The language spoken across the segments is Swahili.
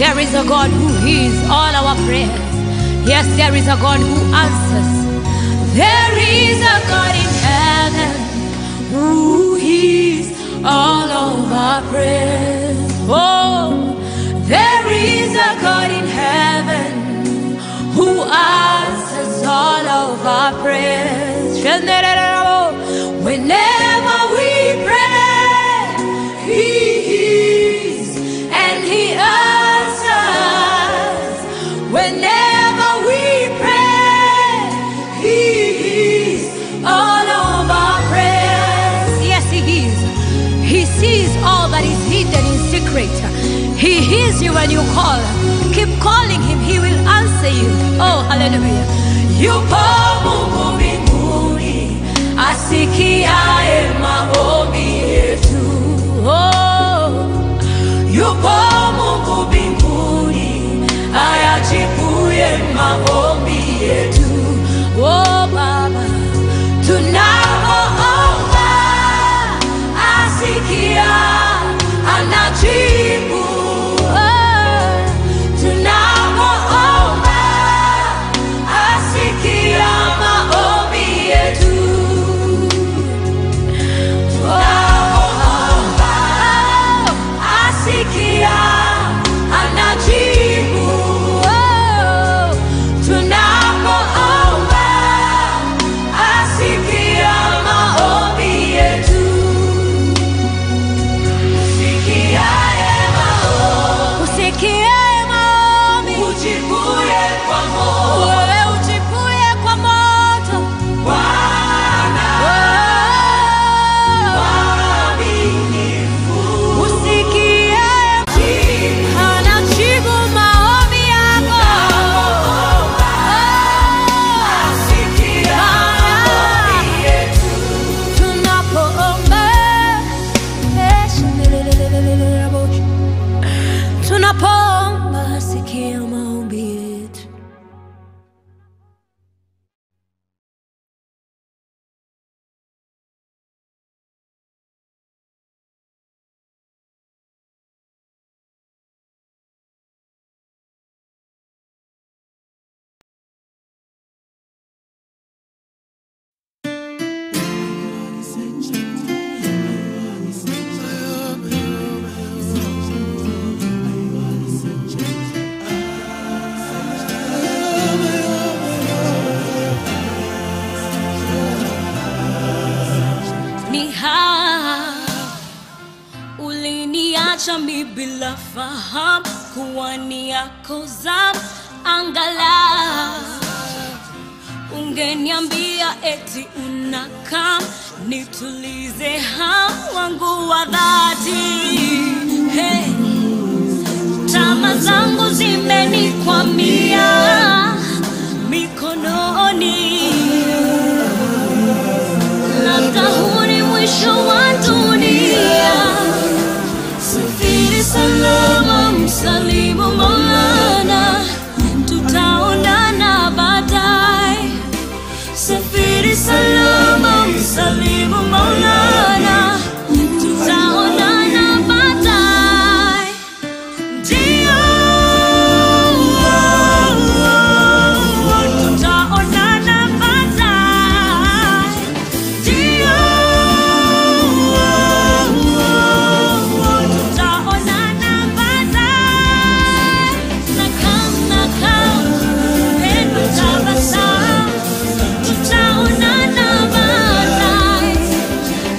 There is a God who hears all our prayers. Yes, there is a God who answers. There is a God in heaven who hears all of our prayers. Oh, there is a God in heaven who answers all of our prayers. Whenever we pray, He hears and He answers. Whenever we pray, He hears all of our prayers. Yes, He hears. He sees all that is hidden in secret. He hears you when you call. Keep calling Him, He will answer you. Oh, hallelujah. Yupo Mungu mbinguni asikiaye maombi yetu. Oh, yupo Mungu mbinguni ayajibuye maombi yetu. Oh, Baba, tunapoomba asikia, anajibu. Oh, tunapoomba asikia maombi yetu. Tunapoomba asikia, anajibu. Oh, tunapoomba asikia maombi yetu. Usikiaye maombi, usikiaye maombi, ujibuye kwa moto, wewe ujibuye kwa moto, Bwana mwaminifu, usikiaye anajibu maombi yako, asikia maombi yetu tunapoomba tunapoomba sikia maombi yetu ni haa uliniacha mi bila fahamu kuwa ni yako zamu angala ungeniambia eti unakam nitulize hamu wangu wa dhati hey. tama zangu zimenikwamia mikononi labda huu ni mwisho wa dunia safiri salama msalimu maulana tutaonana baadaye safiri salama msalimu maulana tutaonana baadaye ndio tutaonana baadaye ndio tutaonana baadaye nakam nakam pendo tabasamu tutaonana baadaye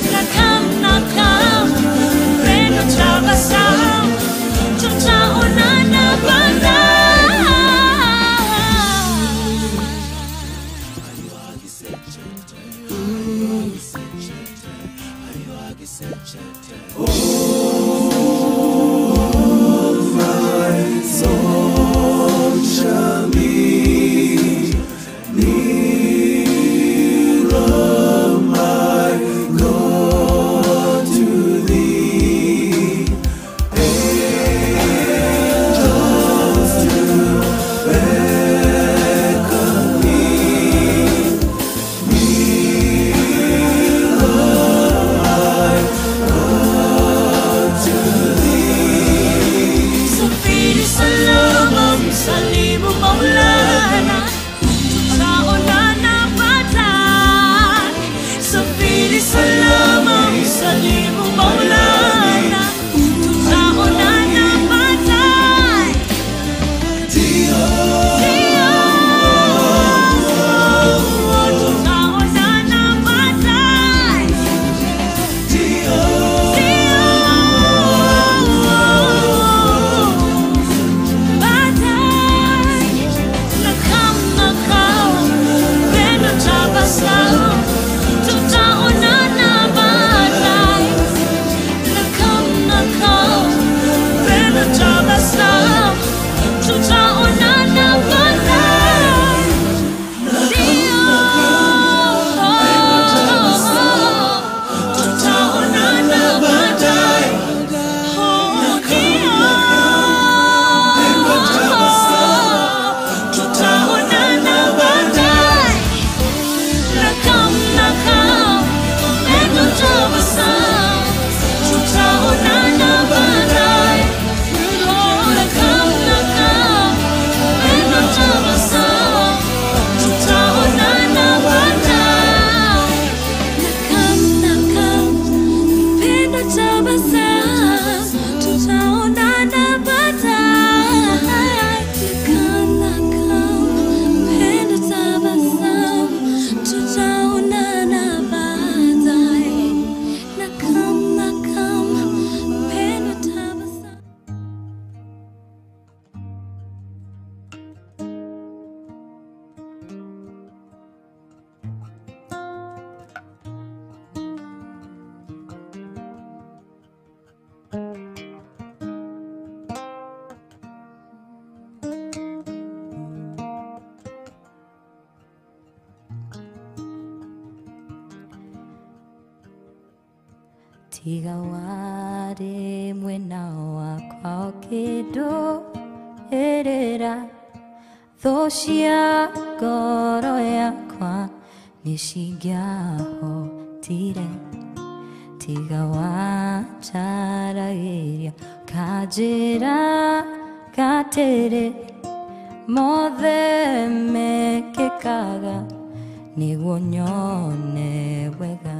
tiga warĩ mwena wakwa o kĩndũ ĩrĩra thũ cia ngoro yakwa nĩ cingĩahotire tiga wanjaragĩria kanjĩra gatĩrĩ mothe mekĩkaga nĩguo nyone wega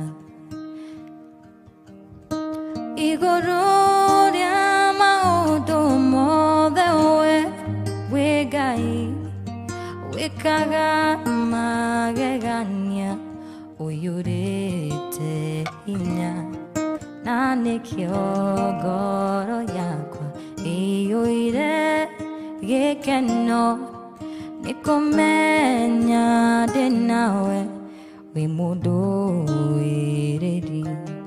igũrũ rĩa maũndũ mothe we wĩ ngai wĩkaga magegania ũiyũrĩte hinya na nĩkĩo ngoro yakwa ĩiyũire gĩkeno nĩ kũmenya ndĩ nawe wĩ mũndũ wĩrĩri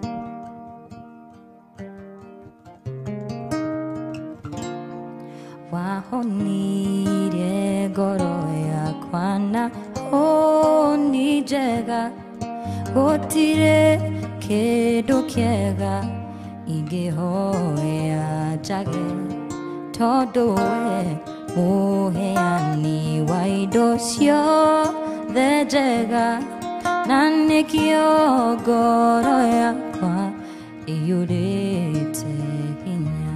wahonirie ngoro yakwa na honi njega gũtirĩ kĩndũ kĩega ingĩhoya njage tondũ we mũheani wa indo ciothe njega na nĩkĩo ngoro yakwa ĩiyũrĩte hinya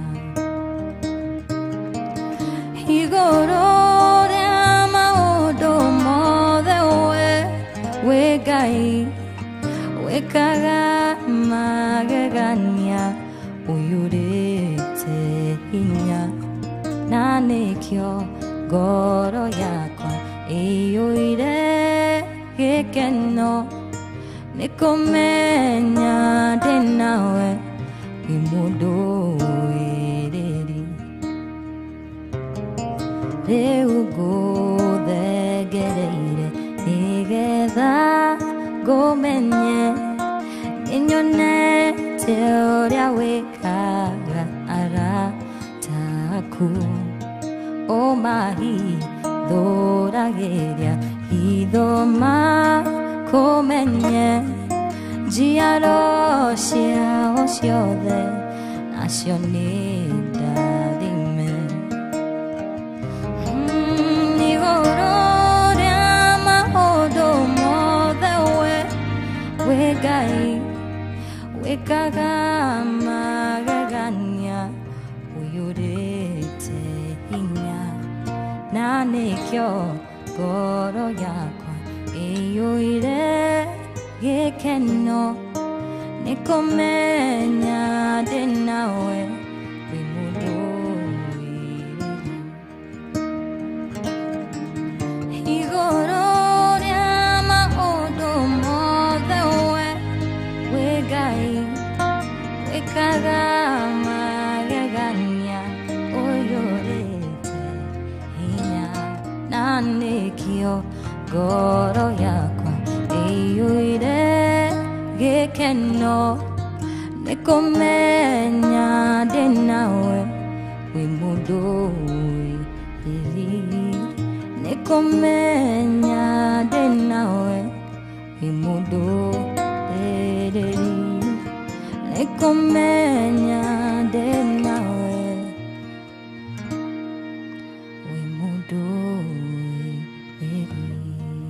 igũrũ rĩa maũndũ mothe we wĩ ngai wĩkaga magegania ũiyũrĩte hinya na nĩkĩo ngoro yakwa ĩiyũire gĩkeno nĩ kũmenya ndĩ nawe wĩ mũndũ wĩrĩri rĩu ngũthengereire nĩgetha ngũmenye nĩnyonete ũrĩa wĩkaga arataku ũmahithũragĩria hitho makũmenye njiaro ciao ciothe nacio nĩ ndathime Mm, igũrũ rĩa maũndũ mothe we wĩ ngai wĩkaga magegania ũiyũrĩte hinya na nĩkĩo ngoro yakwa ĩiyũire gĩkeno nĩ kũmenya ndĩ nawe wĩ mũndũ wĩrĩga igũrũ rĩa maũndũ mothe we wĩ ngai wĩkaga magegania ũiyũrĩte hinya na nĩkĩo ngoro yakwa ĩiyũire gĩkeno nĩ kũmenya ndĩ nawe wĩ mũndũ wĩrĩri nĩ kũmenya ndĩ nawe wĩ mũndũ wĩrĩri nĩ kũmenya ndĩ nawe wĩ mũndũ wĩrĩri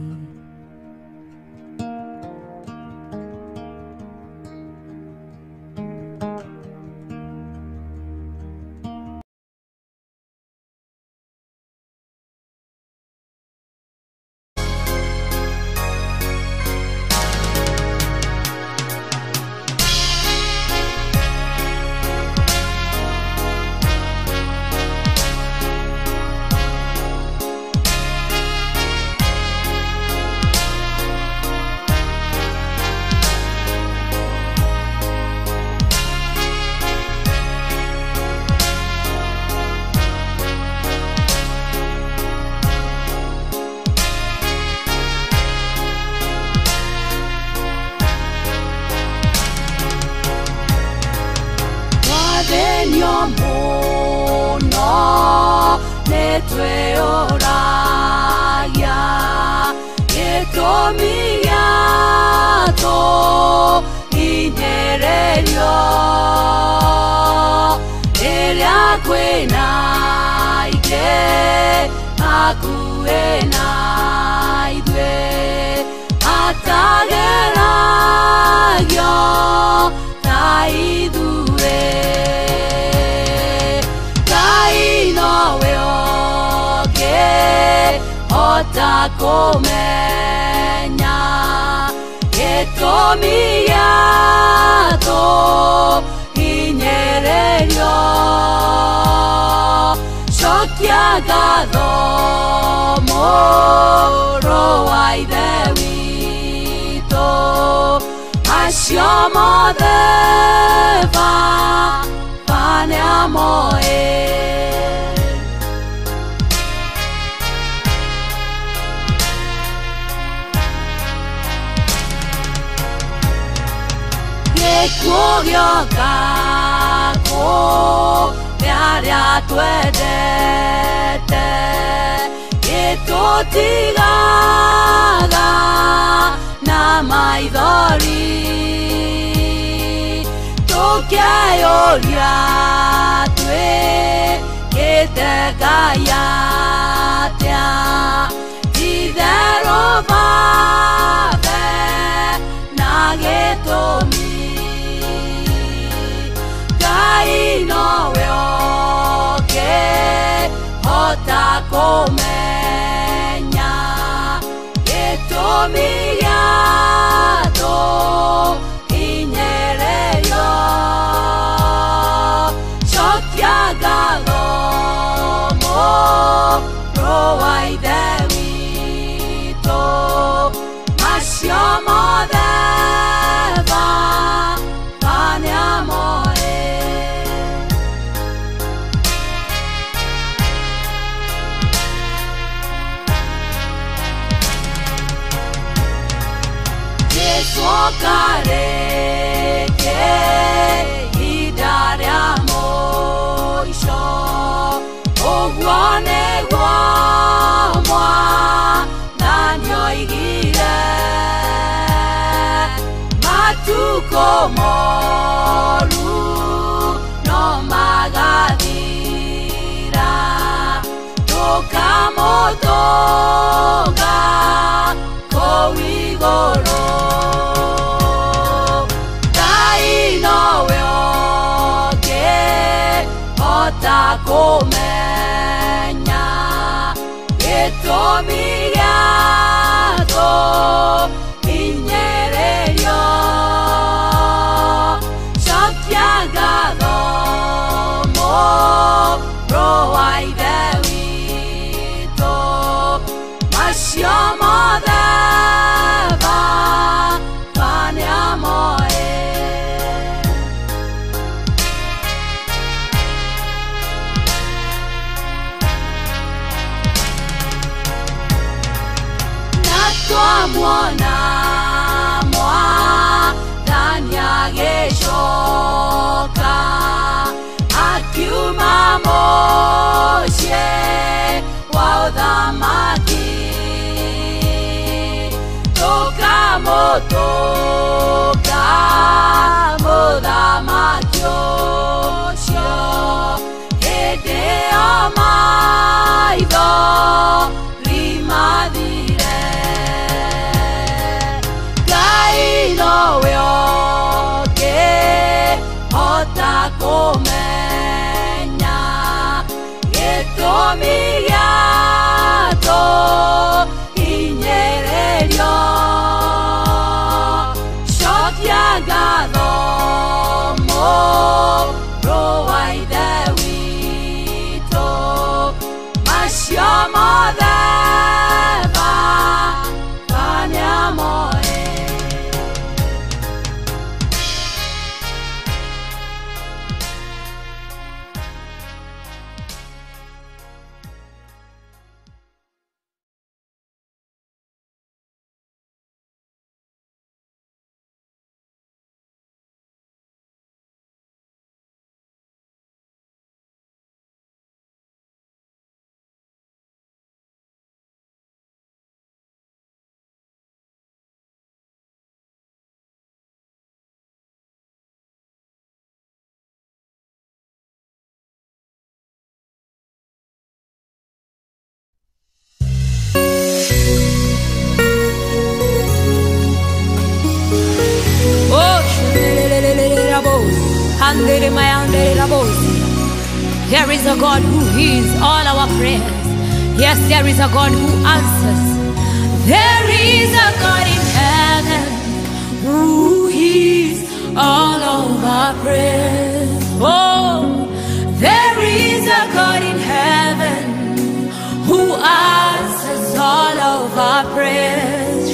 twathĩnio mũno nĩ twĩyũragia gĩtũmi gĩatũ inyerĩrio hakuhĩ na ithuĩ atageragio ta ithuĩ ngai nowe ũngĩhota kũmenya gĩtũmi gĩatũ hinyĩrĩrio cokia ngatho mũrũ wa ithe witũ acio mothe baba nĩamoĩ gĩkuũ gĩoka kũrĩa arĩa twendete gĩtũtigaga na maithori tũkeyũria twĩkĩte ngai atĩa itherũ babe na gĩtũmi ngai nowe ũngĩhota kũmenya gĩtũmi gĩatũ hinyĩrĩrio cokia ngatho mũrũ wa ithe witũ macio mothe baba nĩamoĩ gĩcoka rĩngĩ ihinda rĩa mũico ũguo nĩguo mwathani oigire matukũ moru no magathira tũkamũtũga kũu igũrũ ngai nowe ũngĩhota kũmenya gĩtũmi gĩatũ hinyĩrĩrio cokia ngatho mũrũ wa ithe witũ macio mothe baba nĩamoĩ na twamwona mwathani agĩcoka akiuma mũciĩ wa ũthamaki tũkamũtũka mũthamaki ũcio hĩndĩ ĩyo maitho rimathire ngai nowe ũngĩhota kũmenya gĩtũmi gĩatũ hinyĩrĩrio cokia ngatho mũrũ wa ithe witũ macio mothe baba nĩamoĩ Andere mayandere rabosi. There is a God who hears all our prayers. Yes, there is a God who answers. There is a God in heaven who hears all of our prayers. Oh, there is a God in heaven who answers all of our prayers.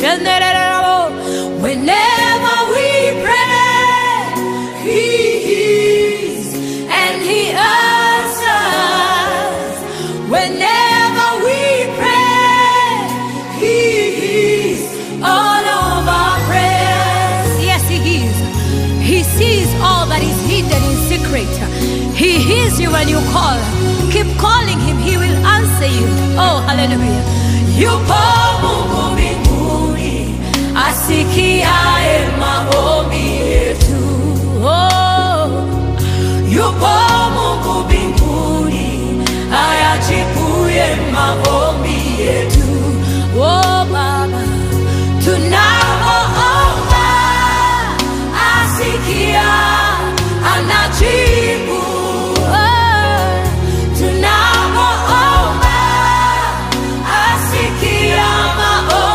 Whenever we pray, He hears and He answers. Whenever we pray, He hears all of our prayers. Yes, He hears. He sees all that is hidden in secret. He hears you when you call. Keep calling Him, He will answer you. Oh, hallelujah. Yupo Mungu mbinguni asikiaye maombi yetu. Oh, yupo Mungu mbinguni ayajibuye maombi yetu. Oh, Baba, tunapoomba asikia, anajibu. Oh, tunapoomba asikia maombi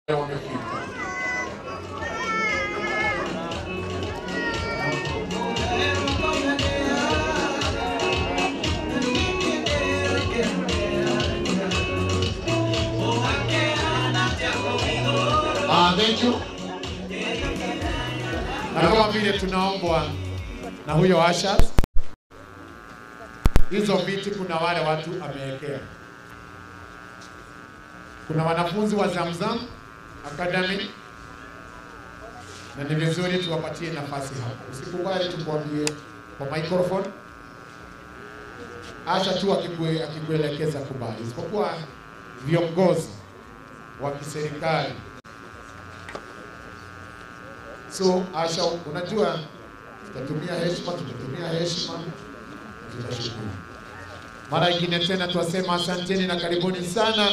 wamefika. Ah, thank you. Na kama vile tunaombwa na huyo Asha, hizo viti kuna wale watu amewekea. Kuna wanafunzi wa Zamzam Academy na ni vizuri tuwapatie nafasi hapo. Usikubali tukwambie kwa microphone. Acha tu akikue- akikuelekeza kubali, isipokuwa viongozi wa kiserikali. So Asha, unajua tutatumia heshima, tutatumia heshima, tutashukuru. Mara ingine tena twasema asanteni na karibuni sana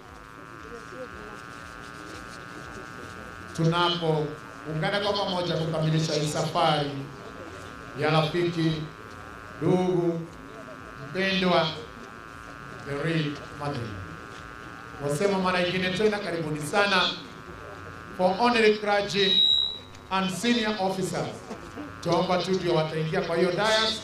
tunapoungana kwa pamoja kukamilisha hii safari ya rafiki, ndugu, mpendwa, the real Madrid. Wasema mara ingine tena karibuni sana for honorary clergy and senior officers. Tuomba tu ndio wataingia kwa hiyo dais.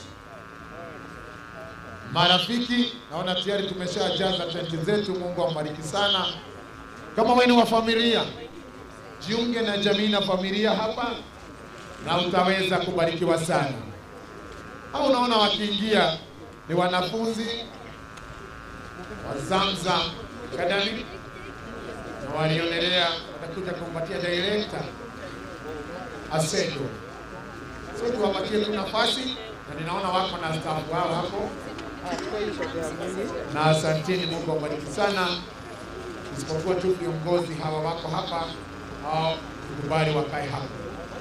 Marafiki, naona tayari tumeshajaza tenti zetu. Mungu awabariki sana. Kama wewe ni wa familia, jiunge na jamii na familia hapa na utaweza kubarikiwa sana. Au unaona wakiingia ni wanafunzi wa Zamzam Academy na walionelea watakuja kumpatia director Asedo. So tuwapatie tu nafasi na ninaona wako na staff wao hapo, na asanteni, Mungu awabariki sana, isipokuwa tu viongozi hawa wako hapa au kubali wakae hapa.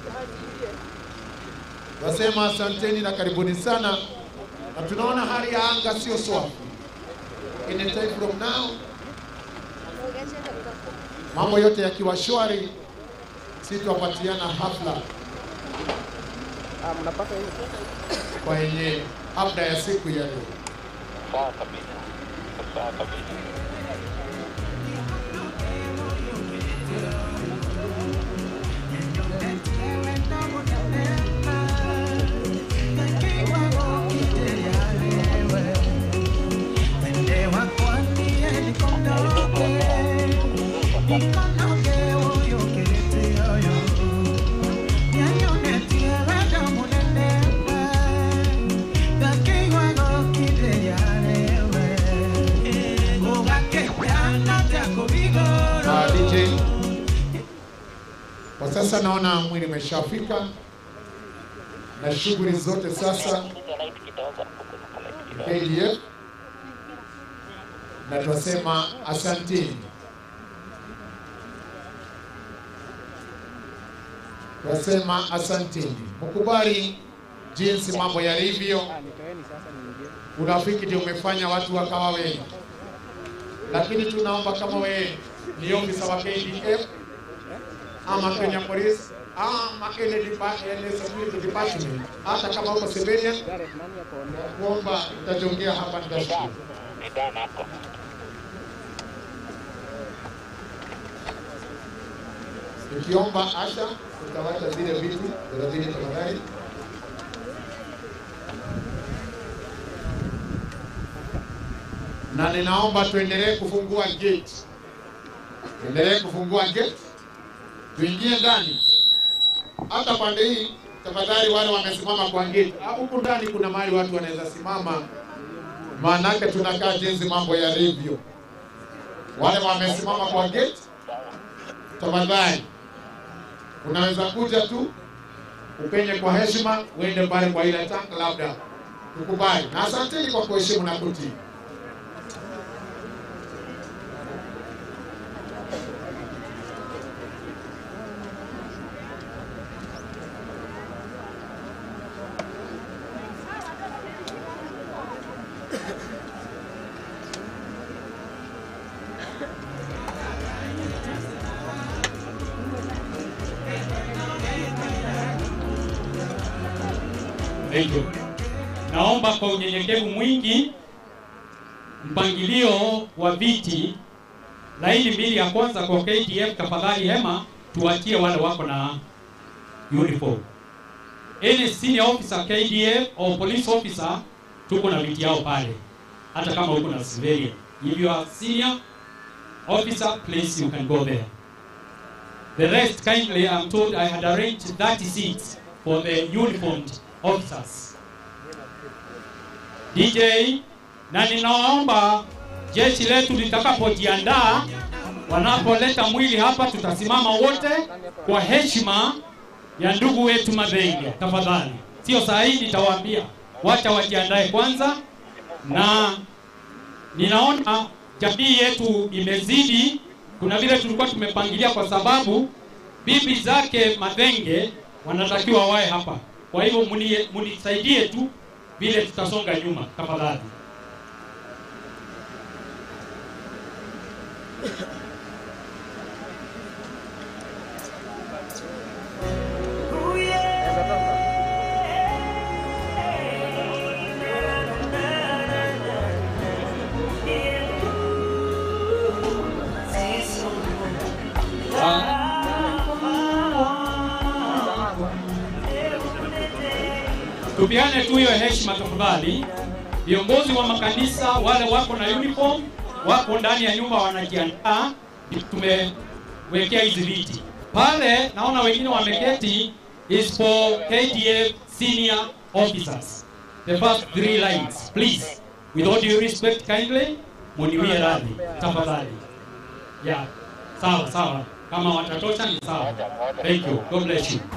Nasema asanteni na karibuni sana, na tunaona hali ya anga sio swafi. Anytime from now, mambo yote yakiwa shwari, sitawapatiana hafla kwenye hafla ya siku ya leo. Sawa kabisa. Sawa kabisa. Ah, DJ, kwa sasa naona mwili umeshafika na shughuli zote sasa KDF, na twasema asanteni, twasema asanteni, mkubali jinsi mambo yalivyo. Urafiki ndio umefanya watu wakawa wengi, lakini tunaomba kama wewe ni ofisa wa KDF ama Kenya Police ama ile depa- ile security department, hata kama uko civilian, kuomba utajongea hapa, nitashukuru. Ni Dan hapo. Nikiomba Asha, utawacha zile viti thelathini tafadhali. Na ninaomba tuendelee kufungua gate, tuendelee kufungua gate, tuingie ndani. Hata pande hii tafadhali, wale wamesimama kwa gate, Ah, huku ndani kuna mahali watu wanaweza simama, maanake tunakaa jinsi mambo yalivyo. Wale wamesimama kwa gate, tafadhali unaweza kuja tu upenye kwa heshima, uende pale kwa ile tank, labda tukubali. Na asanteni kwa kuheshimu na kutii. Hivyo naomba kwa unyenyekevu mwingi mpangilio wa viti laini mbili ya kwanza kwa KDF, tafadhali hema tuachie wale wako na uniform. Any senior officer KDF or police officer, tuko na viti yao pale, hata kama uko na civilian. If you are senior officer, please you can go there. The rest kindly, I'm told I had arranged 30 seats for the uniformed officers. DJ, na ninawaomba jeshi letu litakapojiandaa, wanapoleta mwili hapa, tutasimama wote kwa heshima ya ndugu wetu Madhenge, tafadhali. Sio saa hii, nitawaambia wacha wajiandae kwanza, na ninaona jamii yetu imezidi, kuna vile tulikuwa tumepangilia, kwa sababu bibi zake Madhenge wanatakiwa wae hapa. Kwa hivyo muni- munisaidie tu vile tutasonga nyuma, tafadhali. tupiane tu hiyo heshima tafadhali. Viongozi wa makanisa wale wako na uniform wako ndani ya nyumba wanajiandaa, tumewekea hizi viti pale. Naona wengine wameketi, is for KDF senior officers, the first three lines please, with all due respect kindly, muniwie radhi tafadhali. Yeah, sawa sawa, kama watatosha ni sawa. Thank you, God bless you.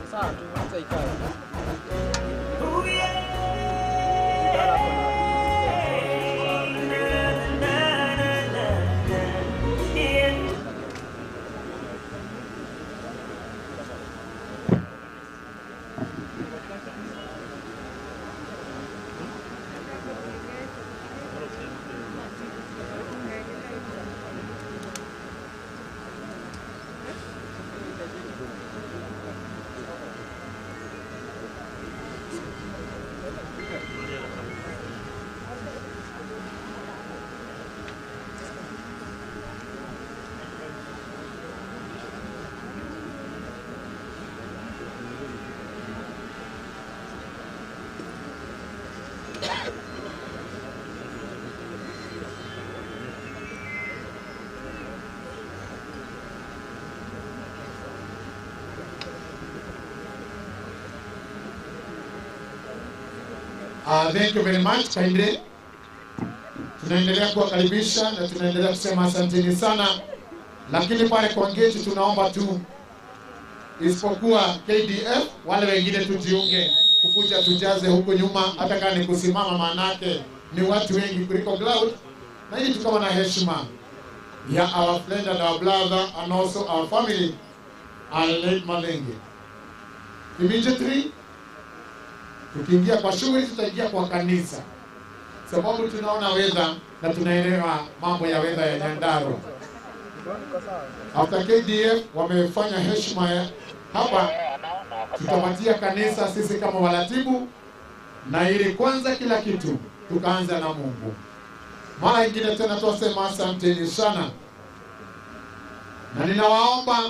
Uh, thank you very much kindly. Tunaendelea kuwakaribisha na tunaendelea kusema asanteni sana, lakini pale kwa gate tunaomba tu, isipokuwa KDF, wale wengine tujiunge kukuja tujaze huko nyuma, hata kama ni kusimama, maanake ni watu wengi kuliko Cloud, na ili tukawa na heshima ya our friend and our brother and also our family Aled Malenge. Immediately tukiingia kwa shughuli tutaingia kwa kanisa, sababu tunaona wedha na tunaelewa mambo ya wedha ya Nyandarua. After KDF wamefanya heshima ya hapa, tutapatia kanisa sisi kama waratibu, na ili kwanza kila kitu tukaanza na Mungu. Mara ingine tena twasema asanteni sana, na ninawaomba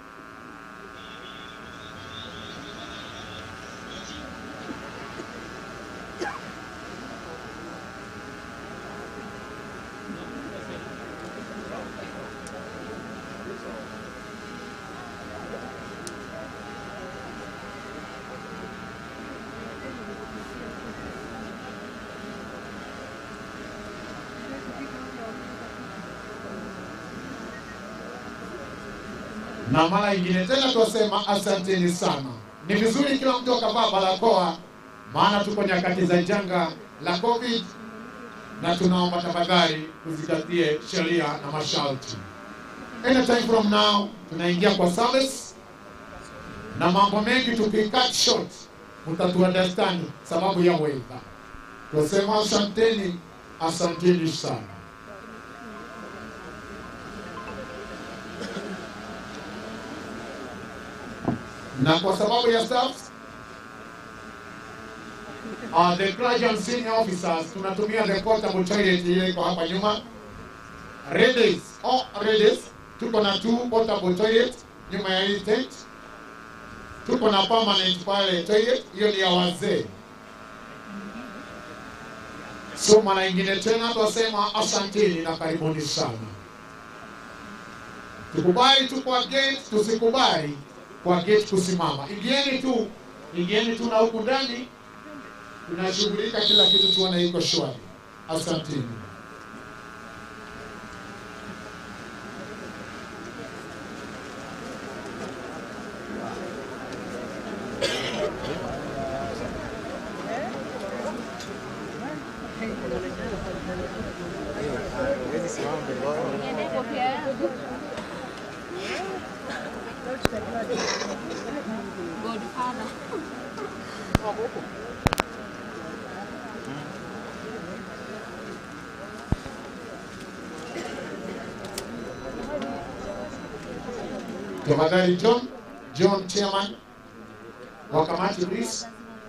na mara ingine tena twasema asanteni sana. Ni vizuri kila mtu akavaa barakoa, maana tuko nyakati za janga la COVID, na tunaomba tafadhali tuzingatie sheria na masharti. Anytime from now tunaingia kwa service na mambo mengi tukicut short, mtatu understand sababu ya weather. Twasema asanteni, asanteni sana. na kwa sababu ya staff uh, the graduate senior officers tunatumia the portable toilet ile iko hapa nyuma. Ladies, all ladies. Tuko na two portable toilet nyuma ya hii tent. Tuko na permanent pale toilet, hiyo ni ya wazee. So mara ingine tena twasema asanteni na karibuni sana. Tukubali tu kwa gate, tusikubali kwa gate kusimama. Ingieni tu, ingieni tu na huku ndani tunashughulika kila kitu, tuone iko shwari. Asanteni. Godfather. Tafadhali John, John chairman wa kamati please.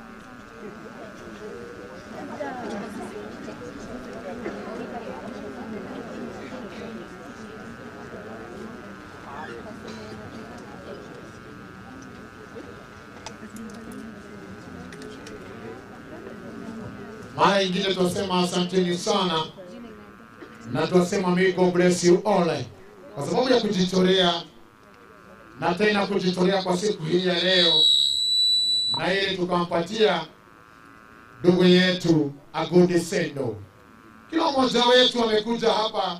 Mara ingine tunasema asanteni sana na tunasema may God bless you all kwa sababu ya kujitolea na tena kujitolea kwa siku hii ya leo, na ili tukampatia ndugu yetu Agundi Sendo. Kila mmoja wetu amekuja hapa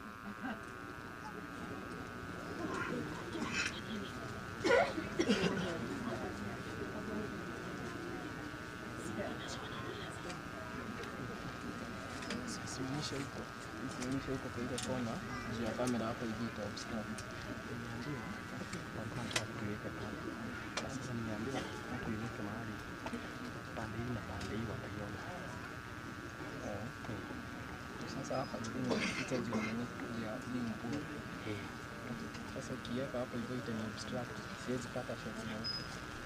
Simamisha huko, simamisha huko kwa ile kona, juu ya kamera hapo hivi ita obstruct. Nimeambiwa walikuwa wanataka kuiweka pale, na sasa nimeambiwa watu iweke mahali pande hii na pande hii wataiona. Eh, eh. Sasa hapa ndio ita juu ya nini, juu ya hii nguo. Sasa ukiweka hapo hivyo ita ni obstruct, siwezi pata shots na huko.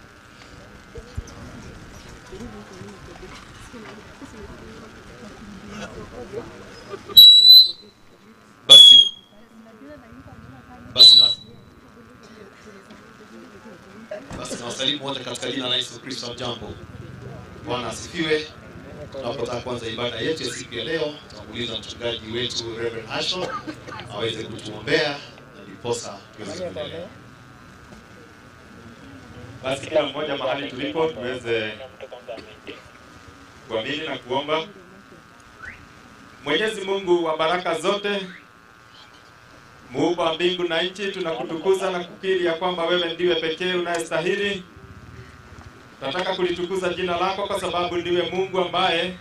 Basi basi na basi na wasalimu wote katika jina la Yesu Kristo. Jambo, Bwana asifiwe. Tunapotaka kuanza ibada yetu ya siku ya leo, tutamuuliza mchungaji wetu Reverend Ashon aweze kutuombea na ndiposa tuweze kuendelea. Basi kila mmoja mahali tulipo tuweze kuamini na kuomba. Mwenyezi Mungu wa baraka zote, muumba wa mbingu na nchi, tunakutukuza na kukiri ya kwamba wewe ndiwe pekee unayestahili. Tunataka kulitukuza jina lako kwa sababu ndiwe Mungu ambaye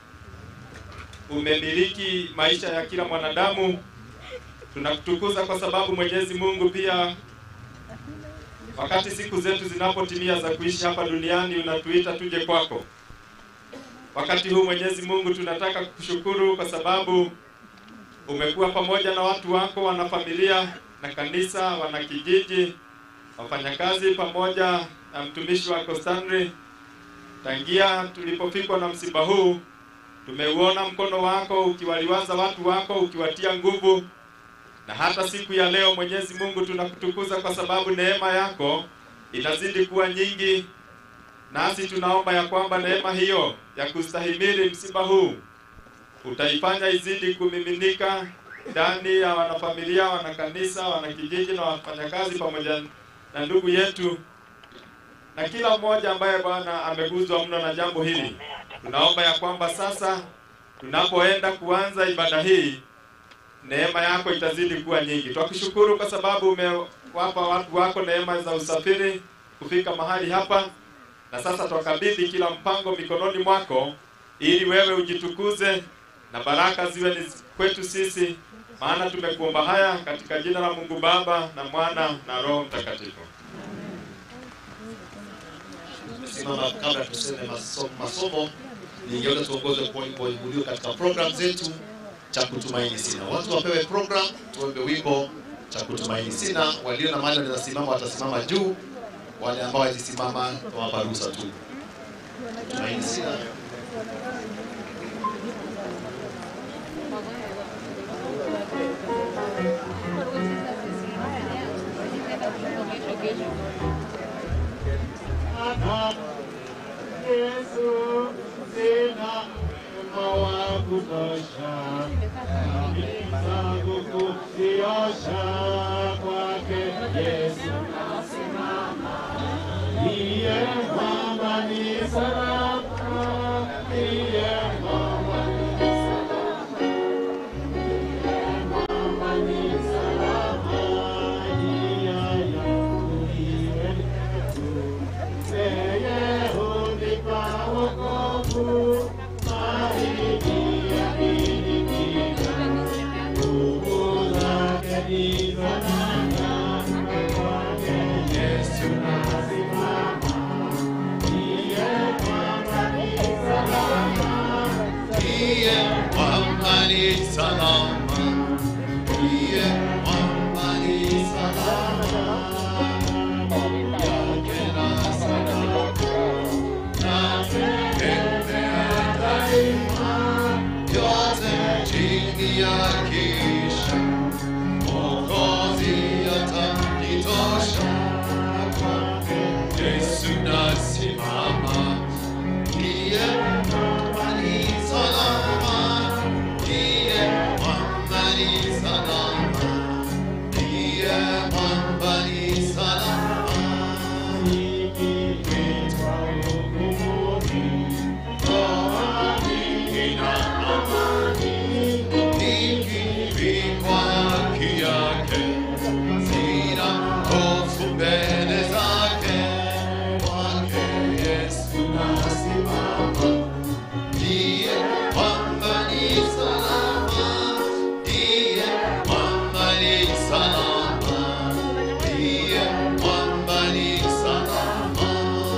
umemiliki maisha ya kila mwanadamu. Tunakutukuza kwa sababu Mwenyezi Mungu pia wakati siku zetu zinapotimia za kuishi hapa duniani unatuita tuje kwako. Wakati huu Mwenyezi Mungu tunataka kukushukuru kwa sababu umekuwa pamoja na watu wako, wanafamilia na kanisa, wanakijiji, wafanyakazi pamoja na mtumishi wako Stanley. Tangia tulipofikwa na msiba huu, tumeuona mkono wako ukiwaliwaza watu wako, ukiwatia nguvu na hata siku ya leo Mwenyezi Mungu tunakutukuza kwa sababu neema yako inazidi kuwa nyingi, nasi tunaomba ya kwamba neema hiyo ya kustahimili msiba huu utaifanya izidi kumiminika ndani ya wanafamilia, wanakanisa, wanakijiji na wafanyakazi pamoja na ndugu yetu na kila mmoja ambaye Bwana ameguzwa mno na jambo hili. Tunaomba ya kwamba sasa tunapoenda kuanza ibada hii neema yako itazidi kuwa nyingi. Twakushukuru kwa sababu umewapa watu wako neema za usafiri kufika mahali hapa, na sasa twakabidhi kila mpango mikononi mwako, ili wewe ujitukuze na baraka ziwe ni kwetu sisi, maana tumekuomba haya katika jina la Mungu Baba na Mwana na Roho Mtakatifu. Simama kabla tuseme masomo, masomo ningeona tuongoze kwa wimbo ulio katika program zetu cha kutumaini sina. Watu wapewe program, tuombe wimbo cha kutumaini sina. Walio na mali wanaweza simama, watasimama juu. Wale ambao hawajisimama tunawapa ruhusa tu. Tumaini sina. Yesu, sina wema wa kutosha, dhambi zangu kuziosha kwake Yesu nasimama. Ndiye mwamba ni salama, ndiye mwamba ni salama, ndiye mwamba ni salama, njia yangu iwe ndefu. Yeye hunipa wokovu, mahidi yakinipiga. Nguvu zake ndizo nanga, kwake Yesu nasimama. Ndiye mwamba ni salama, Ndiye mwamba ni salama, ndiye mwamba ni salama, yake na salama, natembea daima, yote chini ya kisha, Mwokozi atanitosha, kwake Yesu nasimama, ndiye mwamba ni salama, ndiye mwamba ni salama, ndiye mwamba ni salama. nikiitwa hukumuni, ndoa nyingi na amani. Nikivikwa haki yake, sina hofu mbele zake. Kwake Yesu nasimama, ndiye mwamba ni salama, ndiye mwamba ni salama, ndiye mwamba ni salama.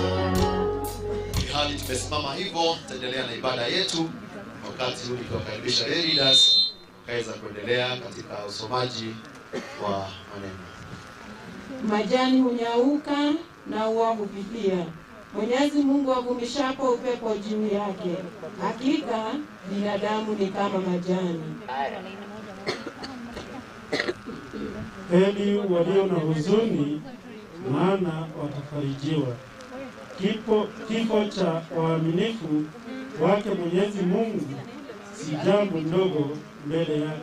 Hali tumesimama hivyo, tutaendelea na ibada yetu wakati huu nikiwakaribisha lay leaders kaweza kuendelea katika usomaji wa maneno. majani hunyauka na ua hupipia. Mwenyezi Mungu avumishapo upepo juu yake, hakika binadamu ni kama majani. Heri walio na huzuni, maana watafarijiwa. Kifo, kifo cha waaminifu wake Mwenyezi Mungu si jambo ndogo mbele yake.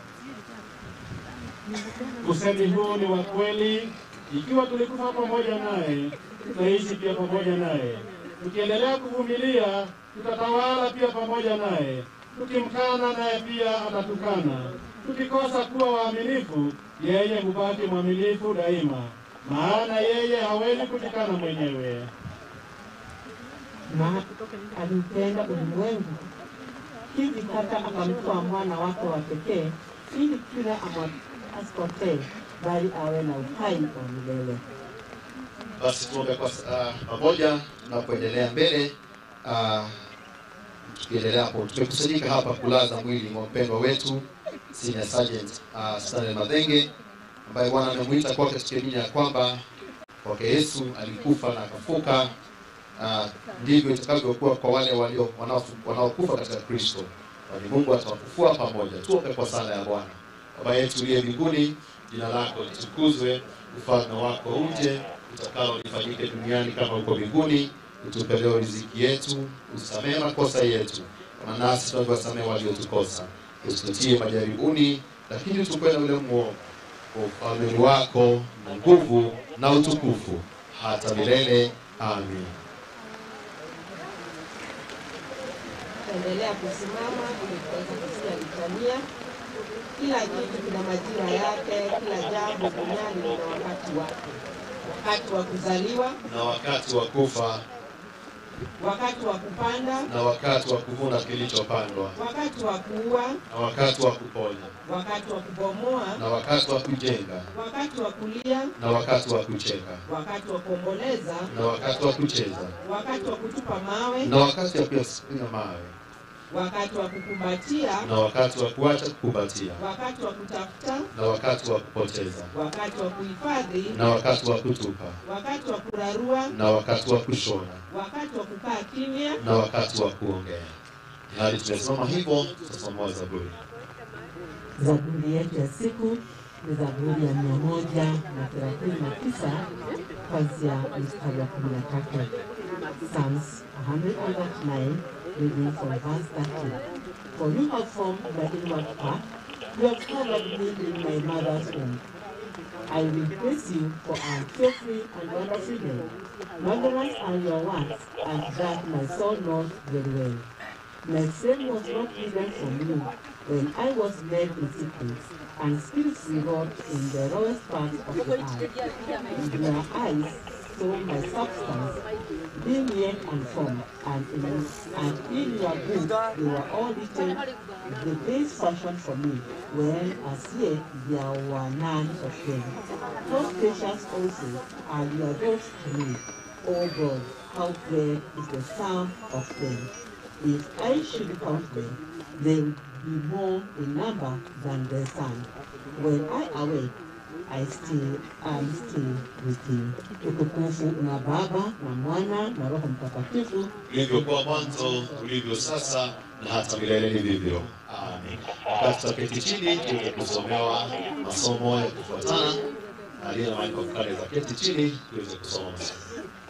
Usemi huu ni wa kweli, ikiwa tulikufa pamoja naye, tutaishi pia pamoja naye. Tukiendelea kuvumilia, tutatawala pia pamoja naye. Tukimkana naye pia atatukana. Tukikosa kuwa waaminifu, yeye hubaki mwaminifu daima, maana yeye hawezi kujikana mwenyewe. Na aliupenda ulimwengu hivi hata akamtoa mwana wake wa pekee, ili kila amwa- asipotee, bali awe na uhai wa milele. Basi tuombe kwa uh, pamoja tunapoendelea mbele. Uh, tukiendelea hapo, tumekusanyika hapa kulaza mwili wa mpendwa wetu Senior Sergeant uh, Stanley Madhenge ambaye Bwana amemuita kwake, tukiamini ya kwamba kwake Yesu alikufa na akafuka. Uh, ndivyo itakavyokuwa kwa wale walio wanaofu- wanaokufa katika Kristo, kwani Mungu atawafufua pamoja. Tuombe kwa sala ya Bwana. Baba yetu uliye mbinguni, jina lako litukuzwe, ufalme wako uje, utakalo lifanyike duniani kama huko mbinguni. Utupe leo riziki yetu, usamehe makosa yetu kama nasi tunavyowasamehe waliotukosa, usitutie majaribuni, lakini utupe na ule mwovu. Kwa ufalme wako na nguvu na utukufu hata milele. Amin. Tutaendelea kusimama ili tuweze kusikia litania. Kila kitu kina majira yake, kila jambo duniani lina wakati wake, wakati wa kuzaliwa, Na wakati wa kufa wakati wa kupanda, na wakati wa kuvuna kilichopandwa wakati wa kuua, na wakati wa kuponya wakati wa kubomoa, na wakati wa kujenga wakati wa kulia, na wakati wa kucheka wakati wa kuomboleza, na wakati wa kucheza wakati wa kutupa mawe, na wakati wa kuyapiga mawe wakati wa kukumbatia, na wakati wa kuacha kukumbatia wakati wa kutafuta, na wakati wa kupoteza wakati wa kuhifadhi, na wakati wa kutupa wakati wa kurarua, na wakati wa kushona wakati wa kukaa kimya, na wakati wa kuongea. Hadi tumesimama hivyo, tutasoma Zaburi. Zaburi yetu ya siku ni Zaburi ya mia moja na thelathini na tisa kuanzia mstari wa kumi na tatu. Psalms 139 reading from verse 30. For you have formed my inward part, you have covered me in my mother's womb. I will praise you for I am fearfully and wonderfully made. Wondrous are your works, and that my soul knows very well. My sin was not hidden from you when I was made in secret, and spirits reward in the lowest parts of the earth. In your eyes saw my substance, being yet unformed, and in, and in your book they were all written, the days fashioned for me, when as yet there were none of them. How precious also are your words to me, O God, how great is the sum of them. If I should count them, they would be more in number than the sun. When I awake, I still am still with you. Utukufu na Baba na Mwana na Roho Mtakatifu. Ulivyokuwa mwanzo, ulivyo sasa, na hata milele ni vivyo. Amen. Wakati tutaketi chini, tuweze kusomewa masomo ya kufuatana na aliye na mahali pa kukaa za keti chini, tuweze kusoma masomo.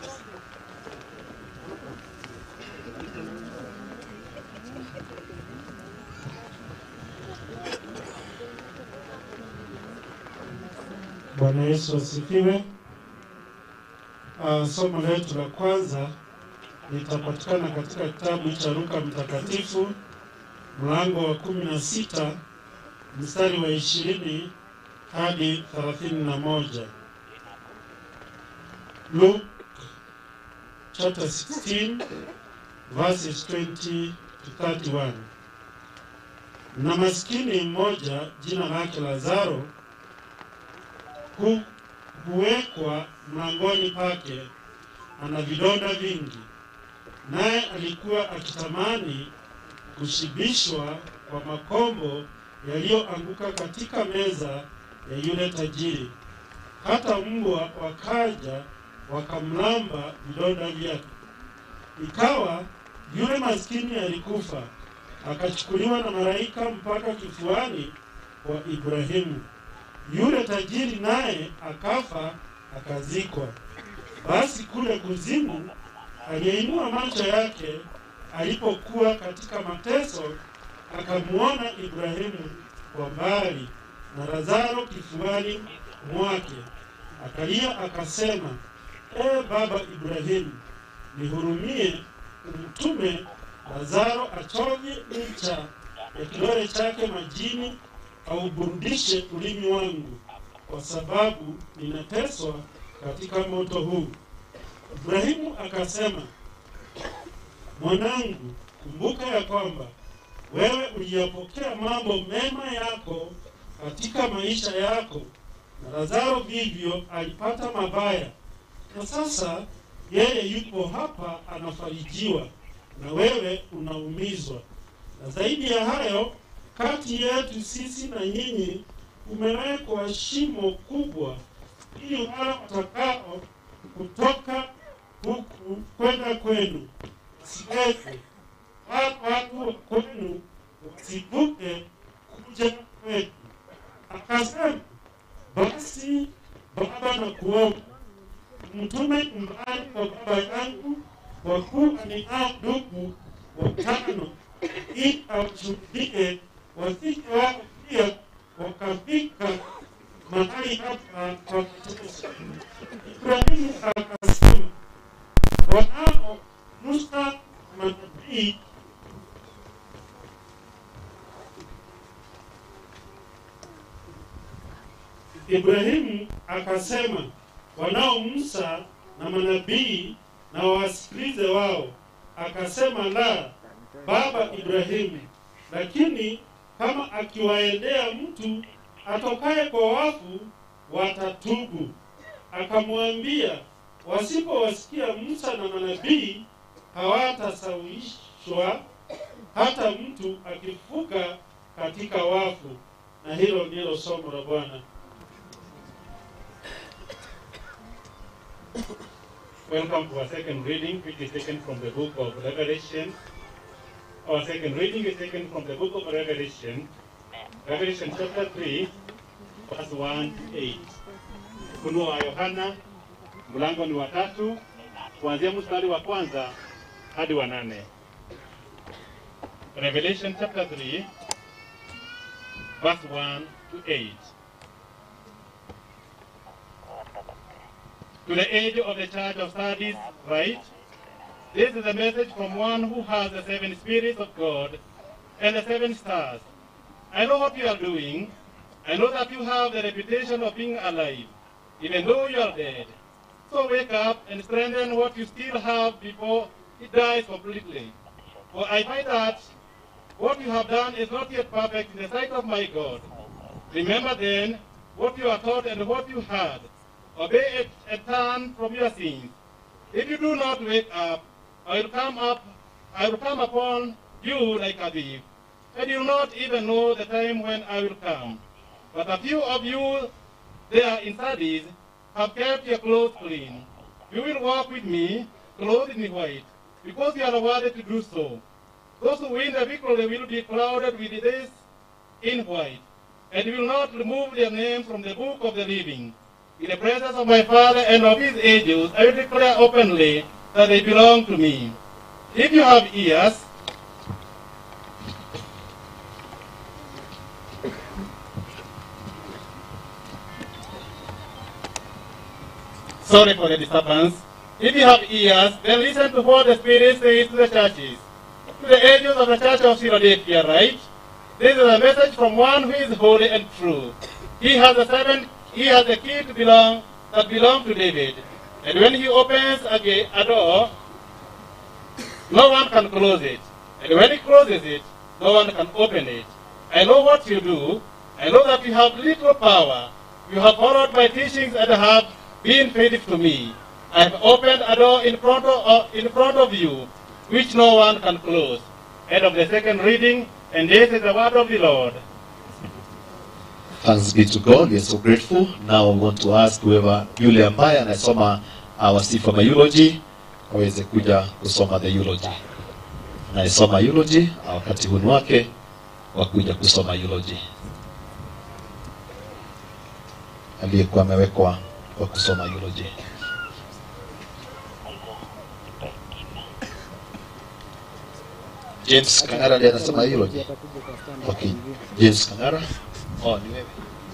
Bwana Yesu asifiwe. Uh, somo letu la kwanza litapatikana katika kitabu cha Luka Mtakatifu mlango wa kumi na sita mstari wa ishirini hadi thelathini na moja. Luke chapter 16 verses 20 to 31. Na maskini mmoja jina lake Lazaro hu, huwekwa mlangoni pake, ana vidonda vingi, naye alikuwa akitamani kushibishwa kwa makombo yaliyoanguka katika meza ya yule tajiri. Hata mbwa wakaja wakamlamba vidonda vyake. Ikawa yule maskini alikufa, akachukuliwa na malaika mpaka kifuani kwa Ibrahimu. Yule tajiri naye akafa akazikwa. Basi kule kuzimu aliyeinua macho yake alipokuwa katika mateso, akamwona Ibrahimu kwa mbali na Lazaro kifuani mwake. Akalia akasema, e baba Ibrahimu, nihurumie, umtume Lazaro achovye ncha ya kidole chake majini auburudishe ulimi wangu, kwa sababu ninateswa katika moto huu. Ibrahimu akasema, mwanangu, kumbuka ya kwamba wewe uliyapokea mambo mema yako katika maisha yako, na Lazaro vivyo alipata mabaya, na sasa yeye yupo hapa anafarijiwa, na wewe unaumizwa. Na zaidi ya hayo, kati yetu sisi na nyinyi kumewekwa shimo kubwa, ili wale watakao kutoka huku kwenda kwenu siweze, wala watu wa kwenu wasivuke kuja kwetu. Akasema, basi Baba, na kuomba mtume nyumbani kwa baba yangu, kwa kuwa ninao ndugu watano, ili awashuhudie wasije wao pia wakafika mahali hapa kwa mateso. Ibrahimu akasema, wanao Musa manabii Ibrahimu akasema, wanao Musa na manabii na wawasikilize wao. Akasema, la, baba Ibrahimu, lakini kama akiwaendea mtu atokaye kwa wafu watatubu. Akamwambia, wasipowasikia Musa na manabii hawatasawishwa hata mtu akifuka katika wafu. Na hilo ndilo somo la Bwana. Welcome to our second reading, which is taken from the book of Revelation, Our second reading is taken from the book of Revelation, Revelation chapter 3, verse 1 to 8. Ufunuo wa Yohana mlango ni wa tatu kuanzia mstari wa kwanza hadi wa nane. Revelation chapter 3, verse 1 to 8. To the age of the church of Sardis, write, This is a message from one who has the seven spirits of God and the seven stars. I know what you are doing. I know that you have the reputation of being alive, even though you are dead. So wake up and strengthen what you still have before it dies completely. For I find that what you have done is not yet perfect in the sight of my God. Remember then what you are taught and what you heard. Obey it and turn from your sins. If you do not wake up, I will come up, I will come upon you like a thief, and you will not even know the time when I will come. But a few of you there in Sardis have kept your clothes clean. You will walk with me, clothed in white, because you are worthy to do so. Those who win the victory will be clouded with this in white, and will not remove their name from the book of the living. In the presence of my Father and of his angels, I will declare openly that they belong to me. If you have ears, sorry for the disturbance. If you have ears, then listen to what the Spirit says to the churches. To the angels of the church of Philadelphia, right? This is a message from one who is holy and true. He has the seven, he has the key to belong that belong to David. And when he opens a, gate, a door, no one can close it. And when he closes it, no one can open it. I know what you do. I know that you have little power. You have followed my teachings and have been faithful to me. I have opened a door in front of, uh, in front of you, which no one can close. End of the second reading, and this is the word of the Lord. Thanks be to God. We are so grateful. Now I want to ask whoever yule ambaye anasoma uh, wasifu wa eulogy aweze kuja kusoma the eulogy. Anayesoma eulogy uh, wakati huu ni wake wa kuja kusoma eulogy. Aliyekuwa amewekwa wa kusoma eulogy. James Kangara ndiye anasema eulogy. Okay. James Kangara. Oh, ni wewe.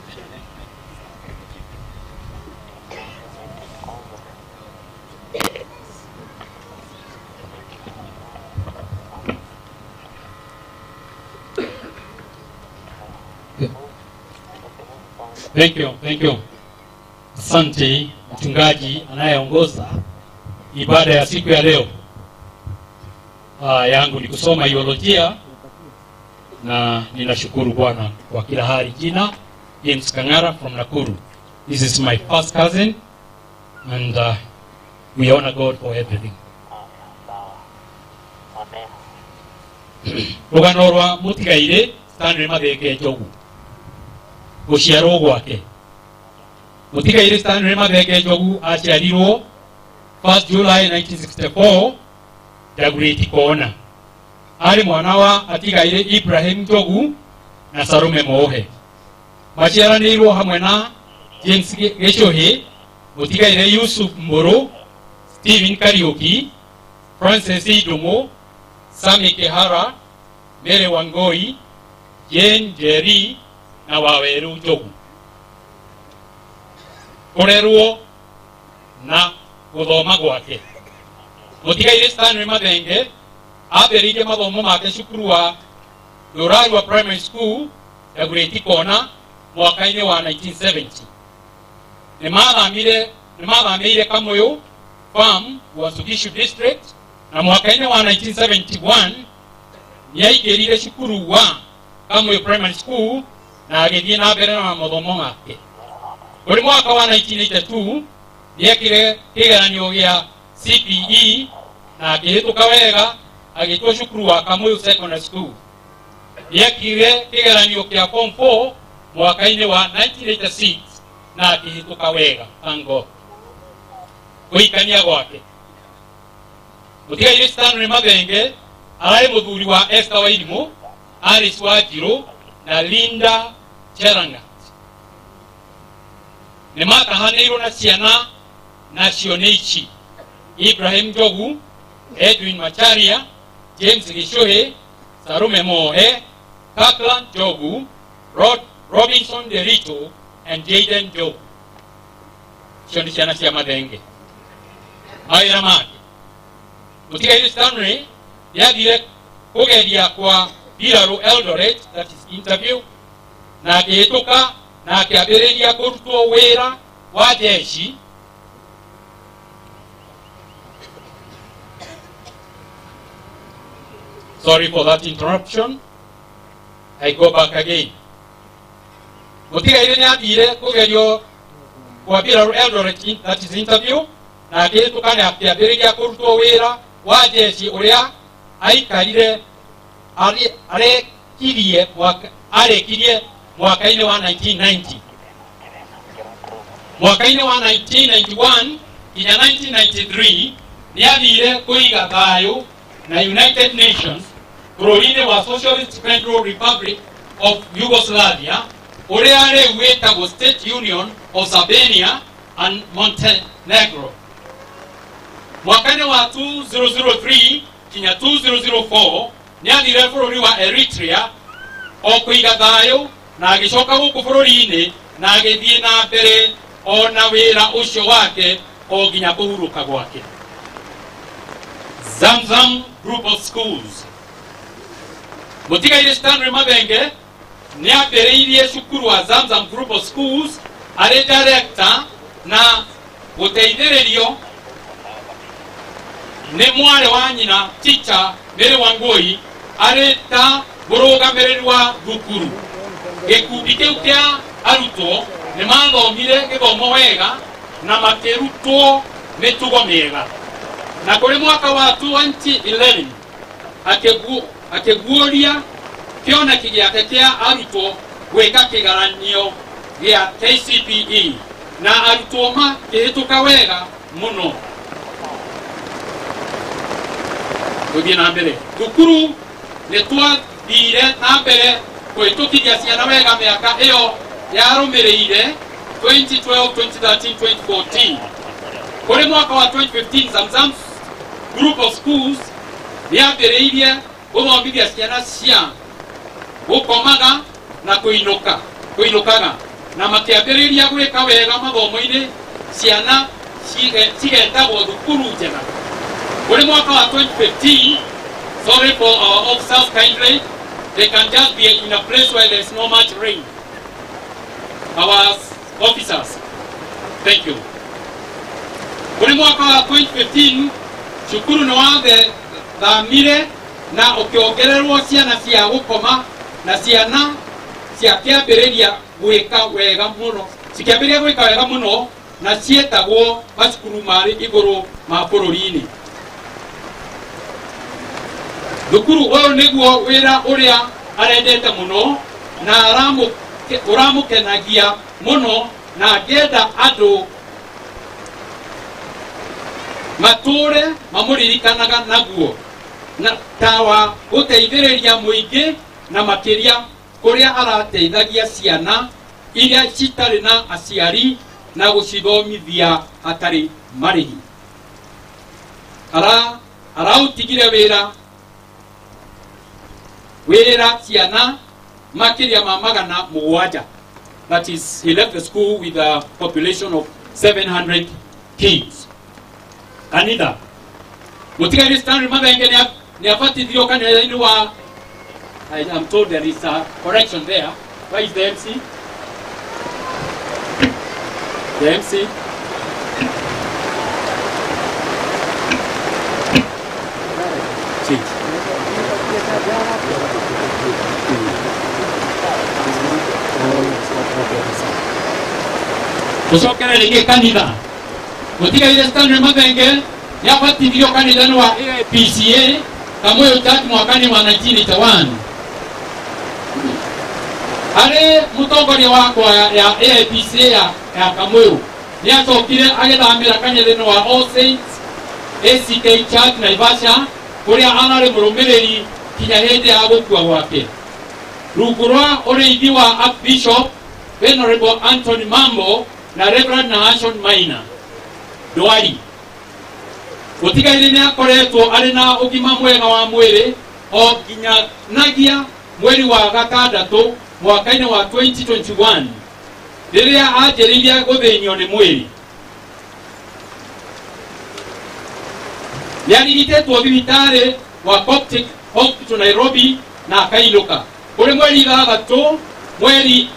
Thank you, thank you. Asante mchungaji anayeongoza ibada ya siku ya leo. Ah, yangu ni kusoma iolojia na ninashukuru Bwana kwa kila hali. Jina James Kangara from Nakuru. This is my first cousin and uh, we honor God for everything. rugano rwa mutigaire stanley mathenge njogu guciarwo gwake mutigaire stanley mathenge njogu aciarirwo 1 july 1964 jaguriti kona arĩ mwana wa atigaire ibrahim njogu na sarume mohe maciaranĩirwo hamwe na james gĩcũhĩ mũtigaire yusuf mbũrũ stephen kariũki francis idumu sami kihara mary wangoi jane jerry na waweru njogu kũrerwo na gũthoma gwake mũtigaire stanley mathenge ambĩrĩirie mathomo make cukuru wa Rurarua Primary School ya Grade Kona mwaka-inĩ wa 1970 nĩ mathamire nĩ mathamĩire Kamũyũ Farm Uasin Gishu District na mwaka-inĩ wa 1971 nĩ aingĩrire cukuru wa Kamũyũ Primary School na agĩthiĩ na mbere na mathomo make kũrĩ mwaka wa 1982 nĩ ekire kĩgeranio gĩa CPE na akĩhĩtũka wega agĩtwo cukuru wa Kamuyu Secondary School nĩekire kĩgeranio kĩa form 4 mwaka-inĩ wa 1986 na akĩhĩtũka wega thank God gũikania gwake mũtigaire Stanley Mathenge ararĩ mũthuri wa Esther Wairimũ Alice Wanjirũ na Linda Cherangat nĩ matahanĩirwo na ciana nacio nĩ ici Ibrahim Njogu Edwin Macharia James Gĩcũhĩ Sarume Moe Kirkland Njogu Rod, Robinson Derito and Jaden Njogu icio nĩ ciana cia mathenge mawĩra make mũtigaire Stanley nĩathire kũgeria kwa mbirarũ Eldoret that is interview na akĩhĩtũka na akĩambĩrĩria kũrutwo wĩra wa jeshi sorry for that interruption I go back again mũtigaire nĩ athire kũgerio kwa mbirarũ Eldoret in- that is interview na akĩhĩtũka na akĩambĩrĩria kũrutwo wĩra wa jeshi ũrĩa aikarire arĩ- arekirie mwaka- arĩkirie mwaka-inĩ wa 1990 mwaka-inĩ wa 1991 nginya 1993 nĩ athire kũiga thayũ na united nations bũrũri-inĩ wa socialist federal republic of yugoslavia ũrĩa rĩu wĩtagwo state union of Albania and montenegro mwaka-inĩ wa 2003 nginya 2004 nĩ athire bũrũri wa eritrea o kũiga thayũ na agĩcoka gũkũ bũrũri-inĩ na agĩthiĩ na mbere o na wĩra ũcio wake o nginya kũhurũka gwake zamzam group of schools mũtigaire stanley mathenge nĩ ambĩrĩirie cukuru wa zamzam group of schools arĩ director na gũteithĩrĩrio nĩ mwarĩ wa nyina teacher Mary Wangui arĩ ta mũrũgamĩrĩri wa thukuru gĩkundi kĩu kĩa arutwo nĩ mathomire gĩthomo wega na makĩrutwo mĩtugo mĩega na kũrĩ mwaka wa 2011 akĩgu- akĩguũria kĩoneki gĩake kĩa arutwo gwĩka kĩgaranio gĩa KCPE na arutwo makĩhĩtũka wega mũno gũthiĩ na mbere thukuru nĩ twathire na mbere kũhĩtũkithia ciana wega mĩaka ĩyo yarũmĩrĩire 2012 2013 2014 kũrĩ mwaka wa 2015 zamzam group of schools nĩambĩrĩirie gũthomithia ciana cia gũkomaga na kũinũka kũinũkaga na makĩambĩrĩria gwĩka wega mathomo-inĩ ciana cige- cigetagwo thukuru njega kũrĩ mwaka wa 2015 sorry for our officers kindly they can just be in a place where there is no much rain our officers thank you kũrĩ mwaka wa 2015 cukuru nĩ wathamire na ũkĩongererwo ciana cia gũkoma na ciana ciakĩambĩrĩria gwĩka wega mũno cikĩambĩrĩria gwĩka wega mũno na ciĩtagwo macukuru marĩ igũrũ ma bũrũri-inĩ thukuru ũyũ nĩguo wĩra ũrĩa arendete mũno na aramũ- ũramũkenagia mũno na angĩenda andũ matũre mamũririkanaga naguo na ta wa gũteithĩrĩria mũingĩ na makĩria kũrĩa arateithagia ciana iria citarĩ na aciari na gũcithomithia hatarĩ marĩhi ara araũtigire wĩra wĩra ciana makĩria ma magana mũgwanja that is he left the school with a population of 700 kids kanitha mũtigaire stanley mathenge nĩ a- nĩ abatithirio kanitha-inĩ wa I am told there is a correction there. Where is the MC? The MC? Change. Tucokere rĩngĩ kanitha mũtigaire stanley mathenge nĩ abatithirio kanitha-inĩ wa AIPCA kamũyũ church mwaka-inĩ wa 1981 harĩ mũtongoria wa kwaya ya AIPCA ya, ya kamũyũ nĩ acokire agĩthamĩra kanitha-inĩ wa All Saints ACK Church Naivasha kuria ararĩ mũrũmĩrĩri kinya hĩndĩ ya gũkua gwake rungu rwa ũrĩithi wa archbishop venerable anthony mambo na reverend nahashon maina ndwari gũtigaire nĩ akoretwo arĩ na ũgima mwega wa mwĩrĩ o nginyanagia mweri wa gatandatũ mwaka-inĩ wa 2021 rĩrĩa anjĩrĩirie gũthĩnio nĩ mwĩrĩ nĩarigitĩtwo thibitarĩ wa Coptic Hospital Nairobi na akainũka kũrĩ mweri ithathatũ mweri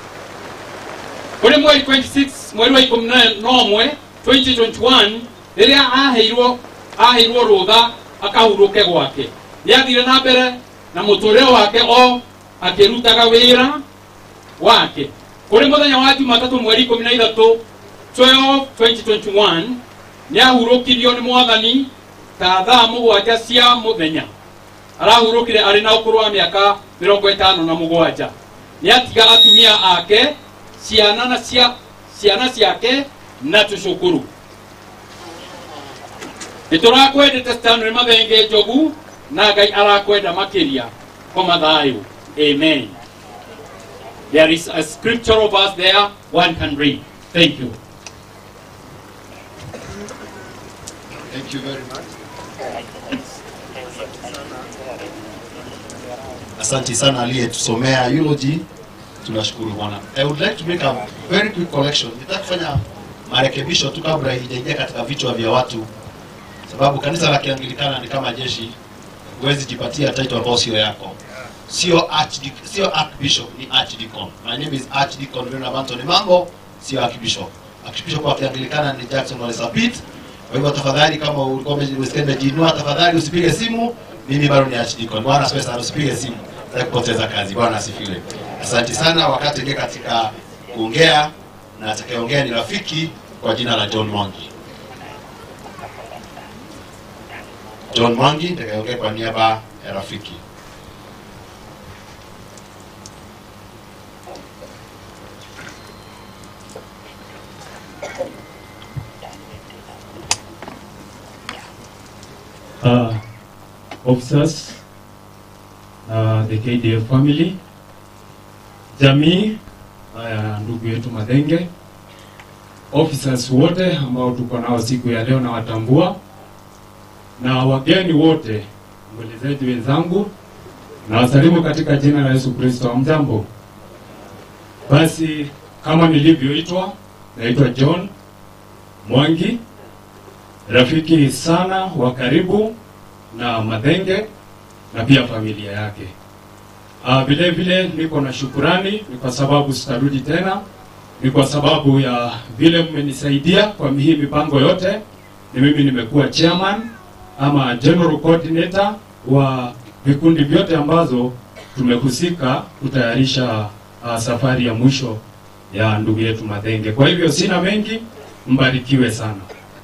kũrĩ mweri 26 mweri wa ikũmi na ũmwe 2021 rĩrĩa aheirwo aheirwo rũtha akahurũke gwake nĩathire na mbere na mũtũrĩre wake o akĩrutaga wĩra wake kũrĩ mũthenya wa jumatatũ mweri ikũmi na ithatũ 12 2021 nĩahurũkirio nĩ mwathani ta thaa mũgwanja cia mũthenya arahurũkire arĩ na ũkũrũ wa mĩaka mĩrongo ĩtano na mũgwanja nĩatiga atumia ake ciana na cia ciana ciake na tũcũkũrũ nĩtũrakwendete stanley mathenge njogu na ngai arakwenda makĩria koma thayũ amen there is a scriptural verse there one can read thank you Thank you very much. Asante sana aliyetusomea eulogy. Tunashukuru Bwana. I would like to make a very quick collection. Nitaka kufanya marekebisho tu kabla haijaingia katika vichwa vya watu, sababu kanisa la Kianglikana ni kama jeshi, huwezi jipatia title ambayo sio yako. Sio archdeacon, sio archbishop, ni archdeacon. My name is Archdeacon Venerable Anthony Mambo, sio archbishop. Archbishop wa Kianglikana ni Jackson Ole Sapit. Kwa hivyo tafadhali, kama ulikuwa umesikia nimejiinua, tafadhali usipige simu. Mimi bado ni archdeacon. Bwana asifiwe sana, usipige simu, nataka kupoteza kazi. Bwana asifiwe. Asante sana. Wakati ingia katika kuongea, na atakayeongea ni rafiki kwa jina la John Mwangi. John Mwangi atakayeongea kwa niaba ya rafiki. uh, officers, uh, the KDF family, jamii uh, ya ndugu yetu Madenge, officers wote ambao tuko nao siku ya leo na watambua, na wageni wote, mbelezaji wenzangu, na wasalimu katika jina la Yesu Kristo. Mjambo. Basi kama nilivyoitwa, naitwa John Mwangi, rafiki sana wa karibu na Madenge na pia familia yake. Ah, vile vile niko na shukurani, ni kwa sababu sitarudi tena, ni kwa sababu ya vile mmenisaidia kwa hii mipango yote. Ni mimi nimekuwa chairman ama general coordinator wa vikundi vyote ambazo tumehusika kutayarisha uh, safari ya mwisho ya ndugu yetu Madenge. Kwa hivyo sina mengi, mbarikiwe sana.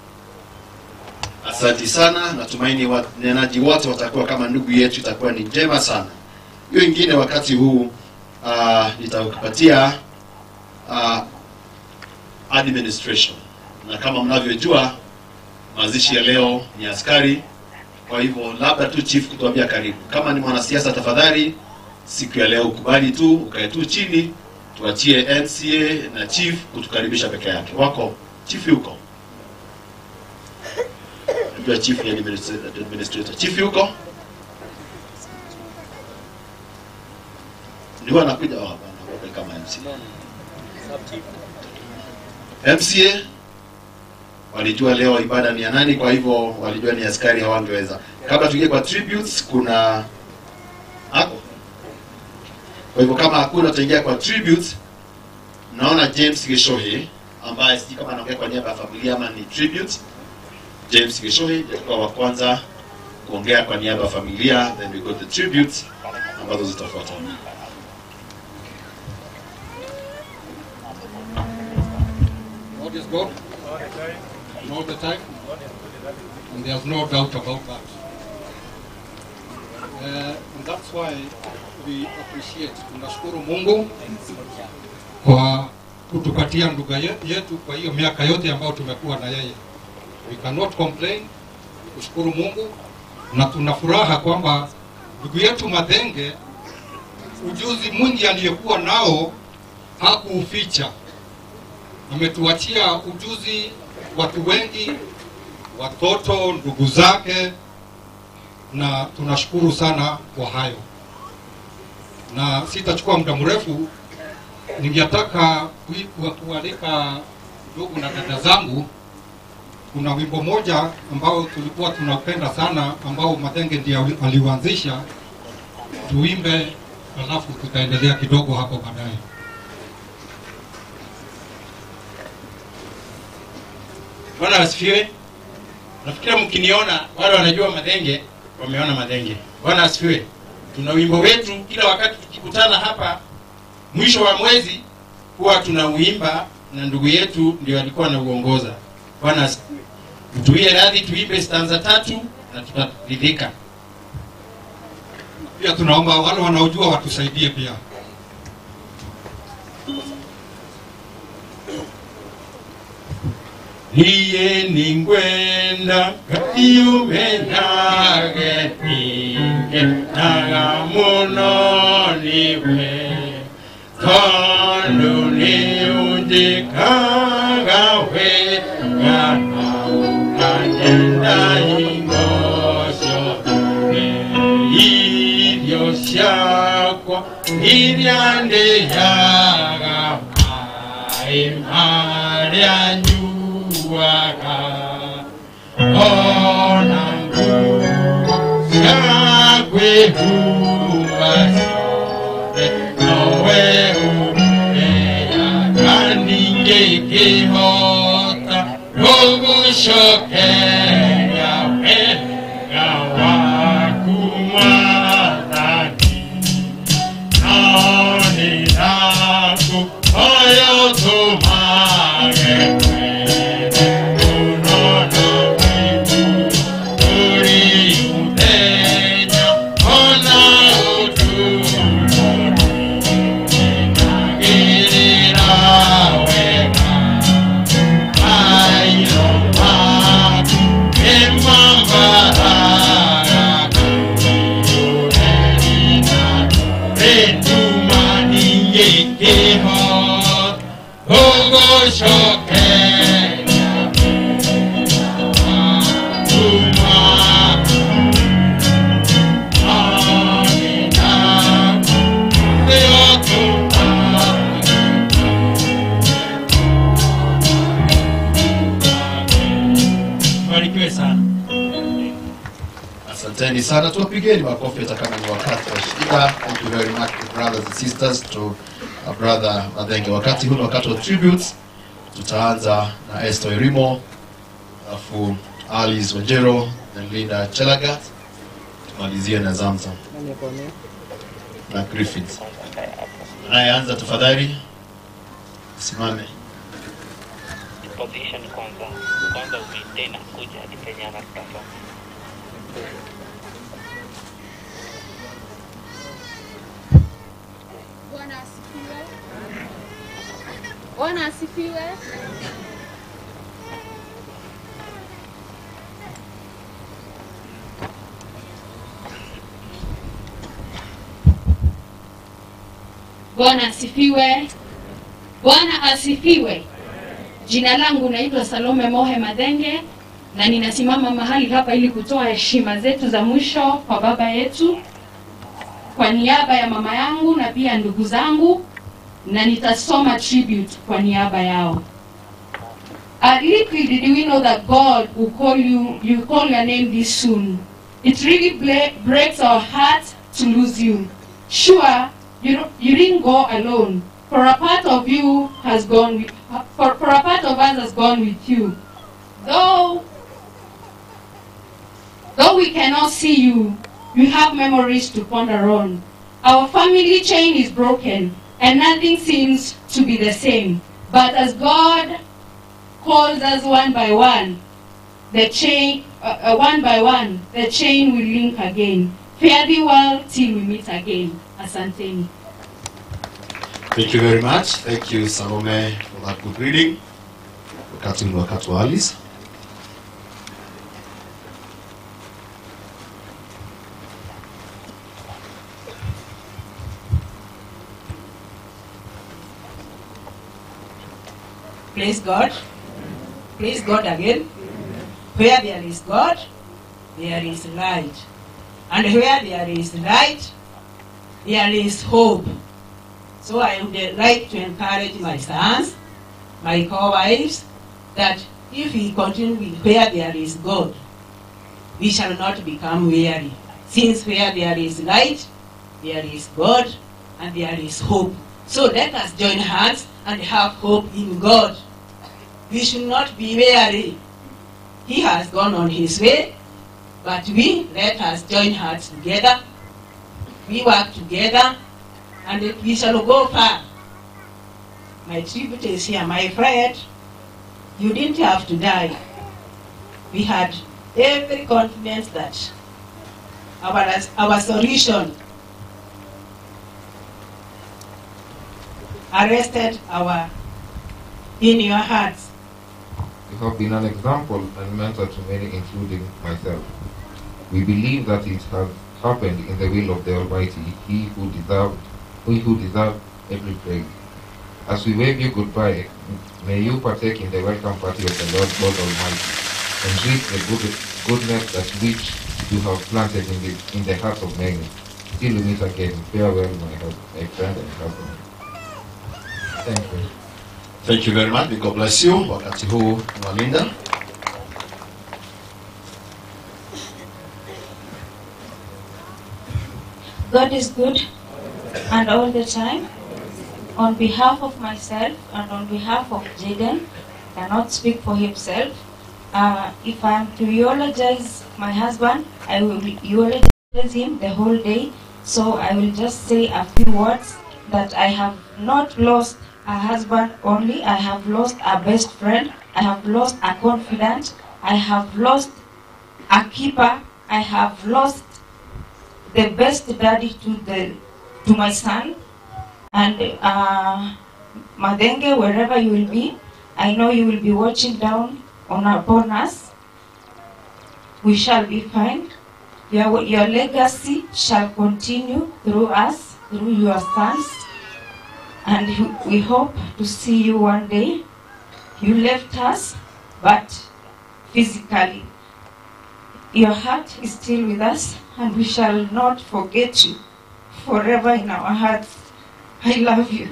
Asanti sana, natumaini wanenaji wote watakuwa kama ndugu yetu, itakuwa ni njema sana. Hiyo ingine wakati huu uh, nitakupatia uh, administration, na kama mnavyojua mazishi ya leo ni askari. Kwa hivyo labda tu chief kutuambia karibu. Kama ni mwanasiasa, tafadhali siku ya leo ukubali tu ukae tu chini, tuachie NCA na chief kutukaribisha peke yake. Wako chief yuko Najua chief ni administrator. administrator. Chief yuko? Ndio anakuja oh, hapana, wape kama MCA. MCA walijua leo ibada ni ya nani, kwa hivyo walijua ni askari hawangeweza. Kabla tuingie kwa tributes, kuna hapo. Kwa hivyo kama hakuna, tutaingia kwa tributes. Naona James Gishohe ambaye sijui kama anaongea kwa niaba ya familia ama ni tribute James Gishohi atakuwa wa kwanza kuongea kwa niaba ya familia, then we got the tributes ambazo zitafuata. God is God. And all the time. And there's no doubt about that. Uh, and that's why we appreciate, tunashukuru Mungu kwa kutupatia ndugu ye- yetu kwa hiyo miaka yote ambayo tumekuwa na yeye. We cannot complain, kushukuru Mungu na tuna furaha kwamba ndugu yetu Madhenge ujuzi mwingi aliyekuwa nao hakuuficha. Ametuachia ujuzi watu wengi, watoto, ndugu zake, na tunashukuru sana kwa hayo, na sitachukua muda mrefu. Ningetaka kui- kuwa- kualika ndugu na dada zangu, kuna wimbo moja ambao tulikuwa tunaupenda sana, ambao Madenge ndiye ali- aliuanzisha, tuimbe, alafu tutaendelea kidogo hapo baadaye. Bwana asifiwe. Nafikiri mkiniona wale wanajua madenge wameona madenge. Bwana asifiwe. Tuna wimbo wetu kila wakati tukikutana hapa mwisho wa mwezi huwa tunauimba na ndugu yetu ndio alikuwa anauongoza. Bwana asifiwe. Mtuie radhi tuimbe stanza tatu na tutaridhika. Pia tunaomba wale wanaojua watusaidie pia. niye ningwenda katiume nage ninge naga muno niwe tondu ni unjikaga wega na ukanyenda ingocio irio ciakwa iria ndĩyaga maĩ marĩa nyuaga ona nguo cia kwĩhumba ciothe nowe ũheaga ningĩ ngĩhota gũgũcokeria wega waku mwathani noni naku oyo tumage kwene muno na wivu turi muthenya ona utuko ninagirira wega mairo maku nimambaraga kuyurerina retumani yekeho ogoshokeria tuma amina theotuma barikiwe sana Asanteni sana, tuwapigeni makofi hata kama ni wakati wa shida. Thank you very much brothers and sisters to our brother Madhenge. Wakati huu ni wakati wa tributes. Tutaanza na Esther Irimo, alafu Alice Wajero, then Linda Chelagat, tumalizie na Zamzam na Griffiths. Anayeanza tafadhali simame. position kwanza kwanza umaintain na kuja hadi penye anataka Bwana asifiwe. Bwana asifiwe. Bwana asifiwe. Bwana asifiwe. Jina langu naitwa Salome Mohe Madenge na ninasimama mahali hapa ili kutoa heshima zetu za mwisho kwa baba yetu kwa niaba ya mama yangu na pia ndugu zangu na nitasoma tribute kwa niaba yao. Uh, little did we know that God will call you, you call your name this soon. It really ble- breaks our heart to lose you. Sure, you, don't- you didn't go alone. For a part of you has gone with, for, for a part of us has gone with you. Though Though we cannot see you, you have memories to ponder on. Our family chain is broken, and nothing seems to be the same. But as God calls us one by one, the chain, uh, uh, one by one, the chain will link again. Fare thee well till we meet again. Asanteni. Thank you very much. Thank you Salome for that good reading. Wakati ni wakati wa Alice. Praise God. Praise God again. Where there is God, there is light. And where there is light, there is hope. So I would like to encourage my sons, my co-wives, that if we continue with where there is God, we shall not become weary. Since where there is light, there is God, and there is hope. So let us join hands and have hope in God. We should not be weary. He has gone on his way, but we let us join hands together. We work together, and we shall go far. My tribute is here, my friend. You didn't have to die. We had every confidence that our, our solution arrested our in your hearts. You have been an example and mentor to many, including myself. We believe that it has happened in the will of the Almighty, He who deserved, He who deserved every praise. As we wave you goodbye, may you partake in the welcome party of the Lord God Almighty and reap the good, goodness that which you have planted in the, in the hearts of many. Till we meet again, farewell, my, hus- my friend and husband. Thank you. Thank you very much. May God bless you. Wakati huu mwalinda. God is good and all the time. On behalf of myself and on behalf of Jaden, cannot speak for himself. Uh, if I am to eulogize my husband, I will eulogize him the whole day. So I will just say a few words that I have not lost a husband only. I have lost a best friend. I have lost a confidant. I have lost a keeper. I have lost the best daddy to the to my son and uh, Madenge, wherever you will be, I know you will be watching down on upon us. We shall be fine. Your, your legacy shall continue through us, through your sons, and you- we hope to see you one day. You left us, but physically, your heart is still with us, and we shall not forget you forever in our hearts. I love you.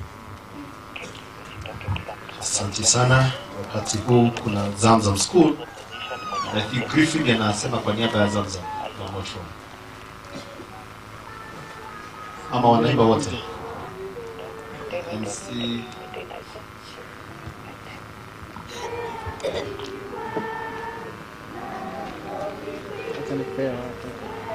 Asante sana. Wakati huu kuna Zamzam School. I think Griffin anasema kwa niaba ya Zamzam. I'm not sure. Ama wanaimba wote. MC Acha nikupea watu.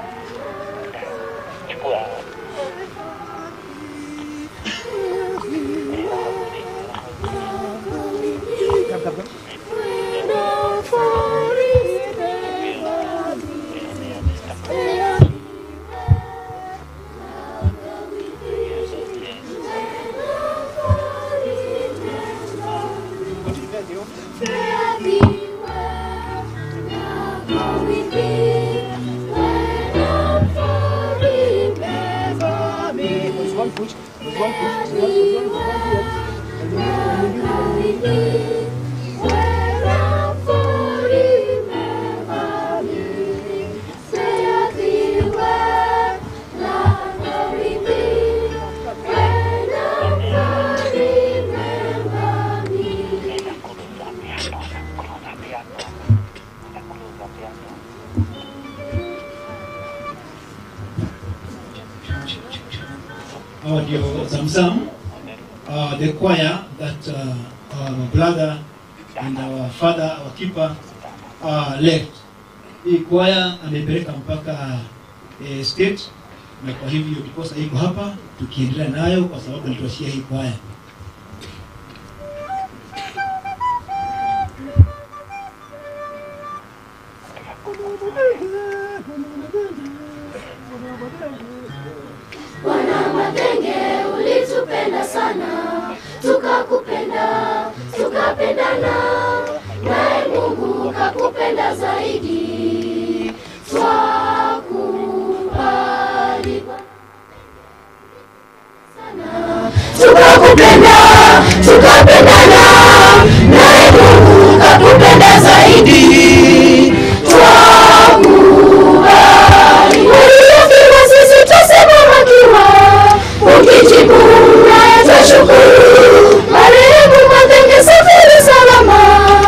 Hawa ndio Zamzam, uh, the choir that uh, our brother and our father, our keeper uh, left. Hii choir amepeleka mpaka eh, state, na kwa hivyo ndiposa iko hapa tukiendelea nayo kwa sababu alituachia hii choir. Bwana Matenge, ulitupenda sana, tukakupenda, tukapendana, naye Mungu kakupenda zaidi. Twakubali sana, tukakupenda, tukapendana, zaidi twakubali waliyofika sisi twasimama kiwa ukijibu naye twashukuru marehemu Madenge safiri salama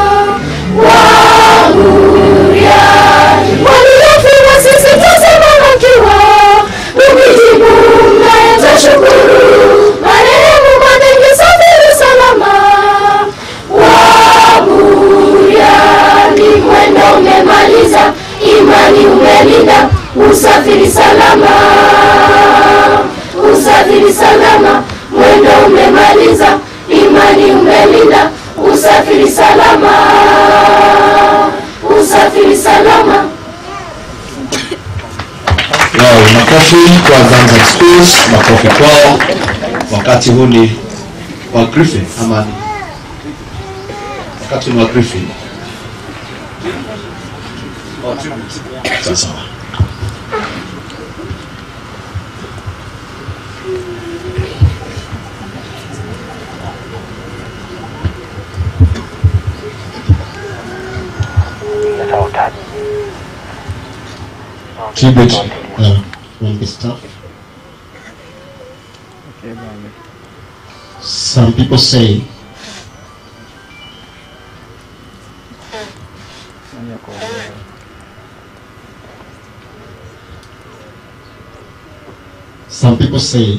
wanguriani waliyofika sisi twasimama kiwa ukijibu naye twashukuru marehemu Madenge safiri salama waburiani mwendo umemaliza imani umelinda usafiri salama usafiri salama mwendo umemaliza imani umelinda usafiri salama usafiri salama Wow, makofi kwa Zanzibar Schools, makofi kwao. Wakati huu ni wa Griffin ama ni wakati ni wa Griffin. Sawa sawa. tribute uh, from the staff. Some people say some people say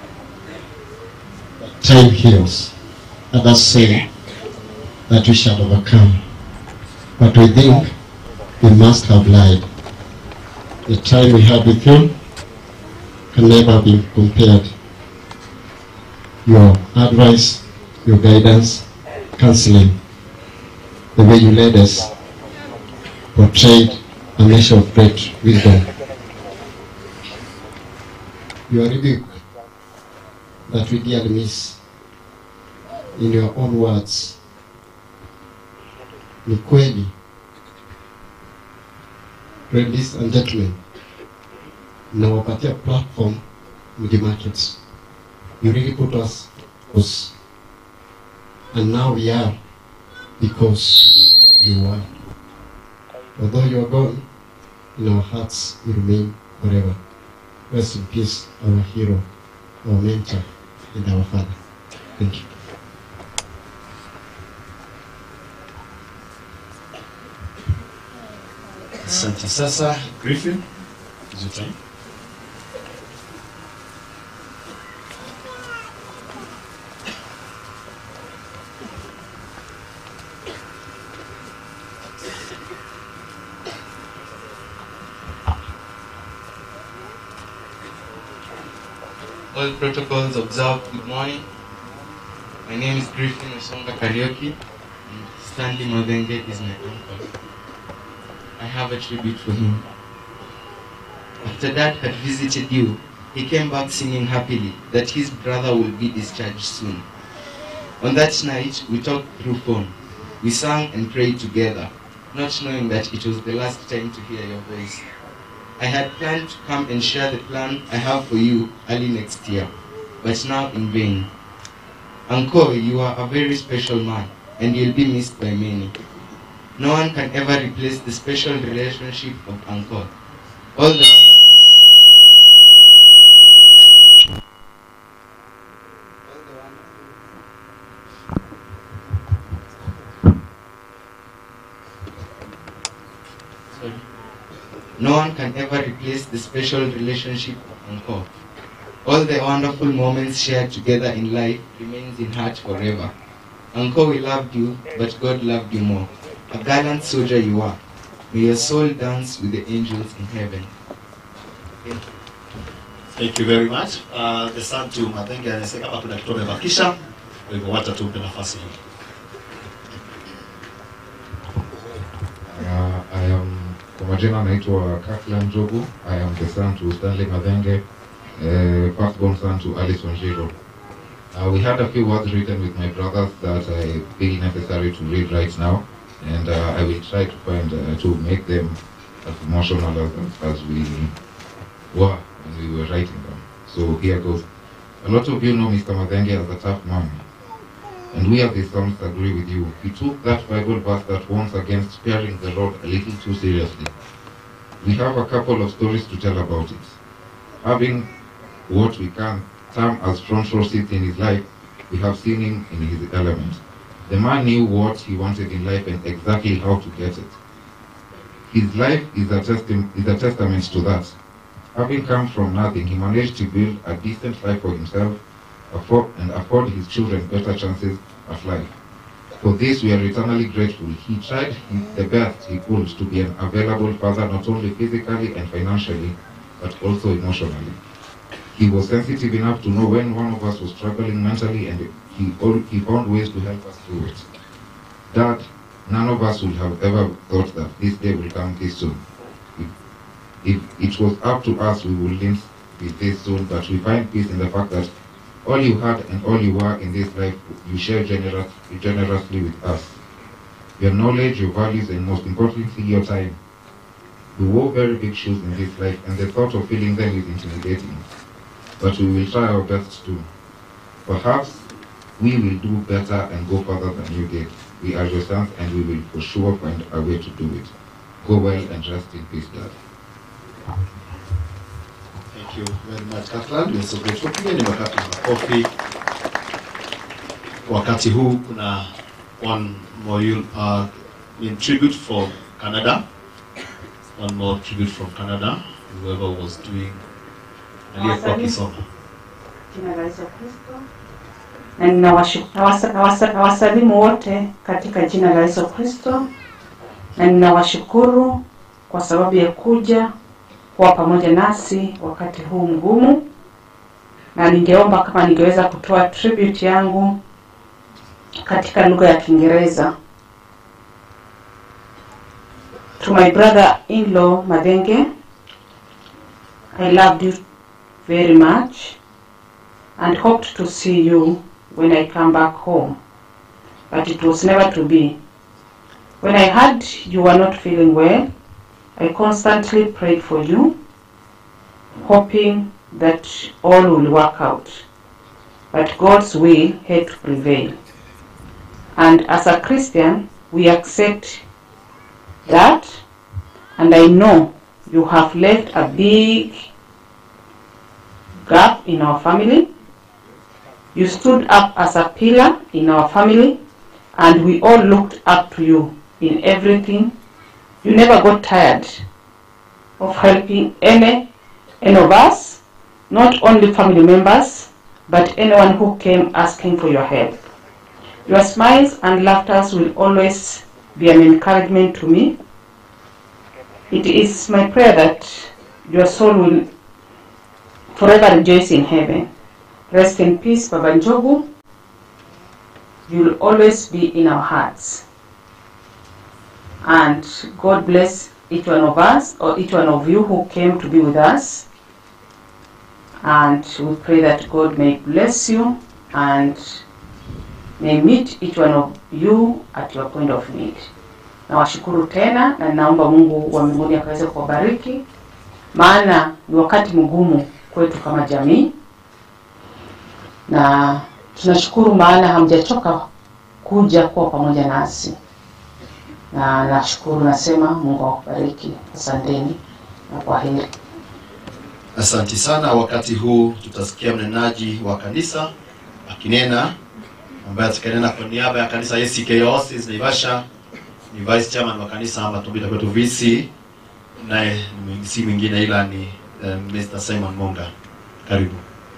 that time heals. Others say that we shall overcome. But we think we must have lied. The time we had with you can never be compared. Your advice, your guidance, counseling, the way you led us portrayed a measure of great wisdom. Your rebuke that we dearly miss in your own words ni kweli ladies and gentlemen nawapatia platform mji market you really put us us and now we are because you are although you are gone in our hearts you remain forever rest in peace our hero our mentor and our father thank you Asante. Sasa Griffin, is your time. All protocols observed. Good morning. My name is Griffin Osonga Karaoke. and Stanley Madenge is my uncle. I have a tribute for him. After Dad had visited you, he came back singing happily that his brother will be discharged soon. On that night, we talked through phone. We sang and prayed together, not knowing that it was the last time to hear your voice. I had planned to come and share the plan I have for you early next year, but now in vain. Uncle, you are a very special man, and you'll be missed by many. No one can ever replace the special relationship of Uncle. All the Sorry. No one can ever replace the special relationship of Uncle. All the wonderful moments shared together in life remains in heart forever. Uncle, we loved you, but God loved you more. A gallant soldier you are. May your soul dance with the angels in heaven. Thank you. Thank you very much. Uh, the son to Madenge anasema kama kuna kitu amebakisha, kwa hivyo wacha tumpe nafasi hii. Uh, I am kwa majina naitwa Kaklan Njogu. I am the son to Stanley Madenge, uh, firstborn son to Alice Wanjiru. Uh, we had a few words written with my brothers that I feel necessary to read right now, and uh, I will try to find uh, to make them as emotional as, as we were when we were writing them. So here goes. A lot of you know Mr. Madenge as a tough man. And we as his sons agree with you. He took that Bible verse that warns against sparing the Lord a little too seriously. We have a couple of stories to tell about it. Having what we can term as front row seats in his life, we have seen him in his element. The man knew what he wanted in life and exactly how to get it. His life is a, testi- is a testament to that. Having come from nothing, he managed to build a decent life for himself afford, and afford his children better chances at life. For this, we are eternally grateful. He tried his, the best he could to be an available father, not only physically and financially, but also emotionally. He was sensitive enough to know when one of us was struggling mentally, and he, al- he found ways to help us through it. Dad, none of us would have ever thought that this day will come this soon. If, if it was up to us, we would live with this soon, but we find peace in the fact that all you had and all you were in this life, you share generous, generously with us. Your knowledge, your values, and most importantly, your time. We wore very big shoes in this life, and the thought of filling them is intimidating. But we will try our best to. Perhaps we will do better and go further than you did. We are your sons, and we will for sure find a way to do it. Go well and rest in peace, Dad. Thank you very much, Kathleen. We are so grateful. Pigeni wakati makofi. Wakati huu kuna one more you- uh, in tribute from Canada. One more tribute from Canada. Whoever was doing aliyekuwa akisoma. Jina la Yesu Kristo. Na ninawashu- nawasa- nawasa- nawasalimu wote katika jina la Yesu Kristo, na ninawashukuru kwa sababu ya kuja kuwa pamoja nasi wakati huu mgumu, na ningeomba kama ningeweza kutoa tribute yangu katika lugha ya Kiingereza. To my brother-in-law Madenge, I loved you very much and hoped to see you when I come back home, but it was never to be. When I heard you were not feeling well, I constantly prayed for you, hoping that all will work out. But God's will had to prevail. And as a Christian, we accept that, and I know you have left a big gap in our family. You stood up as a pillar in our family, and we all looked up to you in everything. You never got tired of helping any, any of us, not only family members, but anyone who came asking for your help. Your smiles and laughter will always be an encouragement to me. It is my prayer that your soul will forever rejoice in heaven. Rest in peace, Baba Njogu. You will always be in our hearts. And God bless each one of us, or each one of you who came to be with us. And we pray that God may bless you and may meet each one of you at your point of need. Nawashukuru tena na ninaomba Mungu wa mbinguni akaweze kuwabariki, maana ni wakati mgumu kwetu kama jamii, na tunashukuru maana hamjachoka kuja kuwa pamoja nasi, na nashukuru, nasema Mungu awabariki. Asanteni na kwaheri. Asanti sana. Wakati huu tutasikia mnenaji wa kanisa akinena, ambaye atakanena kwa niaba ya kanisa ACK Oasis Naivasha. Ni vice chairman wa kanisa Matumbita kwetu VC, naye ni si mwingine ila ni uh, Mr. Simon Monga. Karibu.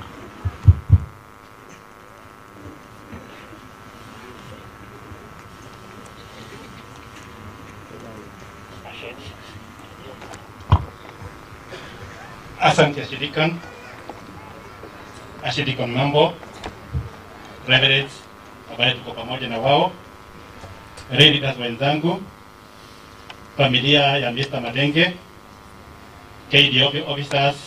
Asante Ashidikon, Ashidikon mambo, reverends ambaye tuko pamoja na wao, leaders wenzangu, familia ya Mr. Madenge, KD officers,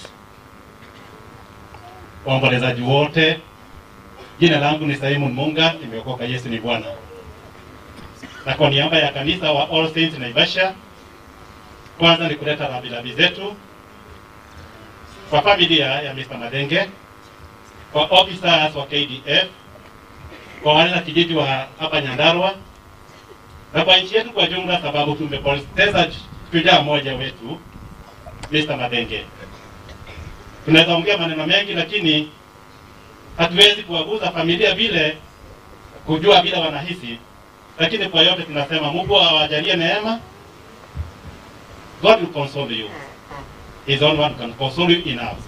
waombolezaji wote. Jina langu ni Simon Munga, nimeokoka, Yesu ni Bwana. Na kwa niaba ya kanisa wa All Saints Naivasha, kwanza ni kuleta rambirambi zetu kwa familia ya Mr. Madenge, kwa officers wa KDF, kwa wale na kijiji wa hapa Nyandarua na kwa nchi yetu kwa jumla, sababu tumepoteza shujaa mmoja wetu Mr. Madenge. Tunaweza ongea maneno mengi, lakini hatuwezi kuwaguza familia vile kujua vile wanahisi, lakini kwa yote tunasema Mungu awajalie neema. God will console you. His own one can console you enough.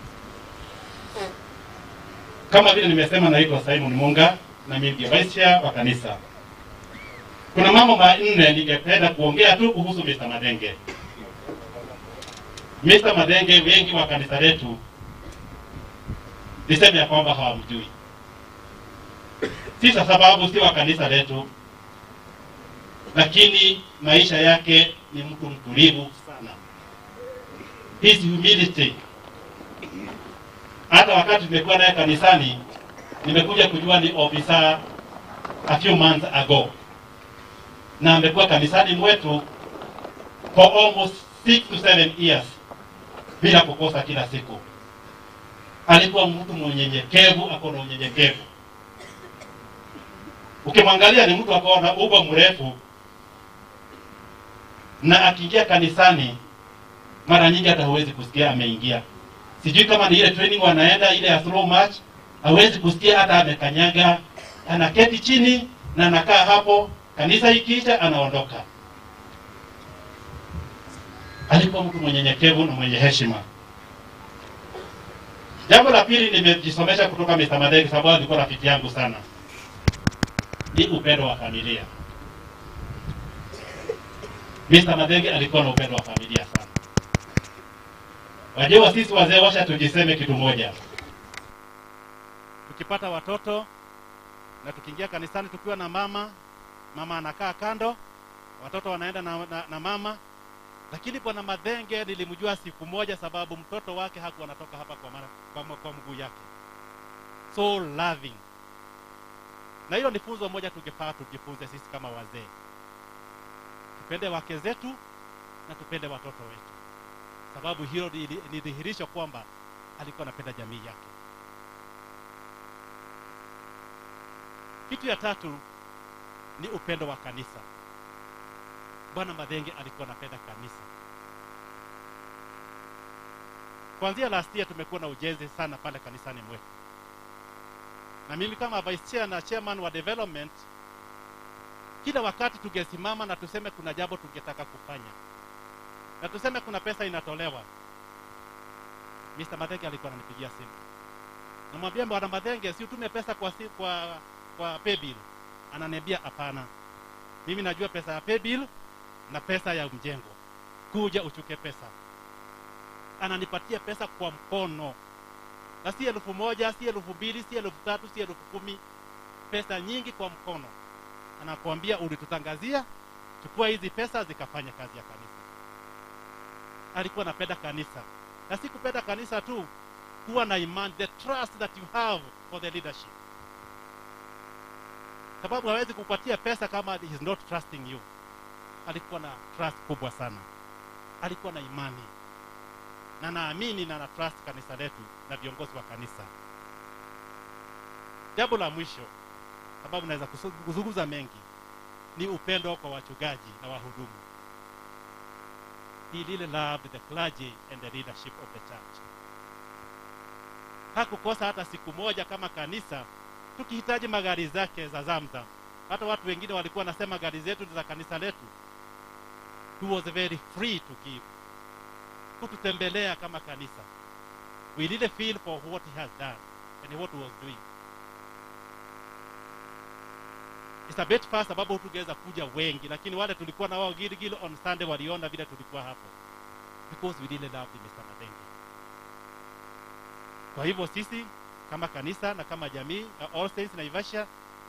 Kama vile nimesema, naitwa Simon Munga na mimi ndiye vice chair wa kanisa. Kuna mambo manne ningependa kuongea tu kuhusu Mr. Madenge. Mr. Madenge, wengi wa kanisa letu niseme ya kwamba hawamjui, si kwa sababu si wa kanisa letu, lakini maisha yake ni mtu mtulivu sana. His humility. Hata wakati tumekuwa naye kanisani, nimekuja kujua ni ofisa a few months ago, na amekuwa kanisani mwetu for almost six to seven years bila kukosa kila siku. Alikuwa mtu mnyenyekevu, ako na unyenyekevu. Ukimwangalia ni mtu akawa na ugo mrefu, na akiingia kanisani mara nyingi hata huwezi kusikia ameingia. Sijui kama ni ile training wanaenda ile ya slow march, hawezi kusikia hata amekanyaga. Anaketi chini na anakaa hapo, kanisa ikiisha anaondoka. Alikuwa mtu mwenyenyekevu na mwenye heshima. Jambo la pili nimejisomesha kutoka Mr. Madenge sababu alikuwa rafiki yangu sana, ni upendo wa familia. Mr. Madenge alikuwa na upendo wa familia sana. Wajua sisi wazee washa tujiseme kitu moja, tukipata watoto na tukiingia kanisani tukiwa na mama, mama anakaa kando, watoto wanaenda na, na, na mama. Lakini bwana Madenge nilimjua siku moja, sababu mtoto wake hakuwa anatoka hapa kwa, mara, kwa, kwa mguu yake, so loving. Na hilo ni funzo moja tungefaa tujifunze sisi kama wazee, tupende wake zetu na tupende watoto wetu sababu hilo ni ni dhihirisho kwamba alikuwa anapenda jamii yake. Kitu ya tatu ni upendo wa kanisa. Bwana Madenge alikuwa anapenda kanisa. Kuanzia last year tumekuwa na ujenzi sana pale kanisani mwetu, na mimi kama vice chair na chairman wa development, kila wakati tungesimama na tuseme kuna jambo tungetaka kufanya na tuseme kuna pesa inatolewa, Mr. Madenge alikuwa ananipigia simu, namwambia bwana Madenge, si utume pesa kwa, si, kwa, kwa paybill. Ananiambia hapana, mimi najua pesa ya paybill na pesa ya mjengo, kuja uchuke pesa. Ananipatia pesa kwa mkono, na si elfu moja, si elfu mbili, si elfu tatu, si elfu kumi, pesa nyingi kwa mkono. Anakuambia ulitutangazia, chukua hizi pesa zikafanya kazi ya kanisa alikuwa anapenda kanisa na si kupenda kanisa tu kuwa na imani the trust that you have for the leadership sababu hawezi kupatia pesa kama he is not trusting you alikuwa na trust kubwa sana alikuwa na imani na naamini na na trust kanisa letu na viongozi wa kanisa jambo la mwisho sababu naweza kuzungumza mengi ni upendo kwa wachungaji na wahudumu he really loved the clergy and the leadership of the church. Hakukosa hata siku moja kama kanisa tukihitaji magari zake za Zamzam. Hata watu wengine walikuwa wanasema gari zetu ni za kanisa letu. He was very free to give, kututembelea kama kanisa. We really feel for what he has done and what he was doing. It's a bit fast sababu tungeweza kuja wengi, lakini wale tulikuwa na wao Gilgil on Sunday waliona vile tulikuwa hapo, because we really loved Mr. Madenge. Kwa hivyo sisi kama kanisa na kama jamii ya All Saints Naivasha,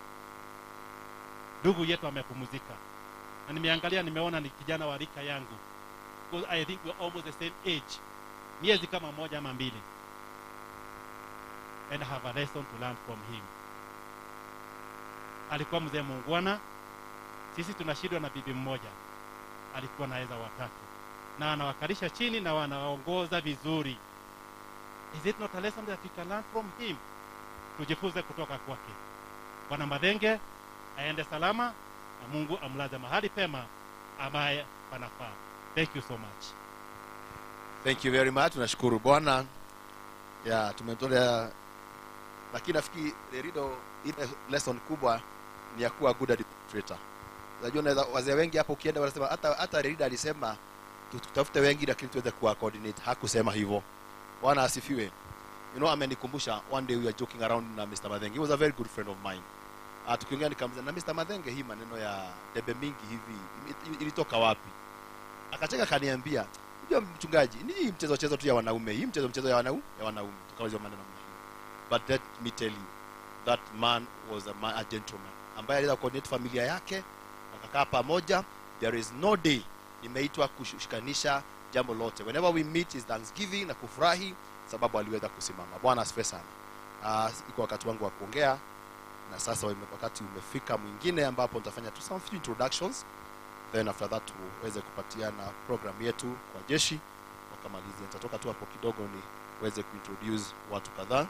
ndugu yetu amepumzika, na nimeangalia, nimeona ni kijana wa rika yangu, because I think we're almost the same age, miezi kama moja ama mbili, and I have a lesson to learn from him alikuwa mzee muungwana. Sisi tunashindwa na bibi mmoja, alikuwa naweza watatu, na anawakalisha chini na wanaongoza vizuri. Is it not a lesson that we can learn from him? Tujifunze kutoka kwake. bwana madhenge aende salama na mungu amlaze mahali pema ambaye panafaa thank you so much thank you very much tunashukuru bwana ya tumetolea lakini nafikiri lerido ile lesson kubwa ni ya kuwa good administrator unajua unaweza wazee wengi hapo ukienda wanasema hata hata lerido alisema tu- tutafute wengi lakini tuweze kuwa coordinate hakusema hivyo bwana asifiwe you know amenikumbusha one day we were joking around na Mr. Madhenge he was a very good friend of mine uh, tukiongea nikamuza na Mr. Madhenge hii maneno ya debe mingi hivi ili- ilitoka wapi akacheka kaniambia unajua mchungaji ni hii mchezo chezo tu ya wanaume hii mchezo mchezo ya wanaume ya wanaume tukaweza maneno namna hiyo but let me tell you that man was a, man, a gentleman ambaye aliweza coordinate familia yake wakakaa pamoja there is no day nimeitwa kushikanisha jambo lote whenever we meet is thanksgiving na kufurahi sababu aliweza kusimama bwana asifiwe sana uh, iko wakati wangu wa kuongea na sasa wame- wakati umefika mwingine ambapo nitafanya tu some few introductions then after that tuweze kupatiana program yetu kwa jeshi wakamalizia nitatoka tu hapo kidogo niweze kuintroduce watu kadhaa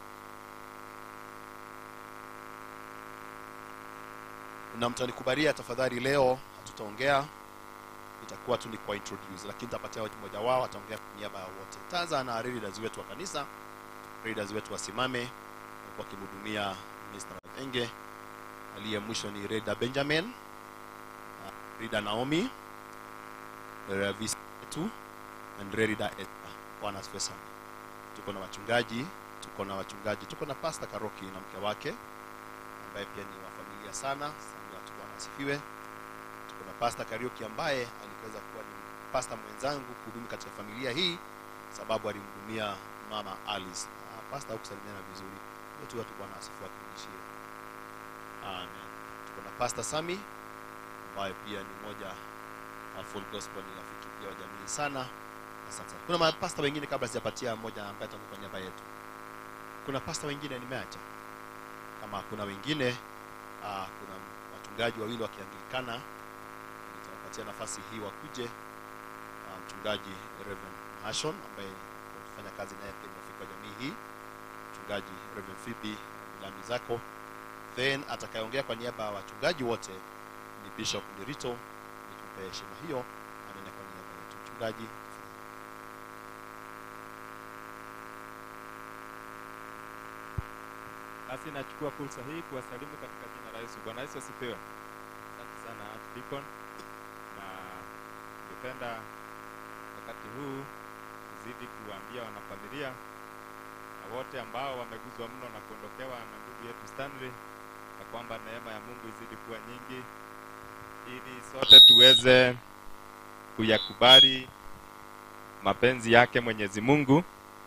na mtanikubalia tafadhali leo hatutaongea itakuwa tu ni kwa introduce lakini nitapatia watu mmoja wao ataongea kwa niaba ya wote taanza na leaders wetu wa kanisa leaders wetu wasimame wakimhudumia Mr. Enge aliye mwisho ni Reda Benjamin uh, Reda Naomi Revis wetu and Reda Esther bwana asifiwe sana tuko na wachungaji tuko na wachungaji tuko na Pastor Karoki na mke wake ambaye pia ni wa familia sana sana watu bwana asifiwe tuko na Pastor Karioki ambaye aliweza kuwa ni pastor mwenzangu kuhudumu katika familia hii sababu alimhudumia mama Alice. Ah, pastor hukusalimiana vizuri. Hiyo tu watu bwana asifiwe akurudishie. Amen. Tuko na Pastor Sami ambaye pia ni moja wa Full Gospel ni rafiki pia wa jamii sana. Asante. sana. Kuna mapasta wengine kabla sijapatia mmoja ambaye atakuwa kwa niaba yetu. Kuna pasta wengine nimeacha. Kama kuna wengine uh, kuna wachungaji wawili wakianglikana nitawapatia nafasi hii wakuje uh, mchungaji Reverend Hashon ambaye tunafanya kazi naye pia rafiki wa jamii hii mchungaji Reverend Phoebe Milambi zako then atakayeongea kwa niaba ya wachungaji wote ni Bishop Ndirito nitumpe heshima hiyo anene kwa niaba yetu mchungaji Basi nachukua fursa hii kuwasalimu katika jina la Yesu. Bwana Yesu asifiwe. Asante sana Archdeacon, na ningependa wakati huu kuzidi kuwaambia wanafamilia na wote ambao wameguzwa mno na kuondokewa na ndugu yetu Stanley ya kwamba neema ya Mungu izidi kuwa nyingi, ili sote tuweze kuyakubali mapenzi yake Mwenyezi Mungu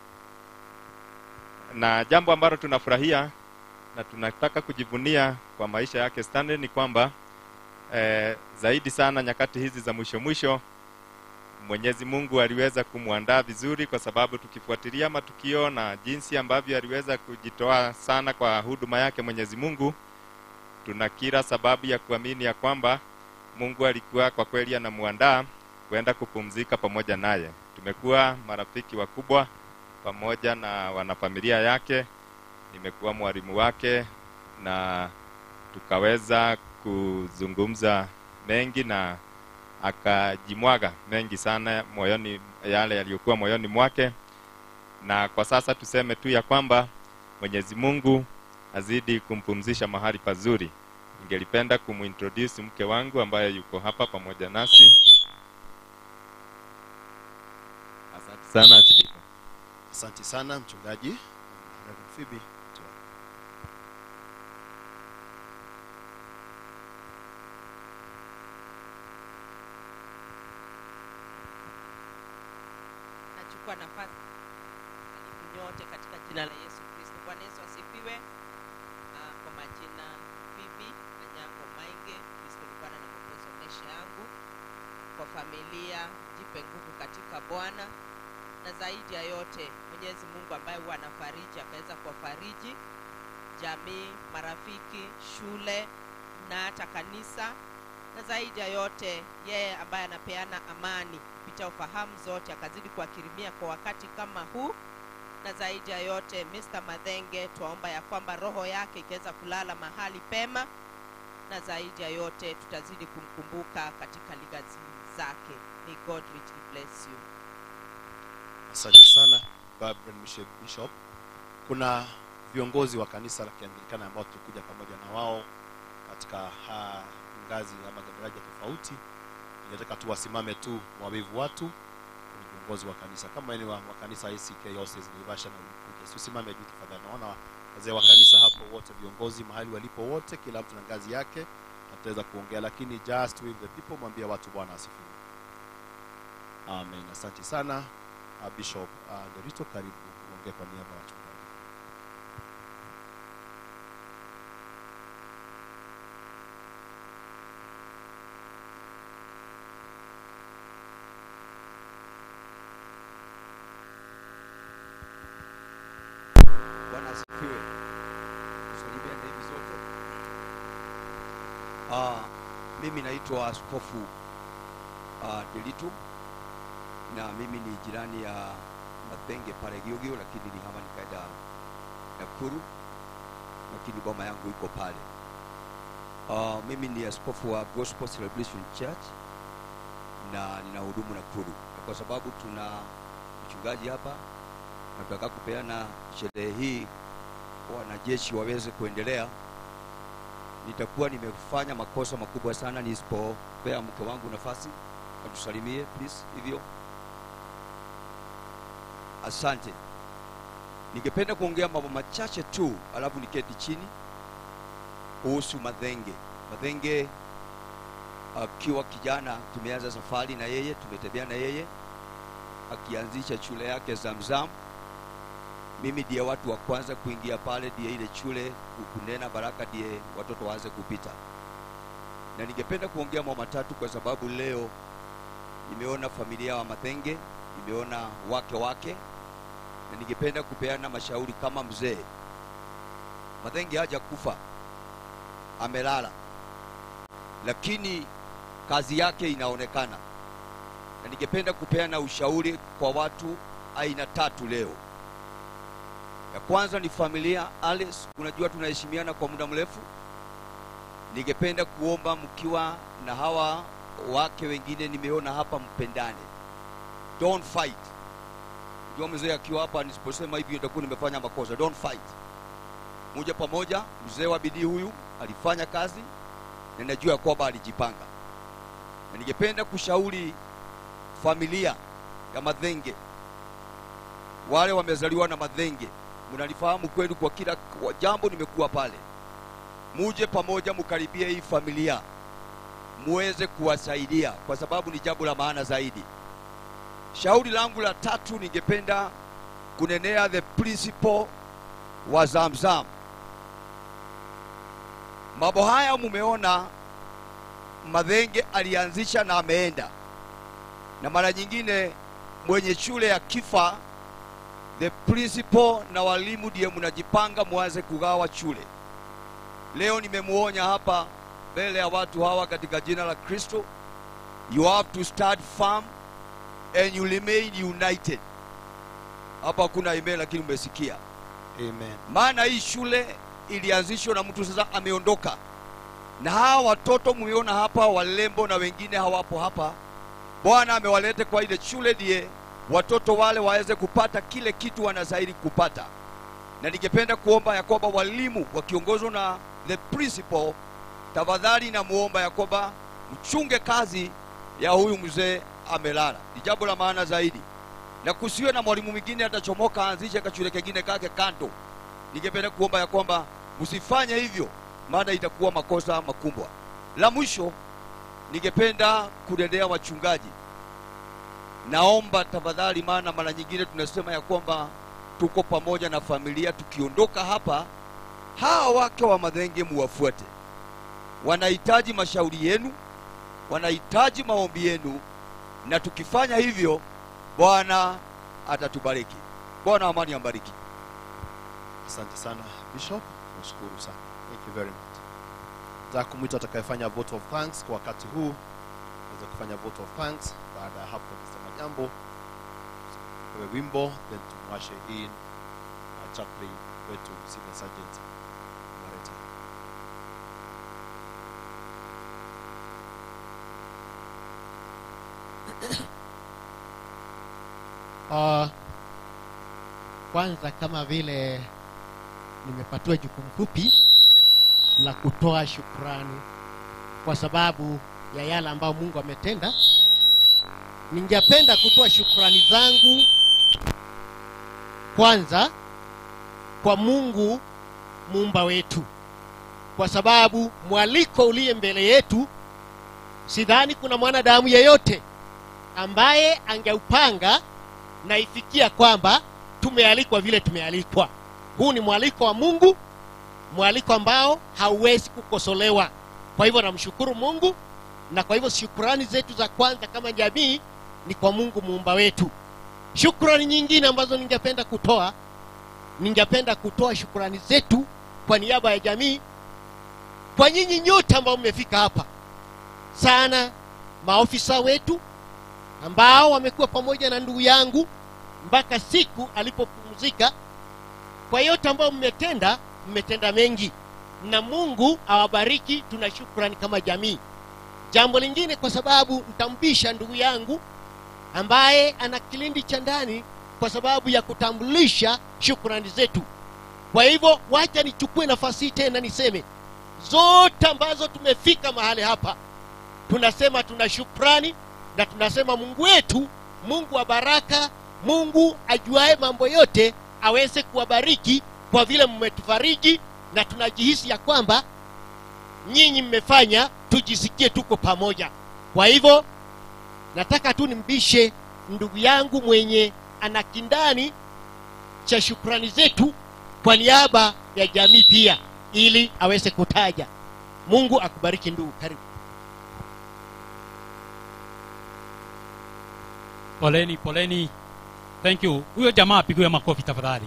na jambo ambalo tunafurahia na tunataka kujivunia kwa maisha yake Stanley ni kwamba eh, zaidi sana nyakati hizi za mwisho mwisho Mwenyezi Mungu aliweza kumwandaa vizuri, kwa sababu tukifuatilia matukio na jinsi ambavyo aliweza kujitoa sana kwa huduma yake Mwenyezi Mungu, tuna kila sababu ya kuamini ya kwamba Mungu alikuwa kwa kweli anamwandaa kwenda kupumzika pamoja naye. Tumekuwa marafiki wakubwa pamoja na wanafamilia yake, nimekuwa mwalimu wake na tukaweza kuzungumza mengi na akajimwaga mengi sana moyoni, yale yaliyokuwa moyoni mwake, na kwa sasa tuseme tu ya kwamba Mwenyezi Mungu azidi kumpumzisha mahali pazuri. Ningelipenda kumintroduce mke wangu ambaye yuko hapa pamoja nasi. Asante sana Archdeacon. Asante sana mchungaji Reverend Phoebe. nachukua nafasi karibu nyote katika jina la Yesu Kristo. Bwana Yesu asifiwe. Uh, kwa majina Phoebe Anyango Mainge, Kristo ni Bwana na Mwokozi wa maisha yangu. Kwa familia, jipe nguvu katika Bwana, na zaidi ya yote Mwenyezi Mungu ambaye huwa anafariji akaweza kuwafariji jamii, marafiki, shule na hata kanisa, na zaidi ya yote yeye ambaye anapeana amani kupitia ufahamu zote, akazidi kuwakirimia kwa wakati kama huu, na zaidi ya yote Mr. Madhenge, twaomba ya kwamba roho yake ikiweza kulala mahali pema, na zaidi ya yote tutazidi kumkumbuka katika ligazi zake. May God richly bless you. Asante sana Reverend Bishop Bishop. Kuna viongozi wa kanisa la Kianglikana ambao tulikuja pamoja na wao katika ha, ngazi ama daraja tofauti. Ningetaka tu wasimame tu wawivu watu ni viongozi wa kanisa kama ni wa, wa kanisa ACK Diocese Naivasha na Ulikuja. Si usimame juu tafadhali. Naona wazee wa kanisa hapo wote viongozi mahali walipo wote kila mtu na ngazi yake ataweza kuongea lakini just with the people mwambie watu Bwana asifiwe. Amen. Asante sana uh, Bishop uh, Derito, karibu uongee kwa niaba ya wachungaji. Bwana asifiwe. Tusalimia na hivi zote. Ah, mimi naitwa Askofu uh, Delitu na mimi ni jirani ya Mathenge pale Giogio, lakini nihama nikaenda Nakuru, lakini boma yangu iko pale. Uh, mimi ni askofu wa Gospel Celebration Church na ninahudumu Nakuru, na kwa sababu tuna mchungaji hapa nataka kupeana sherehe hii wanajeshi waweze kuendelea, nitakuwa nimefanya makosa makubwa sana nisipopea mke wangu nafasi atusalimie please. Hivyo asante. Ningependa kuongea mambo machache tu, alafu niketi chini kuhusu Madhenge. Madhenge akiwa kijana, tumeanza safari na yeye, tumetembea na yeye akianzisha shule yake Zamzam. Mimi ndiye watu wa kwanza kuingia pale, ndiye ile shule kunena baraka, ndiye watoto waanze kupita. Na ningependa kuongea mambo matatu kwa sababu leo nimeona familia wa Mathenge, nimeona wake wake, na ningependa kupeana mashauri kama mzee. Mathenge haja kufa, amelala, lakini kazi yake inaonekana, na ningependa kupeana ushauri kwa watu aina tatu leo. Ya kwanza ni familia Alice, unajua tunaheshimiana kwa muda mrefu. Ningependa kuomba mkiwa na hawa wake wengine nimeona hapa, mpendane, don't fight. Jua mzee akiwa hapa, nisiposema hivyo nitakuwa nimefanya makosa. Don't fight, moja pamoja. Mzee wa bidii huyu alifanya kazi na najua ya kwamba alijipanga, na ningependa kushauri familia ya Madhenge, wale wamezaliwa na Madhenge, mnalifahamu kweli, kwa kila kwa jambo nimekuwa pale, muje pamoja, mkaribie hii familia muweze kuwasaidia kwa sababu ni jambo la maana zaidi. Shauri langu la tatu, ningependa kunenea the principle wa Zamzam. Mambo haya mumeona Madhenge alianzisha na ameenda, na mara nyingine mwenye shule ya kifa, the principal na walimu ndiye mnajipanga mwanze kugawa shule. Leo nimemuonya hapa mbele ya watu hawa katika jina la Kristo, you have to start firm and you remain united. Hapa hakuna email, lakini umesikia Amen. maana hii shule ilianzishwa na mtu sasa ameondoka, na hawa watoto mmeona hapa, walembo na wengine hawapo hapa. Bwana amewaleta kwa ile shule ndiye watoto wale waweze kupata kile kitu wanastahili kupata, na ningependa kuomba ya kwamba walimu wakiongozwa na the principal, tafadhali namuomba ya kwamba mchunge kazi ya huyu mzee amelala, ni jambo la maana zaidi, na kusiwe na mwalimu mwingine atachomoka aanzishe kashule kengine kake kando. Ningependa kuomba ya kwamba msifanye hivyo, maana itakuwa makosa makubwa. La mwisho, ningependa kunenea wachungaji, naomba tafadhali, maana mara nyingine tunasema ya kwamba tuko pamoja na familia, tukiondoka hapa, hawa wake wa Madhenge muwafuate, wanahitaji mashauri yenu, wanahitaji maombi yenu, na tukifanya hivyo Bwana atatubariki. Bwana amani ambariki. Asante sana Bishop, nashukuru sana. Thank you very much. Nataka kumwita atakayefanya vote of thanks kwa wakati huu aweze kufanya vote of thanks. Baada ya hapo tutasema jambo, tupewe wimbo, then tumwashe in chaplain wetu Senior Sergeant Marete. Uh, kwanza kama vile nimepatiwa jukumu fupi la kutoa shukrani kwa sababu ya yale ambayo Mungu ametenda, ningependa kutoa shukrani zangu kwanza kwa Mungu muumba wetu, kwa sababu mwaliko uliye mbele yetu, sidhani kuna mwanadamu yeyote ambaye angeupanga na ifikia kwamba tumealikwa vile tumealikwa. Huu ni mwaliko wa Mungu, mwaliko ambao hauwezi kukosolewa. Kwa hivyo namshukuru Mungu, na kwa hivyo shukrani zetu za kwanza kama jamii ni kwa Mungu muumba wetu. Shukrani nyingine ambazo ningependa kutoa, ningependa kutoa shukrani zetu kwa niaba ya jamii, kwa nyinyi nyote ambao mmefika hapa, sana maofisa wetu ambao wamekuwa pamoja na ndugu yangu mpaka siku alipopumzika. Kwa yote ambayo mmetenda, mmetenda mengi, na Mungu awabariki. Tuna shukrani kama jamii. Jambo lingine, kwa sababu nitambisha ndugu yangu ambaye ana kilindi cha ndani kwa sababu ya kutambulisha shukrani zetu. Kwa hivyo, wacha nichukue nafasi hii tena niseme zote ambazo tumefika mahali hapa, tunasema tuna shukrani na tunasema Mungu wetu, Mungu wa baraka, Mungu ajuaye mambo yote, aweze kuwabariki kwa vile mmetufariji, na tunajihisi ya kwamba nyinyi mmefanya tujisikie tuko pamoja. Kwa hivyo nataka tu nimbishe ndugu yangu mwenye ana kindani cha shukrani zetu kwa niaba ya jamii pia, ili aweze kutaja. Mungu akubariki ndugu, karibu. Poleni, poleni. Thank you. Huyo jamaa apigiwe makofi tafadhali.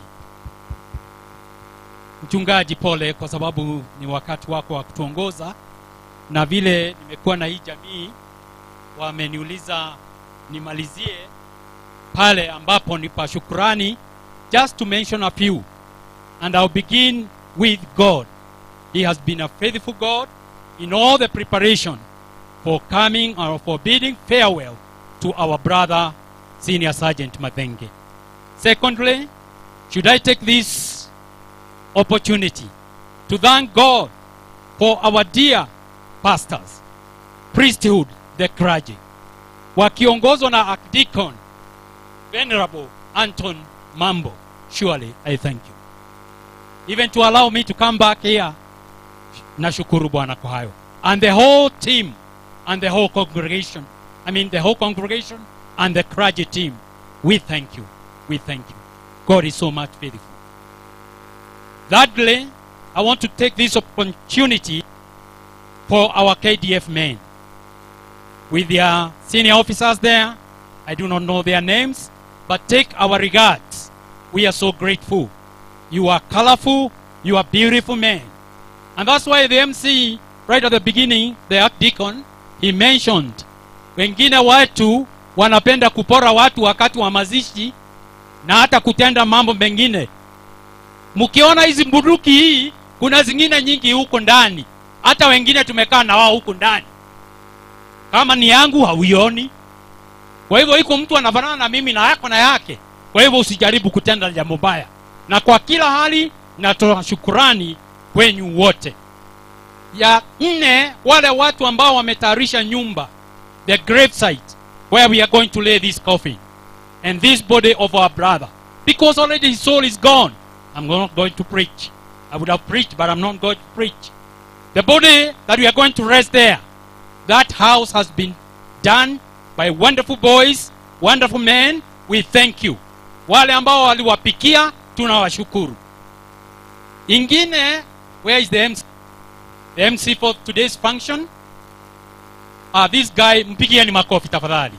Mchungaji, pole kwa sababu ni wakati wako wa kutuongoza, na vile nimekuwa na hii jamii, wameniuliza nimalizie pale ambapo ni pa shukrani, just to mention a few and I'll begin with God. He has been a faithful God in all the preparation for coming or for bidding farewell to our brother Senior Sergeant Mathenge. Secondly, should I take this opportunity to thank God for our dear pastors, priesthood, the clergy, wakiongozwa na Archdeacon Venerable Anton Mambo. Surely I thank you. Even to allow me to come back here, nashukuru Bwana kwa hayo. And the whole team and the whole congregation, I mean the whole congregation and the clergy team, we thank you. We thank you. God is so much faithful. Thirdly, I want to take this opportunity for our KDF men. With their senior officers there, I do not know their names, but take our regards. We are so grateful. You are colorful, you are beautiful men. And that's why the MC, right at the beginning, the archdeacon, he mentioned wengine watu wanapenda kupora watu wakati wa mazishi na hata kutenda mambo mengine. Mkiona hizi bunduki hii, kuna zingine nyingi huko ndani, hata wengine tumekaa na wao huko ndani. Kama ni yangu hauioni. Kwa hivyo iko mtu anafanana na mimi na yako na yake. Kwa hivyo usijaribu kutenda jambo baya, na kwa kila hali natoa shukurani kwenyu wote. Ya nne, wale watu ambao wametayarisha nyumba, the grave site where we are going to lay this coffin and this body of our brother, because already his soul is gone. I'm not going to preach. I would have preached, but I'm not going to preach. The body that we are going to rest there, that house has been done by wonderful boys, wonderful men. We thank you. Wale ambao waliwapikia tunawashukuru. Ingine, where is the MC? The MC for today's function? Ah, this guy, mpigieni makofi tafadhali.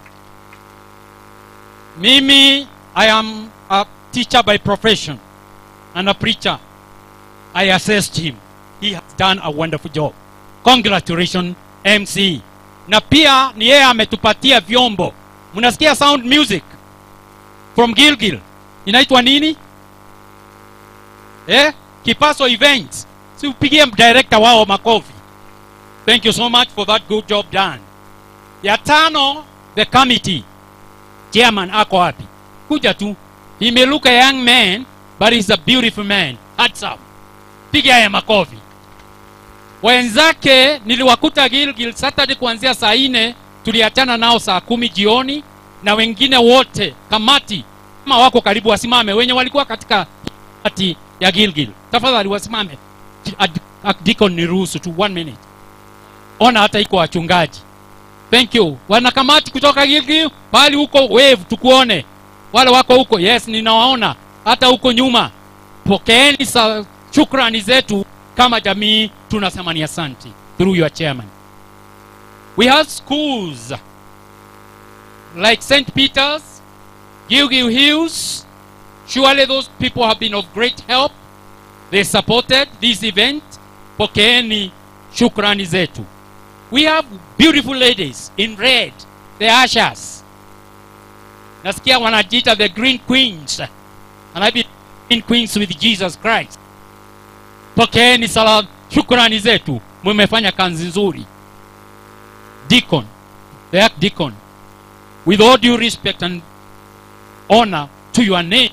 Mimi, I am a teacher by profession and a preacher. I assessed him. He has done a wonderful job. Congratulations, MC. Na pia ni yeye ametupatia vyombo. Mnasikia sound music from Gilgil. Inaitwa nini? eh? kipaso events si upigie director wao makofi thank you so much for that good job done ya tano the committee chairman ako wapi kuja tu he may look a young man but he's a beautiful man handsome piga haya makofi wenzake niliwakuta gilgil saturday kuanzia saa nne tuliachana nao saa kumi jioni na wengine wote kamati kama wako karibu wasimame wenye walikuwa katika kamati ya gilgil tafadhali wasimame Ad- Ad- Deacon niruhusu tu one minute ona hata iko wachungaji thank you wanakamati kutoka gilgil bali huko wave tukuone wale wako huko yes ninawaona hata huko nyuma pokeeni sa shukrani zetu kama jamii tunasema ni asanti through your chairman we have schools like st peters gilgil hills surely those people have been of great help they supported this event pokeeni shukrani zetu we have beautiful ladies in red the ushers nasikia wanajiita the green queens and I be green queens with jesus christ pokeeni sala shukrani zetu mmefanya kazi nzuri deacon the archdeacon with all due respect and honor to your name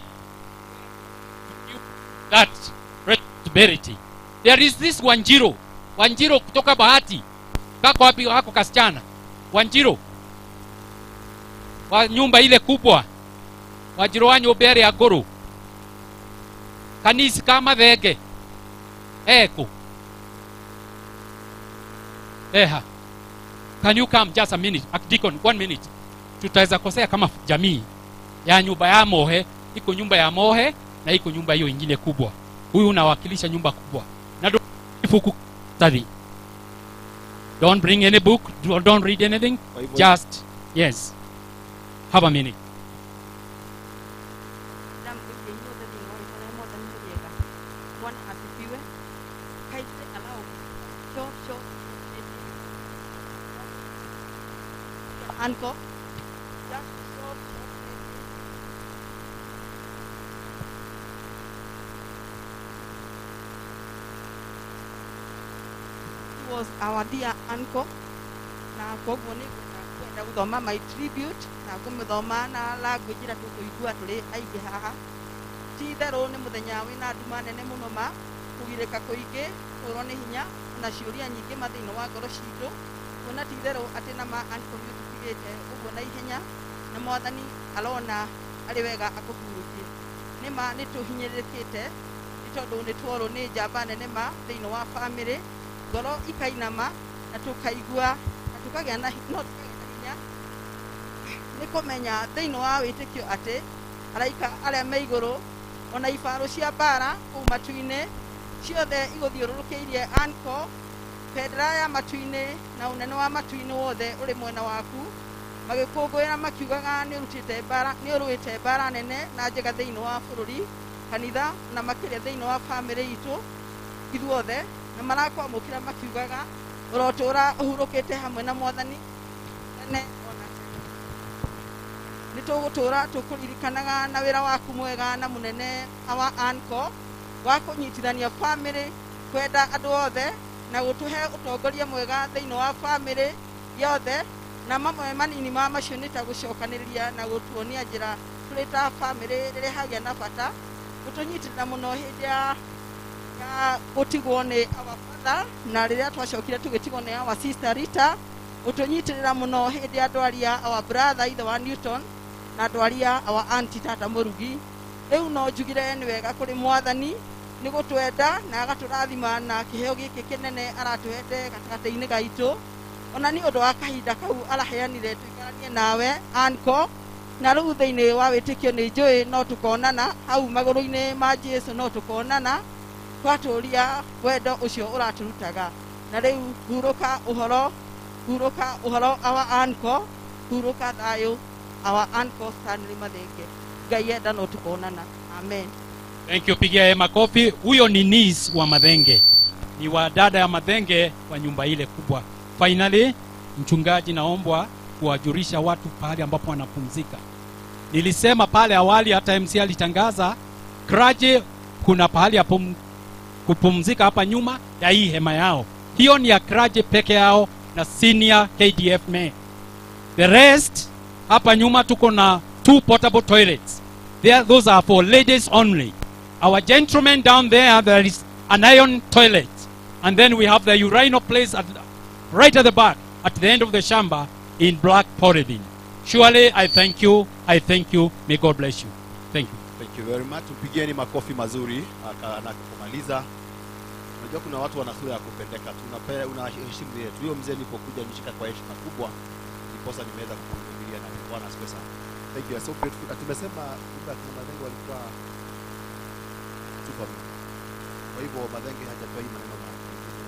that responsibility there is this wanjiro wanjiro kutoka bahati kako wapi hako kasichana wanjiro wa nyumba ile kubwa wajiro wa nyumba ya goro kanisi kama thenge eko eha can you come just a minute Deacon, one minute tutaweza kosea kama jamii ya nyumba ya mohe iko nyumba ya mohe na iko nyumba hiyo ingine kubwa huyu unawakilisha nyumba kubwa na do- fuku study don't bring any book do- don't read anything Bible. just yes have a minute Bwana asifiwe. Kindly allow show show Uncle. Just show He was our dear uncle na koguo nĩ kwenda gũthoma my tribute na kũmĩthoma na language ĩrĩa tũkũigua tũrĩ aingĩ haha ti itherũ nĩ mũthenya wĩna nduma nene mũno ma kũgirĩka kũingĩ kũrwo nĩ hinya na ciũria nyingĩ ma thĩinĩ wa ngoro citũ kuona ti itherũ atĩ na ma uncle nĩ tũtigĩte ũguo na ihenya na mwathani arona arĩ wega akũhurũkie nĩ ma nĩ tũhinyĩrĩrĩkĩte nĩ tondũ nĩ tuorwo nĩ njamba nene ma thĩinĩ wa bamĩrĩ ngoro ikainama na tũkaigua na tũkagĩa na hi- no tũkagĩa na hinya nĩ kũmenya thĩinĩ wa wĩtĩkio atĩ araika arĩa me igũrũ ona ibarũ cia mbara kũu matu-inĩ ciothe igũthiũrũrũkĩirie anko bendera ya matu-inĩ na ũnene wa matu-inĩ wothe ũrĩ mwena waku magĩkũngũĩra makiugaga nĩ ũrutĩte mbara nĩ ũrũĩte mbara nene na njega thĩinĩ wa bũrũri kanitha na makĩria thĩinĩ wa bamĩrĩ itũ ithuothe na marakwamũkĩra makiugaga ũrotũra ũhurũkĩte hamwe na mwathani tene ona nĩ tũgũtũra tũkũririkanaga na wĩra waku mwega na mũnene wa anko wa kũnyitithania bamĩrĩ kwenda andũ othe na gũtũhe ũtongoria mwega thĩinĩ wa bamĩrĩ yothe na mamwe manini ma macio nĩ ta gũcokanĩrĩria na gũtuonia njĩra tũrĩ ta bamĩrĩ rĩrĩa hagĩa na bata gũtũnyitĩrĩra mũno hĩndĩ ya ya gũtigwo nĩ our father na rĩrĩa twacokire tũgĩtigwo nĩ our sister Rita ũtũnyitĩrĩra mũno hĩndĩ ya ndwari ya our brother ithe wa Newton na ndwari ya our auntie tata Mũrugi rĩu no njugire nĩ wega kũrĩ mwathani nĩ gũtwenda na agatũrathima na kĩheo gĩkĩ kĩnene aratũhete gatagatĩ-inĩ gaitũ ona nĩ ũndũ wa kahinda kau araheanire tũikaranie nawe anko na rĩu thĩinĩ wa wĩtĩkio nĩ njũĩ no tũkonana hau magũrũ-inĩ ma Jesũ no tũkonana twatũria wendo ũcio ũratũrutaga na rĩu hurũka ũhoro hurũka ũhoro awa anko hurũka thayũ awa anko Stanley Mathenge ngai enda no tũkonana amen thank you pigia yeye makofi huyo ni nis wa madhenge ni wa dada ya madhenge wa nyumba ile kubwa finally mchungaji naombwa kuwajulisha watu pahali ambapo wanapumzika nilisema pale awali hata mc alitangaza kraje kuna pahali ya pum, kupumzika hapa nyuma ya hii hema yao hiyo ni ya kraje peke yao na senior kdf men the rest hapa nyuma tuko na two portable toilets there, those are for ladies only our gentlemen down there there is an iron toilet and then we have the urinal place at, right at the back at the end of the shamba in black polythene surely i thank you i thank you may god bless you thank you Thank you very much. Tupigieni makofi mazuri aka- anapomaliza. Unajua kuna watu wana sura ya kupendeka tu, unape- unaheshimu yetu. Huyo mzee nilipokuja nishika kwa heshima kubwa, ndiposa nimeweza kuhudhuria na Bwana asifiwe sana. Thank you. I'm so grateful. Na tumesema kumbe akina Madenge walikuwa super. Kwa hivyo Madenge hajatoa hii maneno ma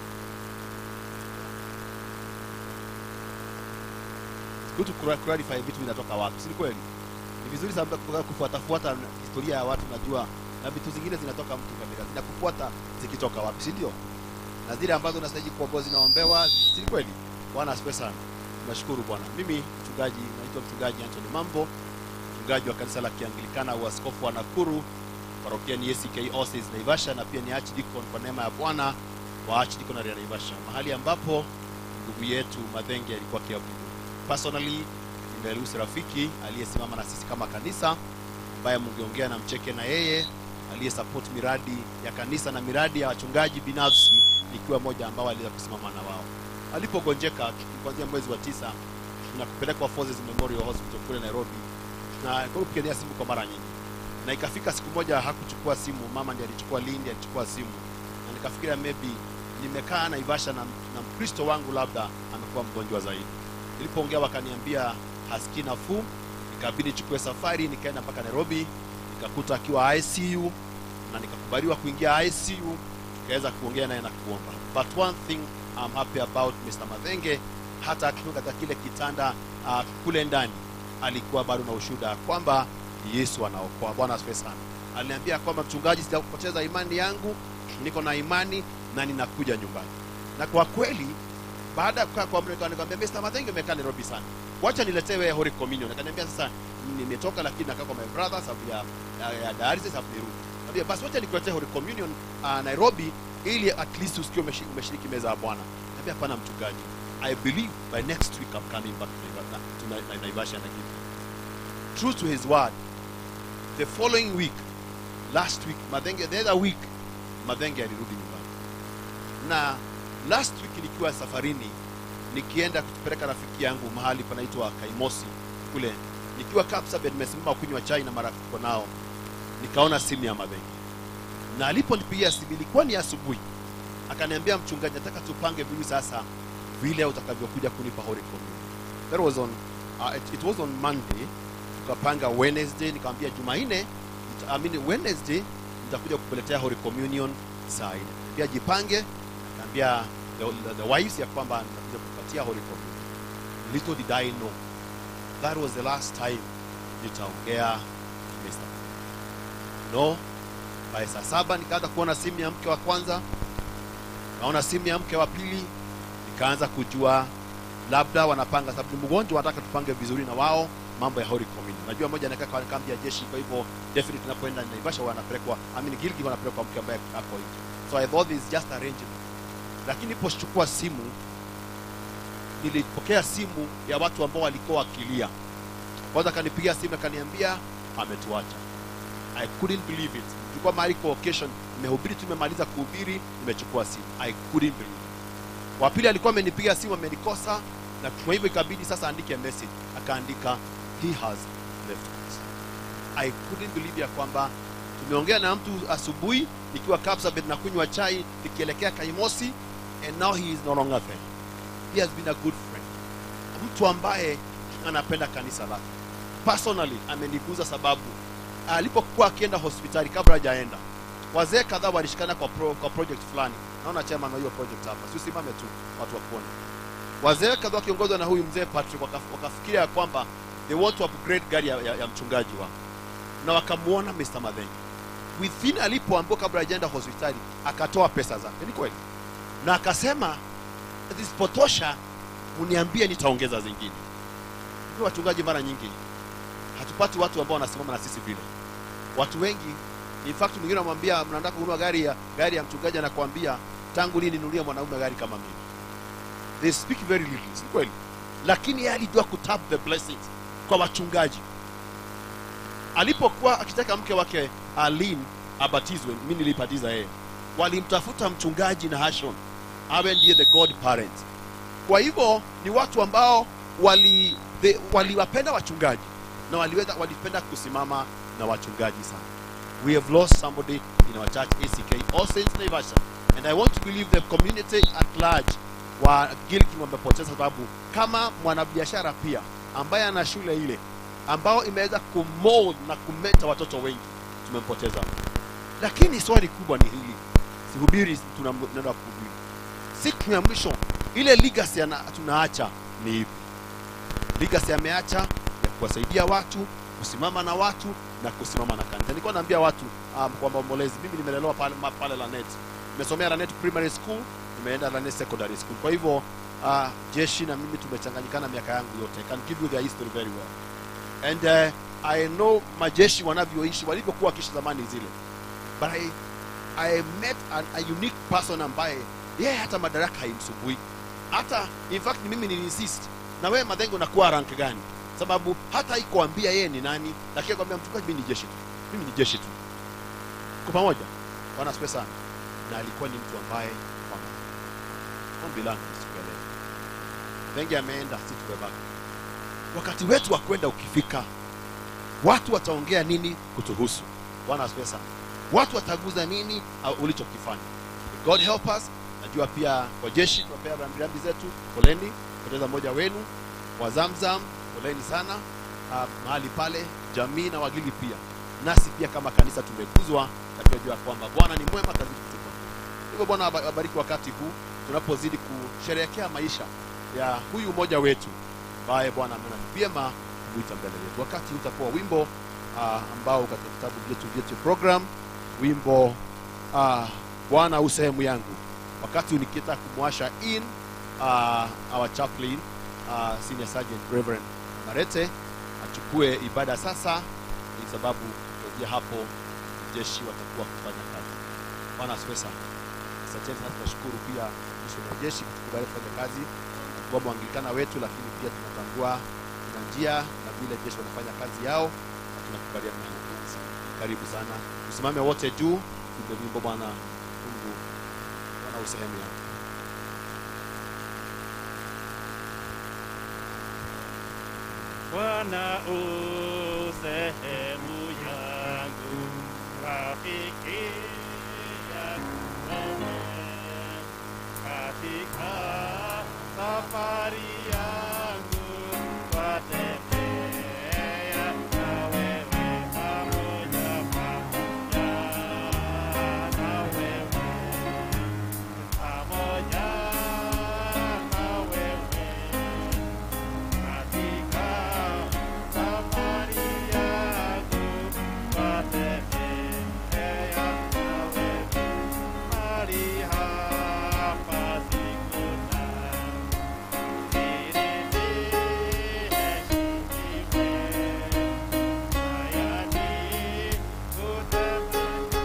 It's good to cla- clarify vitu vinatoka wapi, si ni kweli? Ni vizuri sana kufuata- kufuatafuata historia ya watu, najua na vitu zingine zinatoka mtu kabila, zinakufuata zikitoka wapi, si ndio? Na zile ambazo unastahili kuombewa zinaombewa, si ni kweli? Bwana asifiwe sana. Tunashukuru Bwana. Mimi mchungaji, naitwa mchungaji Anthony Mambo, mchungaji wa kanisa la Kianglikana uaskofu wa Nakuru, parokia ni ACK Oasis Naivasha, na pia ni archdeacon kwa neema ya Bwana wa archdeaconry ya Naivasha, mahali ambapo ndugu yetu Madhenge alikuwa akiabudu. Personally nimeruhusu rafiki aliyesimama na sisi kama kanisa, ambaye mungeongea na mcheke na yeye, aliyesupport miradi ya kanisa na miradi ya wachungaji binafsi, nikiwa moja ambao aliweza kusimama na wao. Alipogonjeka kuanzia mwezi wa tisa na kupelekwa Forces Memorial Hospital kule Nairobi, na kupigia simu kwa mara nyingi, na ikafika siku moja hakuchukua simu, mama ndiye alichukua, Lindi alichukua simu, na nikafikiria maybe nimekaa Naivasha na, na Mkristo wangu labda amekuwa mgonjwa zaidi. Nilipoongea wakaniambia hasikii nafuu, ikabidi nichukue safari nikaenda mpaka Nairobi, nikakuta akiwa ICU na nikakubaliwa kuingia ICU, tukaweza kuongea naye na kuomba. But one thing I'm happy about Mr. Madhenge, hata akiwa katika kile kitanda uh, kule ndani alikuwa bado na ushuhuda kwamba Yesu anaokoa. Bwana asifiwe sana. Aliniambia kwamba mchungaji, sijakupoteza imani yangu, niko na imani na ninakuja nyumbani. Na kwa kweli baada ya kukaa kwa muda nikamwambia Mr. Madhenge, umekaa Nairobi sana, wacha niletewe Holy Communion. Akaniambia sasa nimetoka, lakini nakaa kwa my brother sababu ya, ya, ya dialysis sababu nirudi. Nikamwambia basi wacha nikuletee Holy Communion uh, Nairobi ili at least usikie umeshiriki, umeshiriki meza ya Bwana. Nikamwambia hapana mchungaji, I believe by next week I'm coming back to Naivasha, to Na- Na- Naivasha and I give you. True to his word, the following week, last week, Madhenge, the other week, Madhenge alirudi nyumbani na last week nikiwa safarini nikienda kupeleka rafiki yangu mahali panaitwa Kaimosi kule, nikiwa Kapsabet, nimesimama kunywa chai na marafiki tuko nao, nikaona simu ya Madhenge, na aliponipigia simu ilikuwa ni asubuhi, akaniambia mchungaji, nataka tupange vizuri sasa vile utakavyokuja kunipa Holy Communion. That was on uh, it, it was on Monday, tukapanga Wednesday, nikamwambia Jumanne, nita- I mean Wednesday nitakuja kukuletea Holy Communion saa nne. Pia jipange, akaambia the, the, the wives ya kwamba nitakuja kupatia Holy Communion. Little did I know that was the last time nitaongea Mr. No, by saa saba nikaanza kuona simu ya mke wa kwanza, naona simu ya mke wa pili, nikaanza kujua labda wanapanga, sababu ni mgonjwa, wanataka tupange vizuri na wao mambo ya Holy Communion. Najua moja anakaa kwa kambi ya jeshi, kwa hivyo definitely tunapoenda Naivasha wanapelekwa, I mean Gilgil wanapelekwa mke ambaye ako nje. So I thought it's just arrangement. Lakini nilipochukua simu nilipokea simu ya watu ambao walikuwa wakilia. Kwanza akanipigia simu akaniambia ametuacha. I couldn't believe it. Tulikuwa mahali kwa occasion, nimehubiri tu, nimemaliza kuhubiri, nimechukua simu. I couldn't believe it. Wa pili alikuwa amenipiga simu amenikosa, na kwa hivyo ikabidi sasa andike message. Akaandika he has left us. I couldn't believe ya kwamba tumeongea na mtu asubuhi nikiwa Kapsabet na kunywa chai nikielekea Kaimosi and now he is no longer there. He has been a good friend, mtu ambaye anapenda kanisa lake. Personally ameniguza sababu alipokuwa akienda hospitali kabla hajaenda, wazee kadhaa walishikana kwa, pro, kwa project fulani. Naona chairman wa hiyo project hapa, si usimame tu watu wakuone. Wazee kadhaa wakiongozwa na huyu mzee Patrick wakaf- wakafikiria ya kwamba they want to upgrade gari ya, ya, ya mchungaji wao, na wakamuona Mr. Madhengi within alipoambiwa kabla hajaenda hospitali akatoa pesa zake, ni kweli, na akasema zisipotosha uniambie, nitaongeza zingine. Ndio wachungaji mara nyingi hatupati watu ambao wanasimama na sisi vile. Watu wengi in fact mwingine anamwambia mnataka kununua gari ya gari ya mchungaji anakuambia tangu lini ninunulia mwanaume gari kama mimi they speak very little si kweli lakini yeye alijua kutap the blessings kwa wachungaji alipokuwa akitaka mke wake alin abatizwe mi nilibatiza yeye walimtafuta mchungaji na hashon awe ndiye the god parent kwa hivyo ni watu ambao wali the- waliwapenda wachungaji na waliweza walipenda kusimama na wachungaji sana we have lost somebody in our church ack all saints naivasha and i want to believe the community at large wa gilking wamepoteza sababu kama mwanabiashara pia ambaye ana shule ile ambao imeweza kumold na kumeta watoto wengi tumempoteza lakini swali kubwa ni hili sihubiri tunaenda kuhubiri siku ya mwisho ile legacy ana- tunaacha ni ipi legacy ameacha ya kuwasaidia watu kusimama na watu na kusimama na kanisa nilikuwa naambia watu um, kwa maombolezi mimi nimelelewa pale, ma- pale lanet nimesomea lanet primary school nimeenda lanet secondary school kwa hivyo uh, jeshi na mimi tumechanganyikana miaka yangu yote I can give you the history very well and uh, i know majeshi wanavyoishi walivyokuwa wakiishi zamani zile but I, I met an, a unique person ambaye yeye hata madaraka haimsumbui hata in fact mimi niliinsist na wewe madhengo unakuwa rank gani sababu hata ikuambia yeye ni nani lakini kwambia mchungaji mimi ni jeshi tu mimi ni jeshi tu kwa pamoja bwana asifiwe sana na alikuwa ni mtu ambaye kwamba ombi langu siku ya leo wengi ameenda si tumebaki wakati wetu wa kwenda ukifika watu wataongea nini kutuhusu bwana asifiwe sana watu wataguza nini au ulichokifanya god help us najua pia kwa jeshi tunapea rambirambi zetu poleni poteza mmoja wenu wa zamzam poleni sana uh, mahali pale jamii na wagili pia nasi pia kama kanisa tumeguzwa na tunajua kwamba bwana ni mwema kazi kutupa hivyo bwana aba- abariki wakati huu tunapozidi kusherehekea maisha ya huyu mmoja wetu ambaye bwana ameona ni vyema kumwita mbele yetu wakati huu utakuwa wimbo uh, ambao katika vitabu vyetu vyetu program wimbo uh, bwana u sehemu yangu wakati huu nikitaka kumwasha in uh, our chaplain uh, senior sergeant reverend marete achukue ibada sasa ni sababu kuanzia hapo jeshi watakuwa kufanya kazi bwana asifiwe sana asanteni sana tunashukuru pia mwisho wa jeshi kutukubali kufanya kazi kwa mwanglikana wetu lakini pia tunatambua kuna njia na vile jeshi wanafanya kazi yao na tunakubaliana na hiyo kazi karibu sana tusimame wote juu tupe wimbo bwana mungu bwana usehemu yao Bwana u sehemu yangu, rafiki yangu katika safari yangu, twatembea na wewe pamoja pamoja na wewe pamoja na wewe katika safari yangu twatembea na wewe mahali hapa sikuna ili niheshimiwe hayani kutembea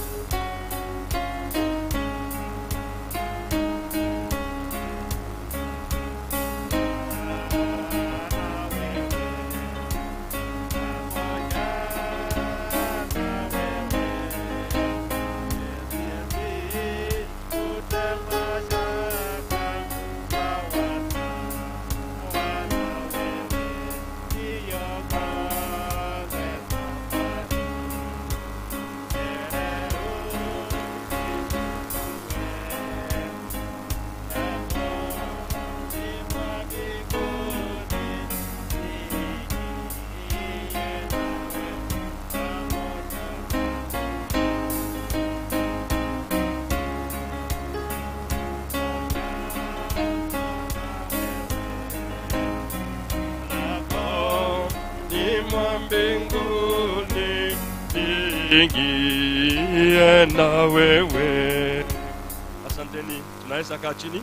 ni mwa mbinguni niingie na wewe. Asanteni, tunaweza kaa chini.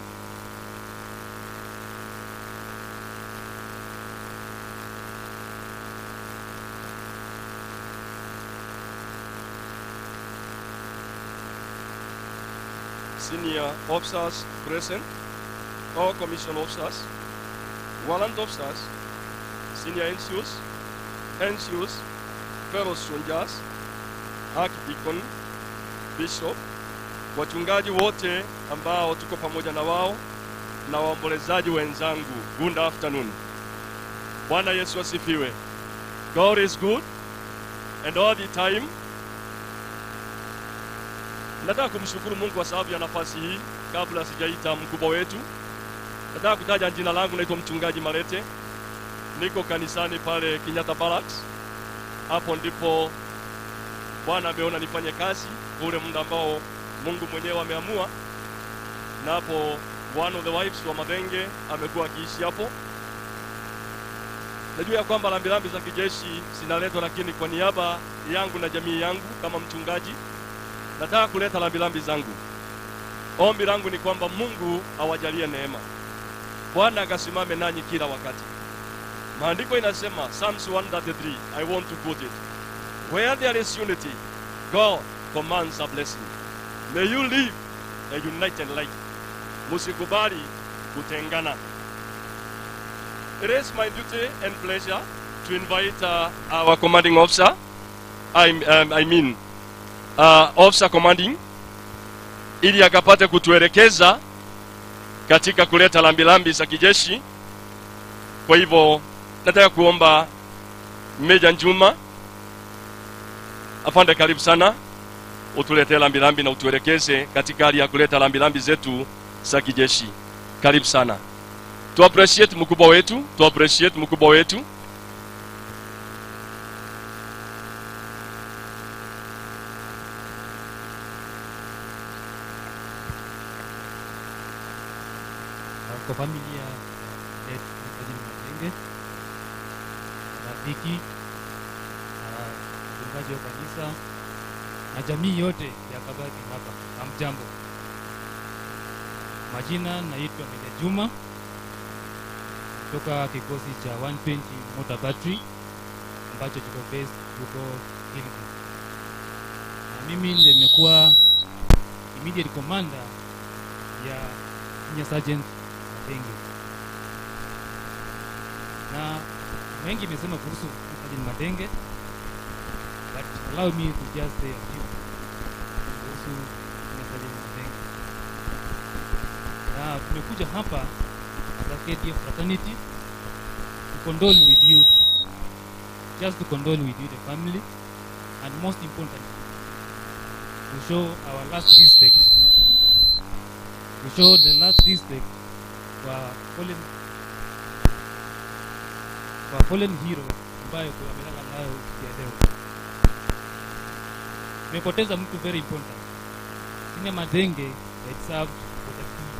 senior officers present, all commission officers, warrant officers, senior NCOs, NCOs, fellow soldiers, archdeacon, bishop, wachungaji wote ambao tuko pamoja na wao na waombolezaji wenzangu. Good afternoon. Bwana Yesu asifiwe. God is good and all the time. Nataka kumshukuru Mungu kwa sababu ya nafasi hii. Kabla sijaita mkubwa wetu, nataka kutaja jina langu. Naitwa mchungaji Marete, niko kanisani pale Kenyatta Barracks. Hapo ndipo Bwana ameona nifanye kazi ule muda ambao Mungu mwenyewe ameamua, na hapo one of the wives wa Madenge amekuwa akiishi hapo. Najua ya kwamba rambirambi za kijeshi zinaletwa, lakini kwa niaba yangu na jamii yangu kama mchungaji, nataka kuleta rambirambi zangu. Ombi langu ni kwamba Mungu awajalie neema, Bwana akasimame nanyi kila wakati. Maandiko inasema Psalms 133, I want to quote it. Where there is unity, God commands a blessing. May you live a united life. Musikubali kutengana. It is my duty and pleasure to invite uh, our commanding officer, I, um, I mean uh, officer commanding, ili akapate kutuelekeza katika kuleta lambilambi za kijeshi. Kwa hivyo nataka kuomba Meja Njuma, afande, karibu sana, utuletee lambilambi na utuelekeze katika hali ya kuleta lambilambi zetu za kijeshi. Karibu sana. Tu appreciate mkubwa wetu, tu appreciate mkubwa wetu. kwa familia yetu Mfadhili Matenge, rafiki, ah, mchungaji wa kanisa na jamii yote ya Kabati hapa. Hamjambo. Majina naitwa Meja Juma kutoka kikosi cha 120 Motor Battery ambacho kiko based huko Gilgil, na mimi ndiye nimekuwa immediate commander ya Senior Sergeant Matenge, na mengi imesema kuhusu Sergeant Matenge, but allow me to just say a few kuhusu Senior Sergeant Matenge. Na tumekuja hapa as a KDF fraternity to condole with you, just to condole with you the family, and most importantly, to show our last respect, to show the last respect kwa fallen, kwa fallen hero ambayo amelala nayo siku ya leo. Tumepoteza mtu very important, Senior Madenge had served for the two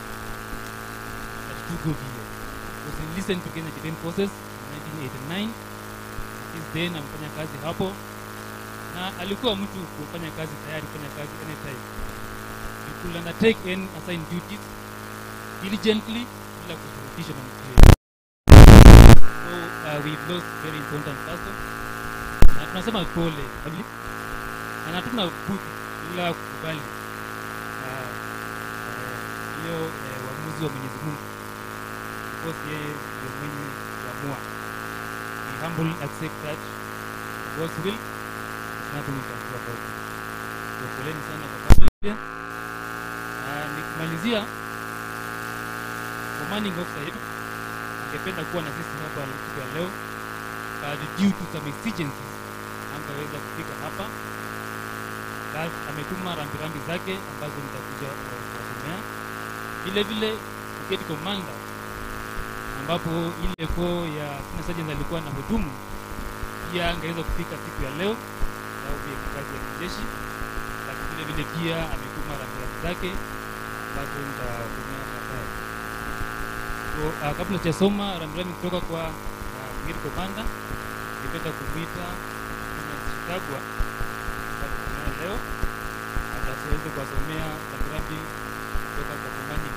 at two good years. Was enlisted to Kenya Defence Forces in 1989. Since then amefanya kazi hapo na alikuwa mtu kufanya kazi tayari kufanya kazi anytime. You could undertake any assigned duties diligently bila kushurutishwa na mtu yeyote. So uh, we've lost very important person na tunasema pole family na hatuna budi ila kukubali uh, uh, hiyo uh, uamuzi wa Mwenyezi Mungu because yeye ndio mwenye kuamua. We humbly accept that God's will is nothing we can do about it. So poleni sana kwa familia. Na nikimalizia commanding officer yetu angependa kuwa na sisi hapa siku ya leo but due to some exigencies angeweza kufika hapa but ametuma rambirambi zake ambazo nitakuja uh, kuwasomea vile vile brigade commander ambapo ile koo ya senior sergeant alikuwa na hudumu pia angeweza kufika siku ya leo sababu ya kazi ya kijeshi lakini vile vile pia ametuma rambirambi zake ambazo nitawasomea baadaye so, uh, kabla sijasoma rambirambi kutoka kwa uh, brigade commander ningependa kumwita Chitagwa atakusomea leo atasiweze kuwasomea rambirambi kutoka kwa commanding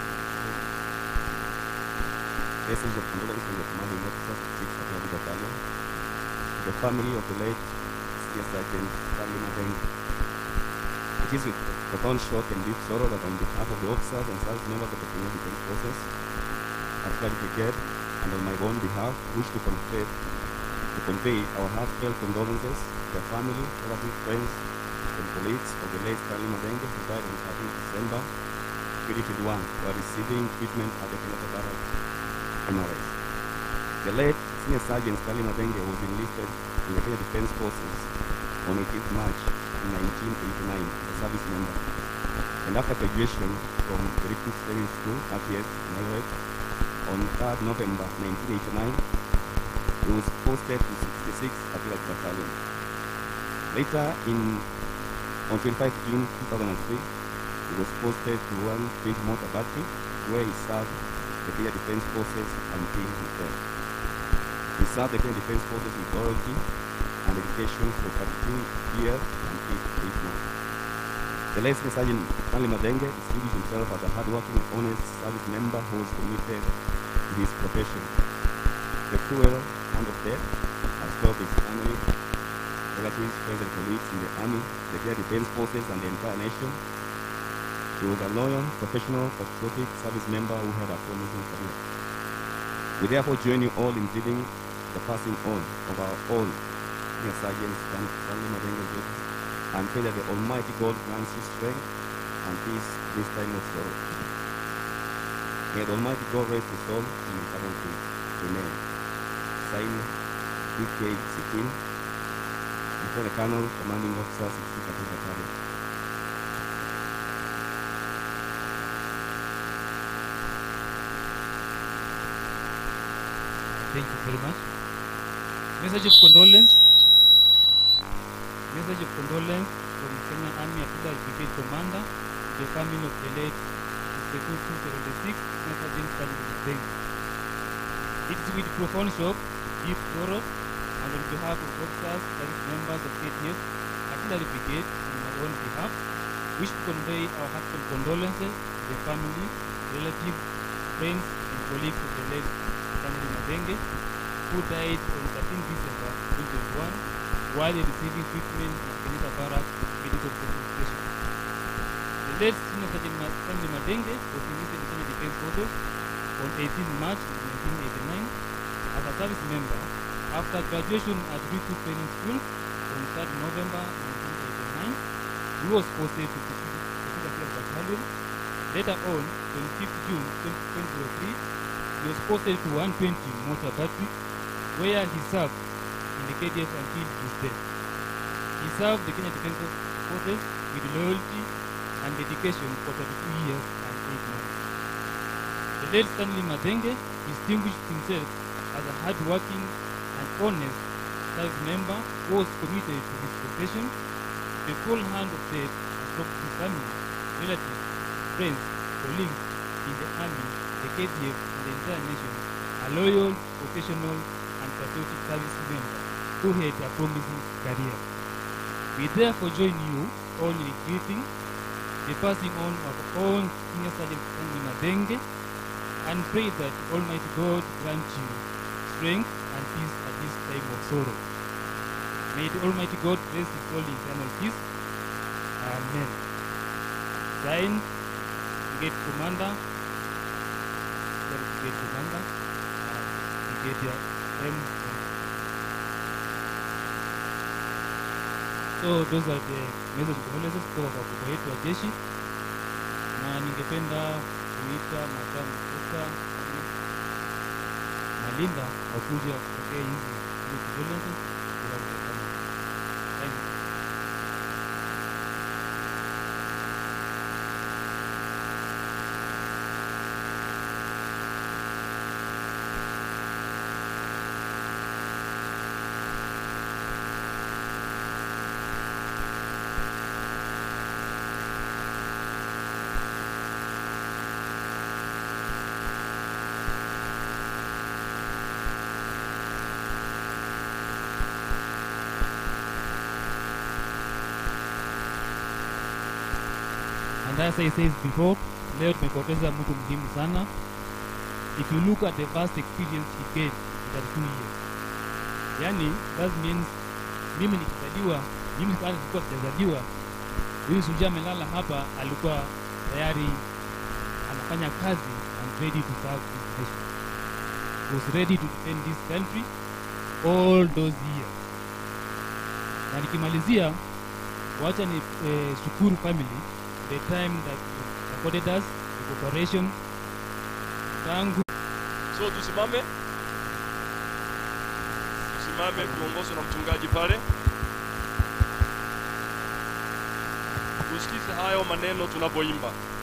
Message of condolence from the commanding officer, Chief Samuel Battalion, to the family of the late Senior Sergeant Stanley Madeng. It is with profound shock and deep sorrow that on behalf of the officers and service members of the Kenya Defense Forces, Artillery Brigade, and on my own behalf, wish to convey, to convey our heartfelt condolences to the family, relatives, friends, and colleagues of the late Stanley Madenge, who died on 13 December 2021 while receiving treatment at the Kenyatta Barracks, MRS. The late Senior Sergeant Stanley Madenge was enlisted in the Kenya Defense Forces on 18th March 1989 as a service member. And after graduation from the Recruit Training School, RTS, in Eldoret, on 3rd November 1989, he was posted to 66 Artillery Battalion. Later, in on 25 June 2003, he was posted to 120 Motor Battery, where he served the Kenya Defense Forces until his death. He served the Kenya Defense Forces with loyalty and dedication for 32 years and 8, eight months. The late Senior Sergeant Stanley Madenge distinguished himself as a hardworking, honest service member who was committed to his profession. The cruel hand of death has felt his family, relatives, friends, and colleagues in the Army, the Kenya Defense Forces, and the entire nation. He was a loyal, professional, patriotic service member who had a promising career. We therefore join you all in pleading the passing on of our own Senior Sergeant Stan- Stanley Madenge Jr. and pray that the Almighty God grants you strength and peace this time of sorrow. May the Almighty God rest his soul in eternal peace. Amen. Signed, DK Sikin, Lieutenant Colonel, Commanding Officer, 60th Artillery Battalion. Thank you very much. Message of condolence. Message of condolence from Kenya Army Artillery Brigade Commander to the family of the late Mr. 276 Sergeant Stanley Madenge. It is with profound shock, deep sorrow, and on behalf of officers, service members of KTF, Artillery Brigade, and my own behalf, wish to convey our heartfelt condolences to the family, relatives, friends, and colleagues of the late Stanley Madenge, who died on 13 December 2021 while receiving treatment at Kenyatta Barracks Medical Center Station. The late Senior Sergeant Ma- Stanley Madenge was enlisted in Kenya Defense Forces on 18 March 1989 as a service member after graduation at Recruit Training School on 3rd November 1989. He was posted to the Pacific Battalion. Later on, 25th June 2003, he was posted to 120 Motor Battery, where he served in the KDF until his death. He served the Kenya Defense Forces with loyalty and dedication for 32 years and 8 months. The late Stanley Madenge distinguished himself as a hard-working and honest service member who was committed to his profession. The full hand of death from his family, relatives, friends, colleagues in the army, the KDF, and the entire nation, a loyal, professional, and patriotic service member who had a promising career. We therefore join you all in greeting the passing on of all Senior Sergeant Stanley Madenge and pray that Almighty God grant you strength and peace at this time of sorrow. May the Almighty God bless his soul in eternal peace. Amen. Signed, Brigade Commander, Sorry, Brigade Commander, uh, Brigadier M. So those are the message of condolences kutoka kwa kubwa yetu wa jeshi, na ningependa kuita makamu Musa Malinda wakuja kupokea hizi hizi condolences kutoka kwa kama. Thank you. And as I said before, leo tumepoteza mtu muhimu sana. If you look at the vast experience he gained in that two years, yani that means mimi nikizaliwa, mimi kwanza sikuwa sijazaliwa, huyu Suja amelala hapa, alikuwa tayari anafanya kazi and ready to serve this nation. He was ready to defend this country all those years. Na nikimalizia, wacha ni eh, shukuru family the time that you supported us the cooperation tangu so tusimame tusimame tuongozwe na mchungaji pale tusikize hayo maneno tunapoimba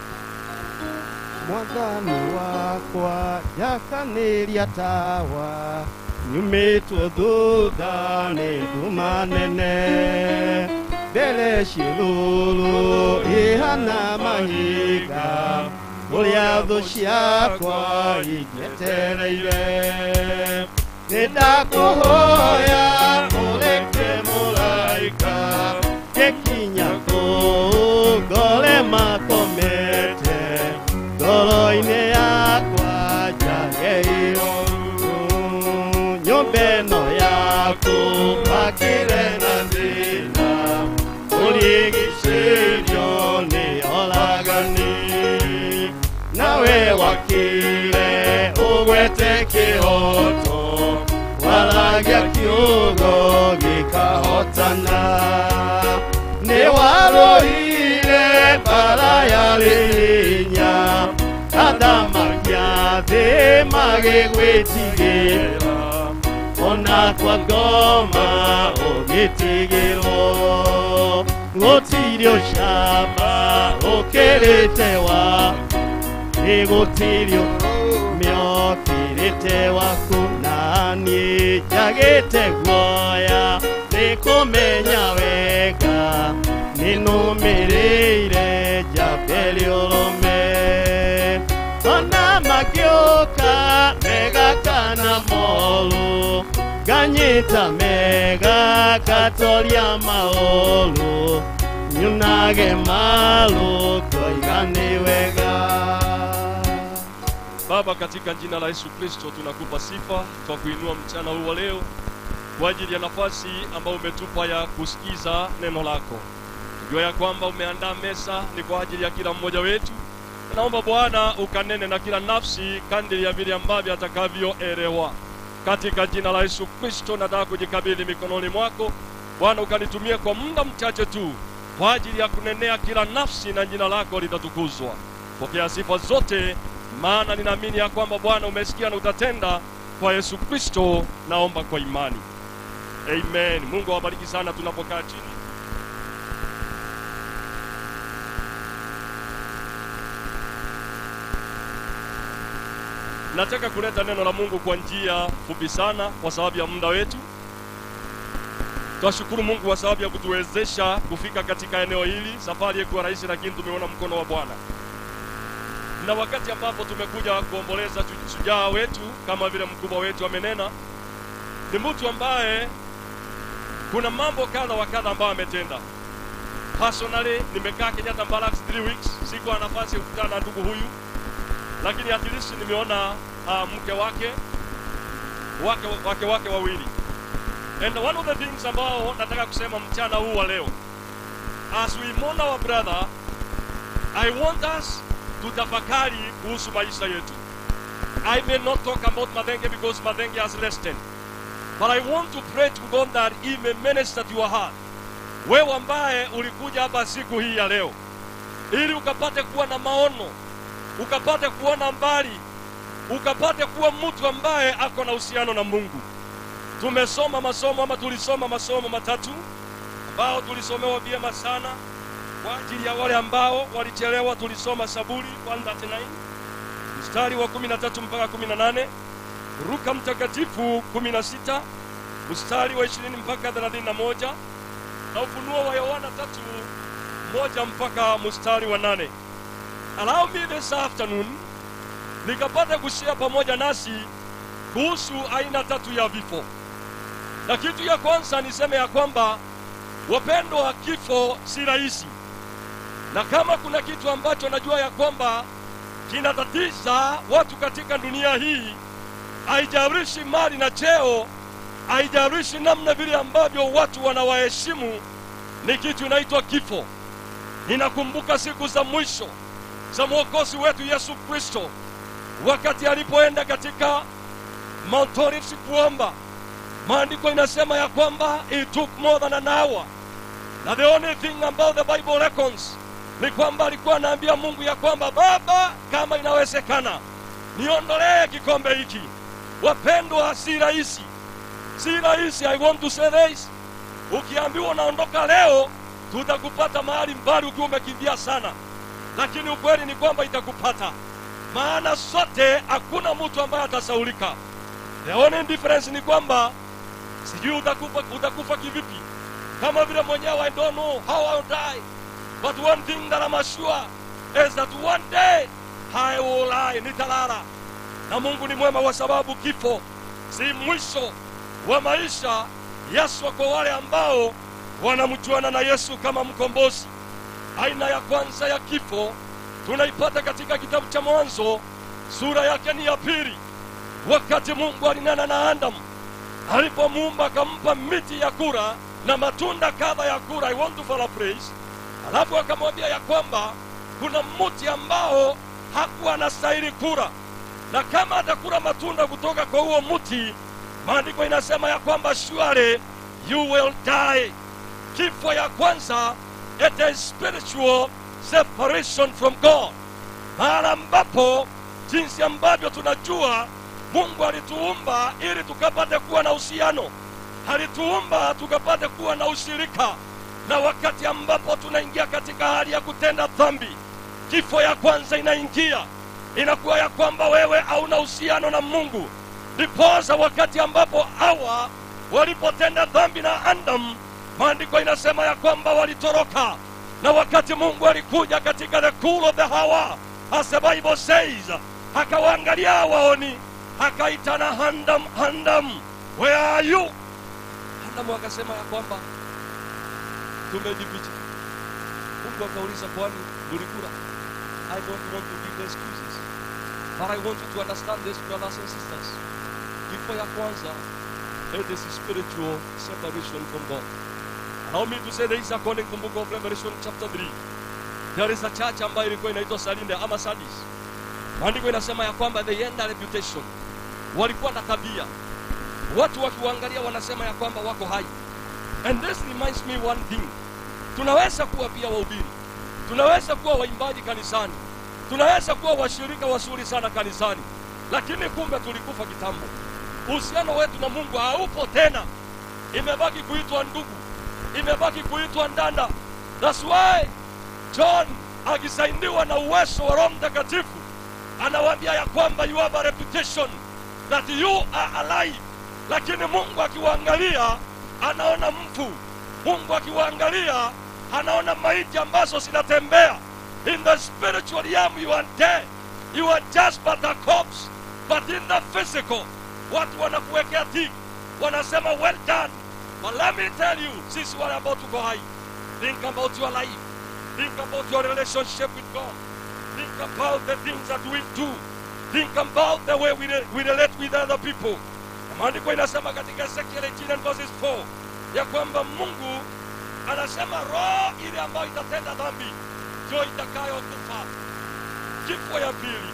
mwathani wakwa yakanĩria tawa nyumĩtwo thutha nĩ nduma nene mbere ciĩrũrũ ihana mahinga ũrĩa thũ ciakwa ingĩetereire nĩ ndakũhoya ũreke mũraika gĩkinya kũu ngore makomete ngoro-inĩ yakwa njagĩirwo nyũmba ĩno yaku wakire na thĩna ũrigicĩirio nĩ oragani nawe wakire ũgwete kĩhoto waragia kiugo gĩkahotana nĩ warũire mbara yarĩ hinya athamagia thĩ magĩgwĩtigĩra ona kwa ngoma ũgĩtigĩrwo gũtirĩ ũcamba ũkĩrĩte wa nĩgũtirĩ mĩokĩrĩte waku na niĩ njagĩte guoya nĩkũmenya wega nĩnũmĩrĩire njambere ũrũme ona magĩũka mega kana moru nganyita mega ngatoria maũru nyunage maru koiga nĩ wega Baba, katika jina la Yesu Kristo tunakupa sifa kwa kuinua mchana huu wa leo kwa ajili ya nafasi ambayo umetupa ya kusikiza neno lako. Jua ya kwamba umeandaa mesa ni kwa ajili ya kila mmoja wetu. Naomba Bwana ukanene na kila nafsi kadiri ya vile ambavyo atakavyoelewa. Katika jina la Yesu Kristo nataka kujikabidhi mikononi mwako Bwana, ukanitumie kwa muda mchache tu kwa ajili ya kunenea kila nafsi, na jina lako litatukuzwa. Pokea sifa zote, maana ninaamini ya kwamba Bwana umesikia na utatenda. Kwa Yesu Kristo naomba kwa imani, amen. Mungu awabariki sana tunapokaa chini. Nataka kuleta neno la Mungu kwa njia fupi sana kwa sababu ya muda wetu. Twashukuru Mungu kwa sababu ya kutuwezesha kufika katika eneo hili. Safari haikuwa rahisi, lakini tumeona mkono wa Bwana. Na wakati ambapo tumekuja kuomboleza tu- shujaa wetu kama vile mkubwa wetu amenena, ni mtu ambaye kuna mambo kadha wa kadha ambayo ametenda. Personally nimekaa Kenyatta Barracks 3 weeks, sikuwa na nafasi ya kukutana na ndugu huyu, lakini at least nimeona uh, mke wake wake wake wake wawili And one of the things ambao nataka kusema mchana huu wa leo, as we mourn our brother, I want us tutafakari kuhusu maisha yetu. I may not talk about Madenge because Madenge has rested, but I want to pray to God that He may minister to your heart. Wewe ambaye ulikuja hapa siku hii ya leo, ili ukapate kuwa na maono, ukapate kuona mbali, ukapate kuwa mtu ambaye ako na uhusiano na Mungu tumesoma masomo ama tulisoma masomo matatu ambao tulisomewa vyema sana kwa ajili ya wale ambao walichelewa tulisoma saburi 139 mstari wa 13 mpaka 18 ruka mtakatifu 16 mstari wa 20 mpaka 31 na ufunuo wa yohana tatu moja mpaka mstari wa nane allow me this afternoon nikapata kushare pamoja nasi kuhusu aina tatu ya vifo na kitu ya kwanza niseme ya kwamba wapendwa, kifo si rahisi, na kama kuna kitu ambacho najua ya kwamba kinatatiza watu katika dunia hii, haijalishi mali na cheo, haijalishi namna vile ambavyo watu wanawaheshimu, ni kitu inaitwa kifo. ninakumbuka siku za mwisho za mwokozi wetu yesu kristo wakati alipoenda katika mount Olives kuomba maandiko inasema ya kwamba it took more than an hour na the only thing about the bible records ni kwamba alikuwa anaambia mungu ya kwamba baba kama inawezekana niondolee kikombe hiki wapendwa si rahisi si rahisi i want to say this ukiambiwa unaondoka leo tutakupata mahali mbali ukiwa umekimbia sana lakini ukweli ni kwamba itakupata maana sote hakuna mtu ambaye atasaulika the only difference ni kwamba sijui utakufa, utakufa kivipi kama vile mwenyewe i don't know how I'll die but one thing that I'm sure is that one day I will lie nitalala na mungu ni mwema kwa sababu kifo si mwisho wa maisha yaswa kwa wale ambao wanamjuana na yesu kama mkombozi aina ya kwanza ya kifo tunaipata katika kitabu cha mwanzo sura yake ni ya pili wakati mungu alinena na adamu alipomuumba akampa miti ya kura na matunda kadha ya kura i want to paraphrase alafu akamwambia ya kwamba kuna mti ambao hakuwa anastahili kura na kama atakula matunda kutoka kwa huo mti maandiko inasema ya kwamba surely you will die kifo ya kwanza it is spiritual separation from god mahala ambapo jinsi ambavyo tunajua mungu alituumba ili tukapate kuwa na uhusiano alituumba tukapate kuwa na ushirika na wakati ambapo tunaingia katika hali ya kutenda dhambi kifo ya kwanza inaingia inakuwa ya kwamba wewe hauna uhusiano na mungu ndiposa wakati ambapo hawa walipotenda dhambi na adam maandiko inasema ya kwamba walitoroka na wakati mungu alikuja katika the cool of the hour as the bible says akawaangalia hawaoni akaitana handam handam where are you handamu akasema ya kwamba tumejificha mungu akauliza kwani mulikula i don't want to give the excuses but i want you to understand this brothers and sisters kifo ya kwanza it is spiritual separation from god allow me to say this according to book of revelation chapter 3 there is a church ambayo ilikuwa inaitwa salinde ama sadis maandiko inasema ya kwamba they end a reputation walikuwa na tabia watu wakiwaangalia wanasema ya kwamba wako hai and this reminds me one thing tunaweza kuwa pia wahubiri tunaweza kuwa waimbaji kanisani tunaweza kuwa washirika wazuri sana kanisani lakini kumbe tulikufa kitambo uhusiano wetu na mungu haupo tena imebaki kuitwa ndugu imebaki kuitwa ndanda thats why john akisaidiwa na uwezo wa roho mtakatifu anawaambia ya kwamba you have a reputation that you are alive lakini mungu akiwaangalia anaona mfu mungu akiwaangalia anaona maiti ambazo zinatembea in the spiritual realm you are dead you are just but a corpse but in the physical watu wanakuwekea tiki wanasema well done but let me tell you sisi wale ambao tuko hai think about your life think about your relationship with god think about the things that we do think about the way we, re- we relate with other people Na maandiko inasema katika ezekiel 18 and verses 4 ya kwamba mungu anasema roho ile ambayo itatenda dhambi ndio itakayokufa kifo ya pili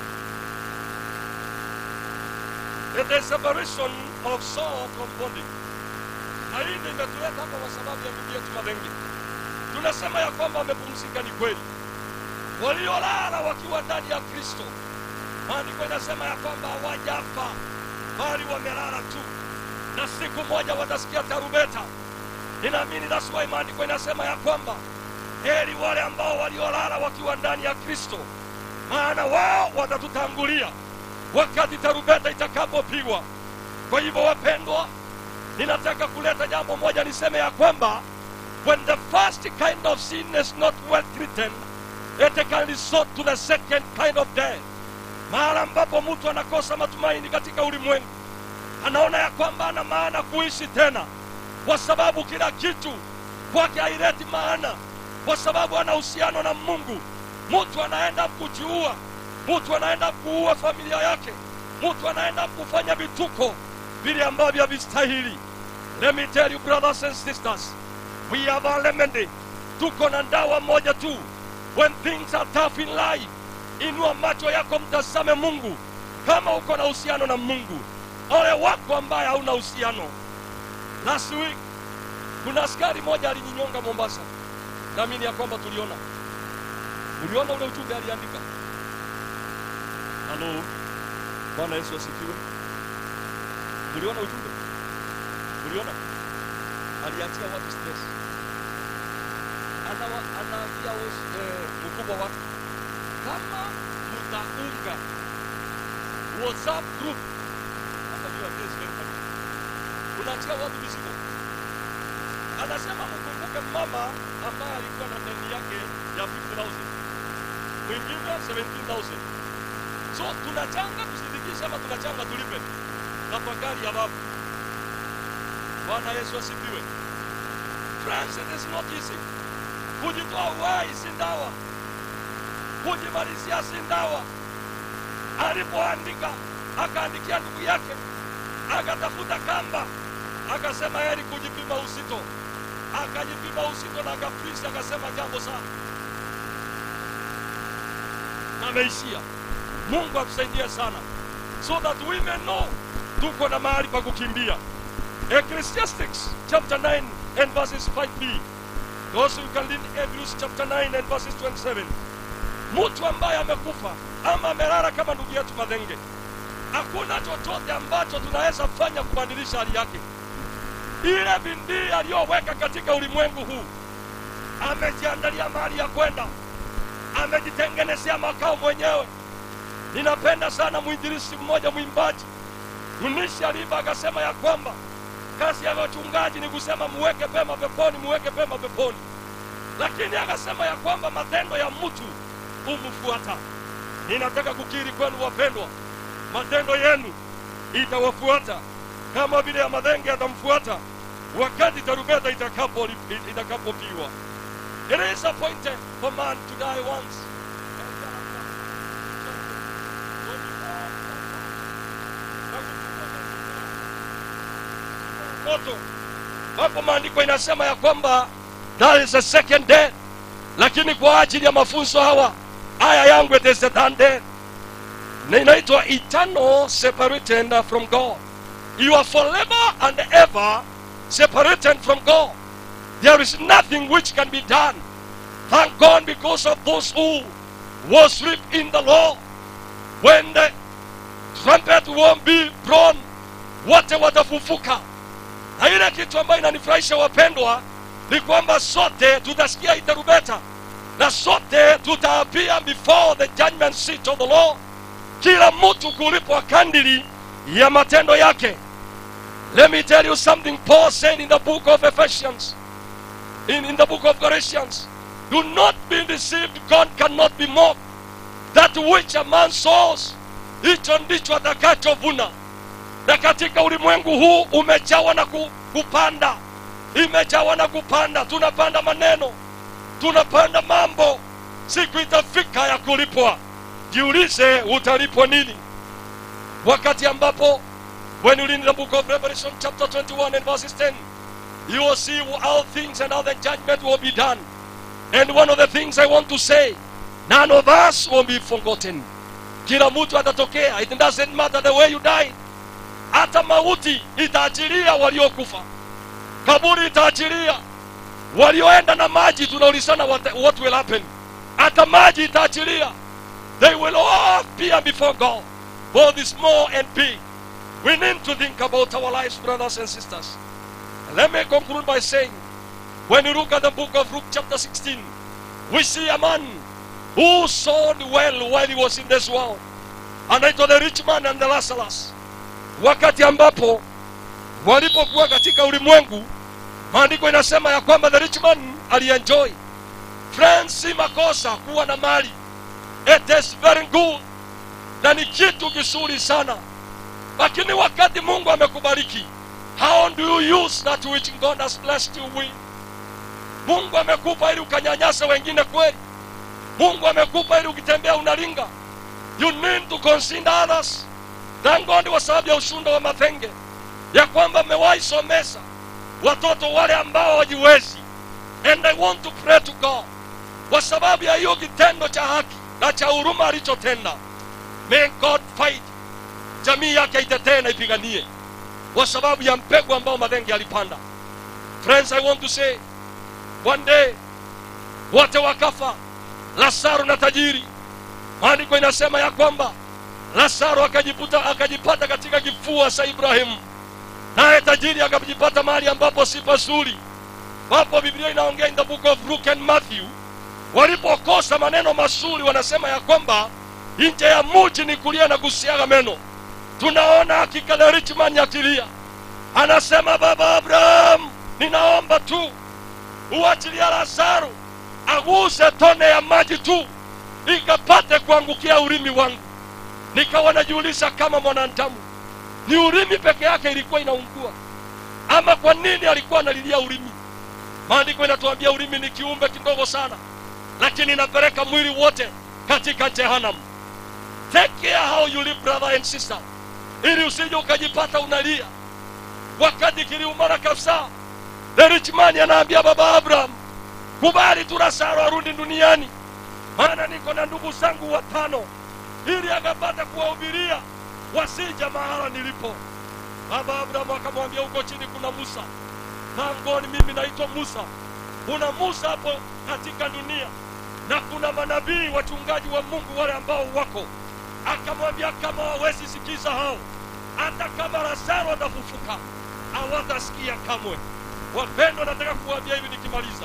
It is separation of soul from body na hii ndio imetuleta hapa kwa sababu ya ndugu yetu madhengi tunasema ya kwamba amepumzika ni kweli waliolala wakiwa ndani ya kristo maandiko inasema ya kwamba hawajafa bali wamelala tu na siku moja watasikia tarubeta ninaamini that's why maandiko inasema ya kwamba heri wale ambao waliolala wakiwa ndani ya kristo maana wao watatutangulia wakati tarubeta itakapopigwa kwa hivyo wapendwa ninataka kuleta jambo moja niseme ya kwamba when the first kind of sin is not well treated it can resort to the second kind of death mahala ambapo mtu anakosa matumaini katika ulimwengu anaona ya kwamba ana maana kuishi tena kwa sababu kila kitu kwake haileti maana kwa sababu ana uhusiano na mungu mtu anaenda kujiua mtu anaenda kuua familia yake mtu anaenda kufanya vituko vile ambavyo havistahili let me tell you brothers and sisters we have a remedy tuko na dawa moja tu when things are tough in life inua macho yako mtazame mungu kama uko na uhusiano na mungu ole wako ambaye hauna uhusiano last week kuna askari moja alijinyonga mombasa naamini ya kwamba tuliona uliona ule ujumbe aliandika halo bwana yesu asifiwe uliona ujumbe uliona aliachia watu stress anawa anaambia eh, mkubwa wake kama mtaunga whatsapp group atajua this very funny. unaachia watu mizigo anasema mkumbuke mama ambaye alikuwa na deni yake ya 50000 mwingine 17000 so tunachanga tusidikishe ama tunachanga tulipe tafakari ya babu bwana yesu asifiwe friends it is not easy kujitoa uhai si ndawa kujimalizia si ndawa alipoandika akaandikia ndugu yake akatafuta kamba akasema heri kujipima uzito akajipima uzito na akafrisi akasema jambo sana ameishia mungu atusaidie sana so that we may know tuko na mahali pa kukimbia ecclesiastics chapter 9 and verses 5b also you can read hebrews chapter 9 and verses 27 mtu ambaye amekufa ama amelala kama ndugu yetu madhenge hakuna chochote ambacho tunaweza fanya kubadilisha hali yake ile bindii aliyoweka katika ulimwengu huu amejiandalia mahali ya kwenda amejitengenezea makao mwenyewe ninapenda sana mwinjilisi mmoja mwimbaji mnishi aliva akasema ya kwamba kazi ya wachungaji ni kusema muweke pema peponi muweke pema peponi lakini akasema ya kwamba matendo ya mtu humfuata ninataka kukiri kwenu wapendwa matendo yenu itawafuata kama vile ya madhenge yatamfuata wakati tarubeta itakapo itakapopigwa it is appointed for man to die once moto hapo maandiko inasema ya kwamba that is a second death lakini kwa ajili ya mafunzo hawa aya yangu it is the third death na inaitwa eternal separated from god you are forever and ever separated from god there is nothing which can be done thank god because of those who worship in the lord when the trumpet won't be blown wote watafufuka na ile kitu ambayo inanifurahisha wapendwa ni kwamba sote tutasikia itarubeta na sote tutaapia before the judgment seat of the law kila mtu kulipwa kandili ya matendo yake let me tell you something paul said in the book of ephesians in, in the book of galatians do not be deceived god cannot be mocked that which a man sows hicho ndicho atakachovuna na katika ulimwengu huu umejawa na ku, kupanda imejawa na kupanda tunapanda maneno tunapanda mambo siku itafika ya kulipwa jiulize utalipwa nini wakati ambapo when you read the book of revelation chapter 21 and verses 10 you will see how things and how the judgment will be done and one of the things i want to say none of us will be forgotten kila mtu atatokea it doesn't matter the way you died hata mauti itaachilia waliokufa kaburi itaachilia walioenda na maji tunaulizana what, what will happen hata maji itaachilia they will all appear before god both small and big we need to think about our lives brothers and sisters let me conclude by saying when you look at the book of luke chapter 16 we see a man who sold well while he was in this world anaitwa the rich man and the lazarus wakati ambapo walipokuwa katika ulimwengu maandiko inasema ya kwamba the rich man alienjoy friends si makosa kuwa na mali it is very good na ni kitu kizuri sana lakini wakati mungu amekubariki how do you use that which god has blessed you with mungu amekupa ili ukanyanyasa wengine kweli mungu amekupa ili ukitembea unalinga you need to consider others thank god kwa sababu ya ushunda wa mathenge ya kwamba mmewahi somesa watoto wale ambao wajiwezi and i want to pray to god kwa sababu ya hiyo kitendo cha haki na cha huruma alichotenda may god fight jamii yake itetee na ipiganie kwa sababu ya mpegu ambao madhenge alipanda friends i want to say one day wote wakafa lazaro na tajiri maandiko inasema ya kwamba lazaro akajiputa akajipata katika kifua cha ibrahimu naye tajiri akajipata mahali ambapo si pazuri wapo biblia inaongea in the book of luke and matthew walipokosa maneno mazuri wanasema ya kwamba nje ya muji ni kulia na kusiaga meno tunaona hakika na richman akilia anasema baba abraham ninaomba tu uachilia lazaro aguse tone ya maji tu ikapate kuangukia ulimi wangu nikawa najiuliza kama mwanadamu ni ulimi peke yake ilikuwa inaungua ama kwa nini alikuwa analilia ulimi maandiko inatuambia ulimi ni kiumbe kidogo sana lakini inapeleka mwili wote katika jehanamu take care how you live brother and sister ili usije ukajipata unalia wakati kiliumana kabisa the rich man anaambia baba abraham kubali tu lazaro arudi duniani maana niko na ndugu zangu watano ili akapata kuwahubiria wasija mahala nilipo baba abrahamu akamwambia huko chini kuna musa tangoni mimi naitwa musa kuna musa hapo katika dunia na kuna manabii wachungaji wa mungu wale ambao wako akamwambia kama wawezi sikiza hao hata kama lazaro atafufuka hawatasikia kamwe wapendwa nataka kuwambia hivi nikimaliza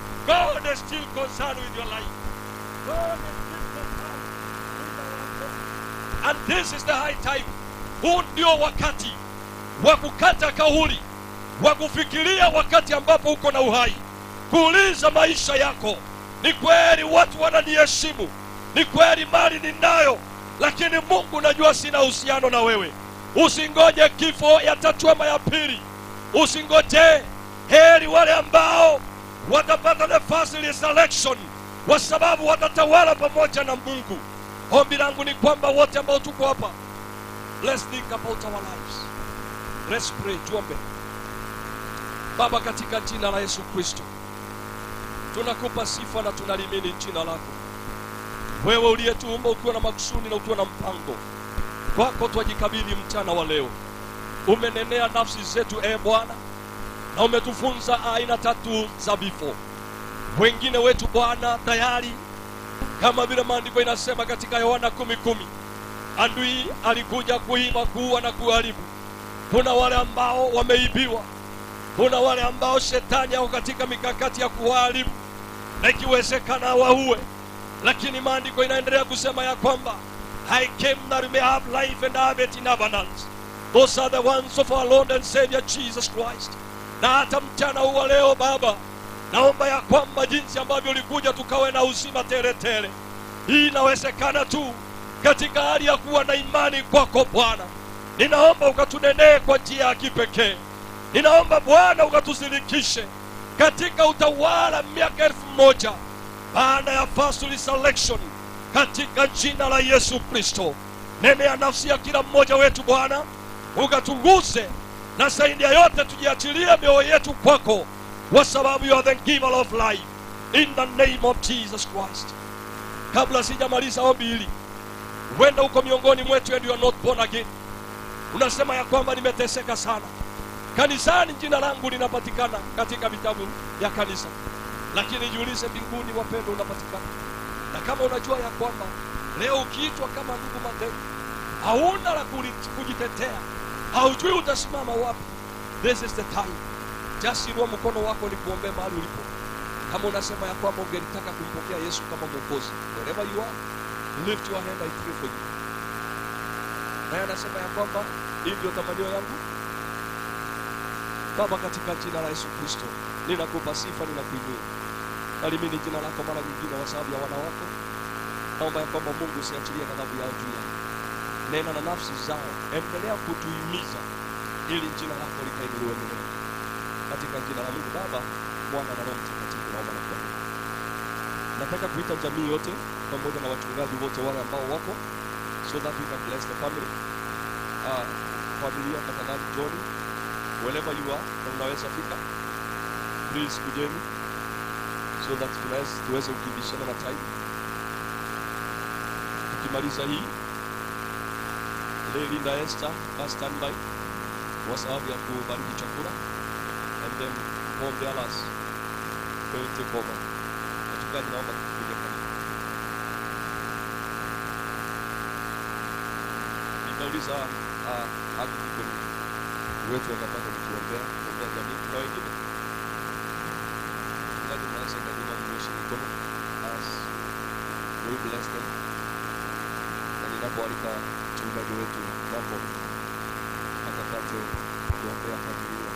god is still concerned with your life god is still concerned with our life. and this is the high time huu ndio wakati wa kukata kauli wa kufikiria wakati ambapo uko na uhai kuuliza maisha yako ni kweli watu wananiheshimu ni kweli mali ninayo lakini mungu najua sina uhusiano na wewe usingoje kifo ya tatu ama ya pili usingoje heri wale ambao watapata nafasi resurrection kwa sababu watatawala pamoja na mungu ombi langu ni kwamba wote ambao tuko hapa let's think about our lives let's pray tuombe baba katika jina la yesu kristo tunakupa sifa na tunalimini jina lako wewe uliyetuumba ukiwa na makusudi na ukiwa na mpango kwako twajikabidhi mchana wa leo umenenea nafsi zetu e bwana na umetufunza aina tatu za vifo wengine wetu bwana tayari kama vile maandiko inasema katika yohana kumi kumi adui alikuja kuiba kuua na kuharibu kuna wale ambao wameibiwa kuna wale ambao shetani ako katika mikakati ya kuwaharibu na ikiwezekana waue lakini maandiko inaendelea kusema ya kwamba I came that we may have life and have it in abundance. Those are the ones of our Lord and Savior Jesus Christ. Na hata mchana huu wa leo Baba, naomba ya kwamba jinsi ambavyo ulikuja tukawe na uzima tele tele, hii inawezekana tu katika hali ya kuwa na imani kwako Bwana. Ninaomba ukatunenee kwa njia ya kipekee. Ninaomba Bwana ukatusilikishe katika utawala miaka elfu moja baada ya first resurrection katika jina la Yesu Kristo. Nenea nafsi ya kila mmoja wetu Bwana, ukatuguse na zaidi ya yote tujiachilie mioyo yetu kwako, kwa sababu you are the giver of life, in the name of Jesus Christ. Kabla sijamaliza ombi hili, huenda uko miongoni mwetu and you are not born again, unasema ya kwamba nimeteseka sana kanisani, jina langu linapatikana katika vitabu ya kanisa, lakini jiulize, mbinguni wapendo, unapatikana na kama unajua ya kwamba leo ukiitwa kama ndugu Mandela hauna la kuli- kujitetea, haujui utasimama wapi, this is the time. Just inua mkono wako ni kuombea mahali ulipo, kama unasema ya kwamba ungelitaka kumpokea Yesu kama Mwokozi, wherever you are, lift your hand, I pray for you. Naye anasema ya kwamba hii ndio tamanio yangu Baba, katika jina la Yesu Kristo ninakupa sifa, ninakuinua nalimini jina lako mara nyingine kwa sababu ya wana wako. Naomba ya kwamba Mungu usiachilie ghadhabu yao juu yao, nena na nafsi zao, endelea kutuhimiza ili jina lako likainuliwe milele, katika jina la Mungu Baba, Mwana na Roho Mtakatifu, naomba na kuamini. Nataka kuita jamii yote pamoja na wachungaji wote wale ambao wako, so that we can bless the family. Uh, familia tafadhali, John, wherever you are, na unaweza fika, please kujeni so that tunaweza tuweze kukimbishana na time. Tukimaliza hii Lady Linda Esther ka standby kwa sababu ya kubariki chakula and then Paul Dallas will take over. Wachungaji naomba tupige pamoja. Nitauliza uh, haki kikoni wetu wakapata kutuombea kuombea jamii na wengine Mchungaji mnaweza karibu mnyoshe mikono as we bless them na ninapoalika mchungaji wetu mambo akapate kuombea familia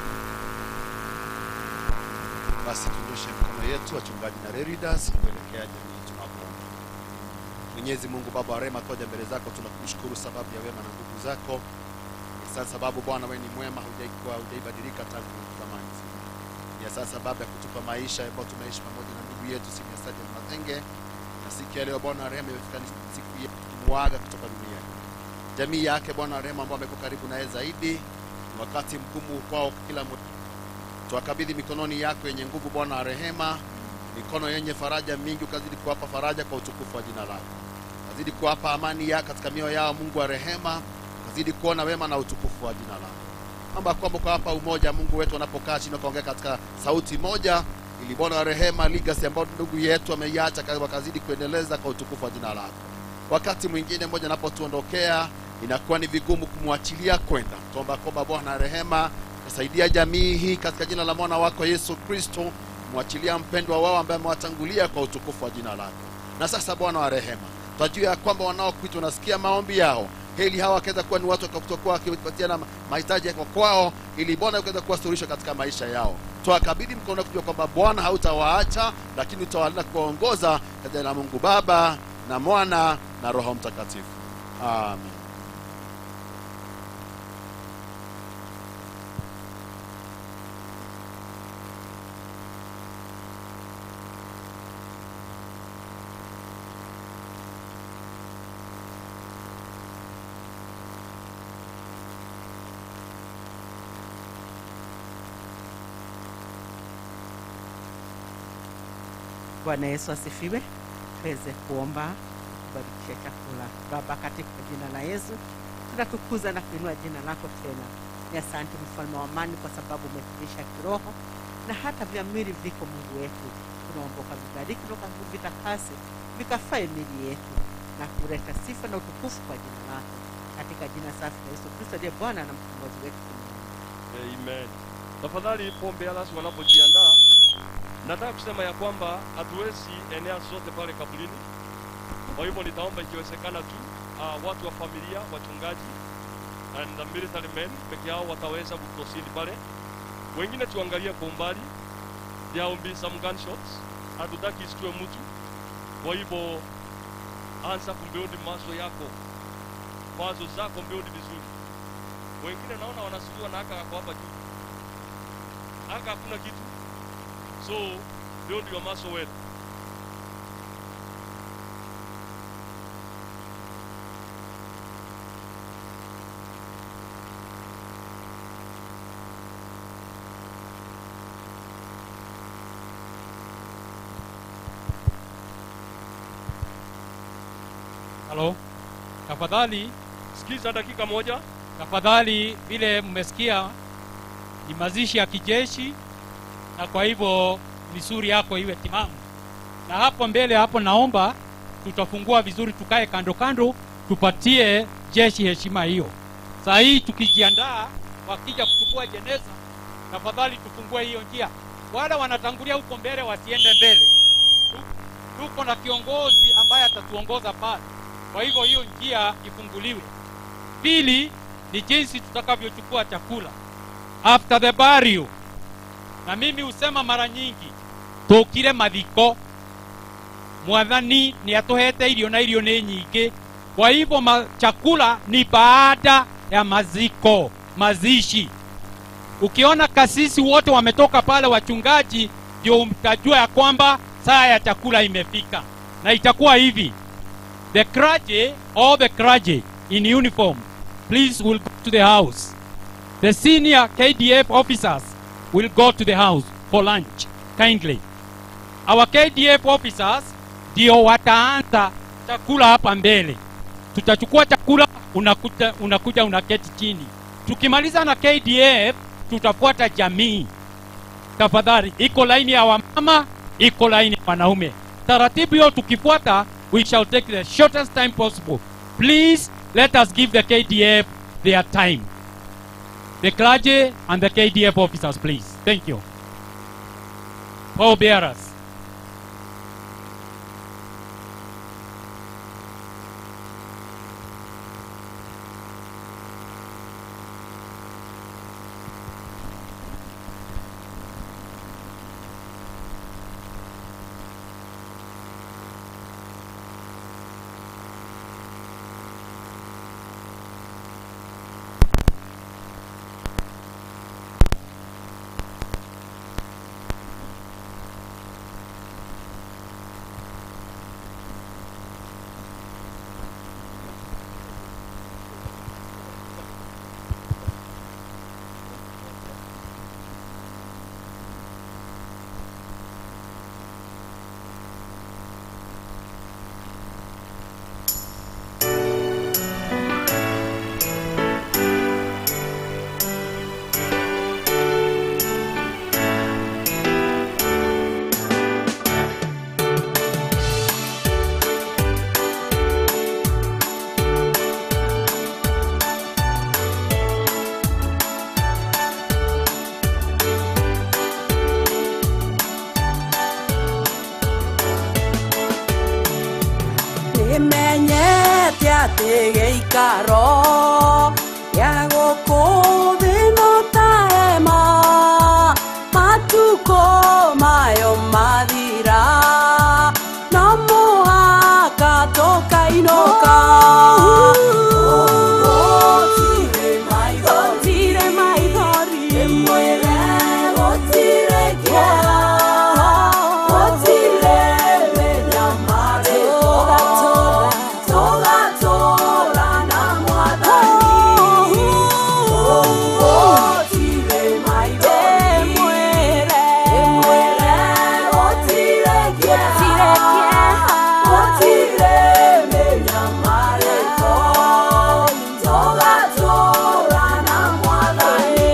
Basi tunyoshe mikono yetu wachungaji na readers kuelekea jamii tunapoomba. Mwenyezi Mungu Baba wa rehema, twaja mbele zako, tunakushukuru sababu ya wema na nguvu zako. Ni sasa sababu Bwana wewe ni mwema, hujaikuwa hujaibadilika tangu zamani zile. Ni sasa sababu ya kutupa maisha ambayo tumeishi pamoja na ndugu yetu siku ya Sajid Mazenge, na siku ya leo Bwana wa rehema imefika ni siku ya kumwaga kutoka duniani. Jamii yake Bwana wa rehema ambao amekuwa karibu naye zaidi, ni wakati mgumu kwao kila mmoja twakabidhi mikononi yako yenye nguvu Bwana wa rehema, mikono yenye faraja mingi, ukazidi kuwapa faraja kwa utukufu wa jina lako, ukazidi kuwapa amani yako katika mioyo yao, Mungu wa rehema, ukazidi kuona wema na utukufu wa jina lako. Naomba kwamba ukawapa umoja, Mungu wetu, wanapokaa chini wakaongea katika sauti moja, ili Bwana wa rehema, legacy ambayo ndugu yetu ameiacha wakazidi kuendeleza kwa utukufu wa jina lako. Wakati mwingine mmoja anapotuondokea inakuwa ni vigumu kumwachilia kwenda. Tuomba kwamba Bwana wa rehema kasaidia jamii hii katika jina la mwana wako Yesu Kristo, mwachilia mpendwa wao ambaye amewatangulia kwa utukufu wa jina lako. Na sasa Bwana wa rehema, twajua ya kwamba wanaokuitwa unasikia maombi yao, heli hawa wakaweza kuwa ni watu kutokuwa wakipatiana mahitaji yako kwao, ili Bwana ukaweza kuwa suluhisho katika maisha yao. Twakabidhi mkono kujua kwamba Bwana hautawaacha, lakini utawalinda kuwaongoza katika jina la Mungu Baba na Mwana na Roho Mtakatifu, amen. Bwana Yesu asifiwe. Tuweze kuomba kubarikisha chakula. Baba, katika jina la Yesu tunatukuza na kuinua jina lako tena. Ni asante mfalme wa amani, kwa sababu umetulisha kiroho na hata vya mwili viko Mungu wetu. Tunaomba ukavibariki na ukavitakase vikafae mili yetu na kuleta sifa na utukufu kwa jina lako, katika jina safi la Yesu Kristo ndiye Bwana na mkombozi wetu. Amen. Tafadhali pombe alasi wanapojiandaa, nataka kusema ya kwamba hatuwezi enea zote pale kaburini. Kwa hivyo nitaomba ikiwezekana tu uh, watu wa familia, wachungaji and the military men peke yao wataweza kuproceed pale, wengine tuangalie kwa umbali. There will be some gunshots, hatutaki isitue mtu. Kwa hivyo anza kumbuild maso yako, mawazo zako mbuild vizuri. Wengine naona wanasuliwa na aka kako hapa juu, aka hakuna kitu, so build your muscle well. Halo, tafadhali sikiza dakika moja. Tafadhali, vile mmesikia ni mazishi ya kijeshi, na kwa hivyo misuri yako iwe timamu. Na hapo mbele hapo, naomba tutafungua vizuri, tukae kando kando, tupatie jeshi heshima hiyo. Saa hii tukijiandaa, wakija kuchukua jeneza, tafadhali tufungue hiyo njia. Wale wanatangulia huko mbele wasiende mbele. Tu- Tuko na kiongozi ambaye atatuongoza pale, kwa hivyo hiyo njia ifunguliwe. Pili ni jinsi tutakavyochukua chakula after the burial, na mimi husema mara nyingi tukire mathiko mwathani ni atuhete irio na irio ni nyingi kwa hivyo ma, chakula ni baada ya maziko mazishi ukiona kasisi wote wametoka pale wachungaji ndio mtajua ya kwamba saa ya chakula imefika na itakuwa hivi the clergy all the clergy in uniform please will go to the house the senior kdf officers will go to the house for lunch kindly our KDF officers ndio wataanza chakula hapa mbele. Tutachukua chakula, unakuja, unakuja unaketi chini. Tukimaliza na KDF, tutafuata jamii. Tafadhali, iko laini ya wamama, iko laini ya wanaume. Taratibu hiyo tukifuata, we shall take the shortest time possible. Please let us give the KDF their time. The clergy and the KDF officers, please. Thank you. Paul bearers. nĩmenyete atĩ gĩikaro gĩa gũkũ thĩ no ta hema matukũ mayo mathira no mũhaka tũkainũka Gũtirĩ maithori ĩmwĩre gũtirĩ kĩeha gũtirĩ mĩnyamarĩko tũgatũra na mwathani gũtirĩ maithori ĩmwĩre gũtirĩ kĩeha gũtirĩ mĩnyamarĩko tũgatũra na mwathani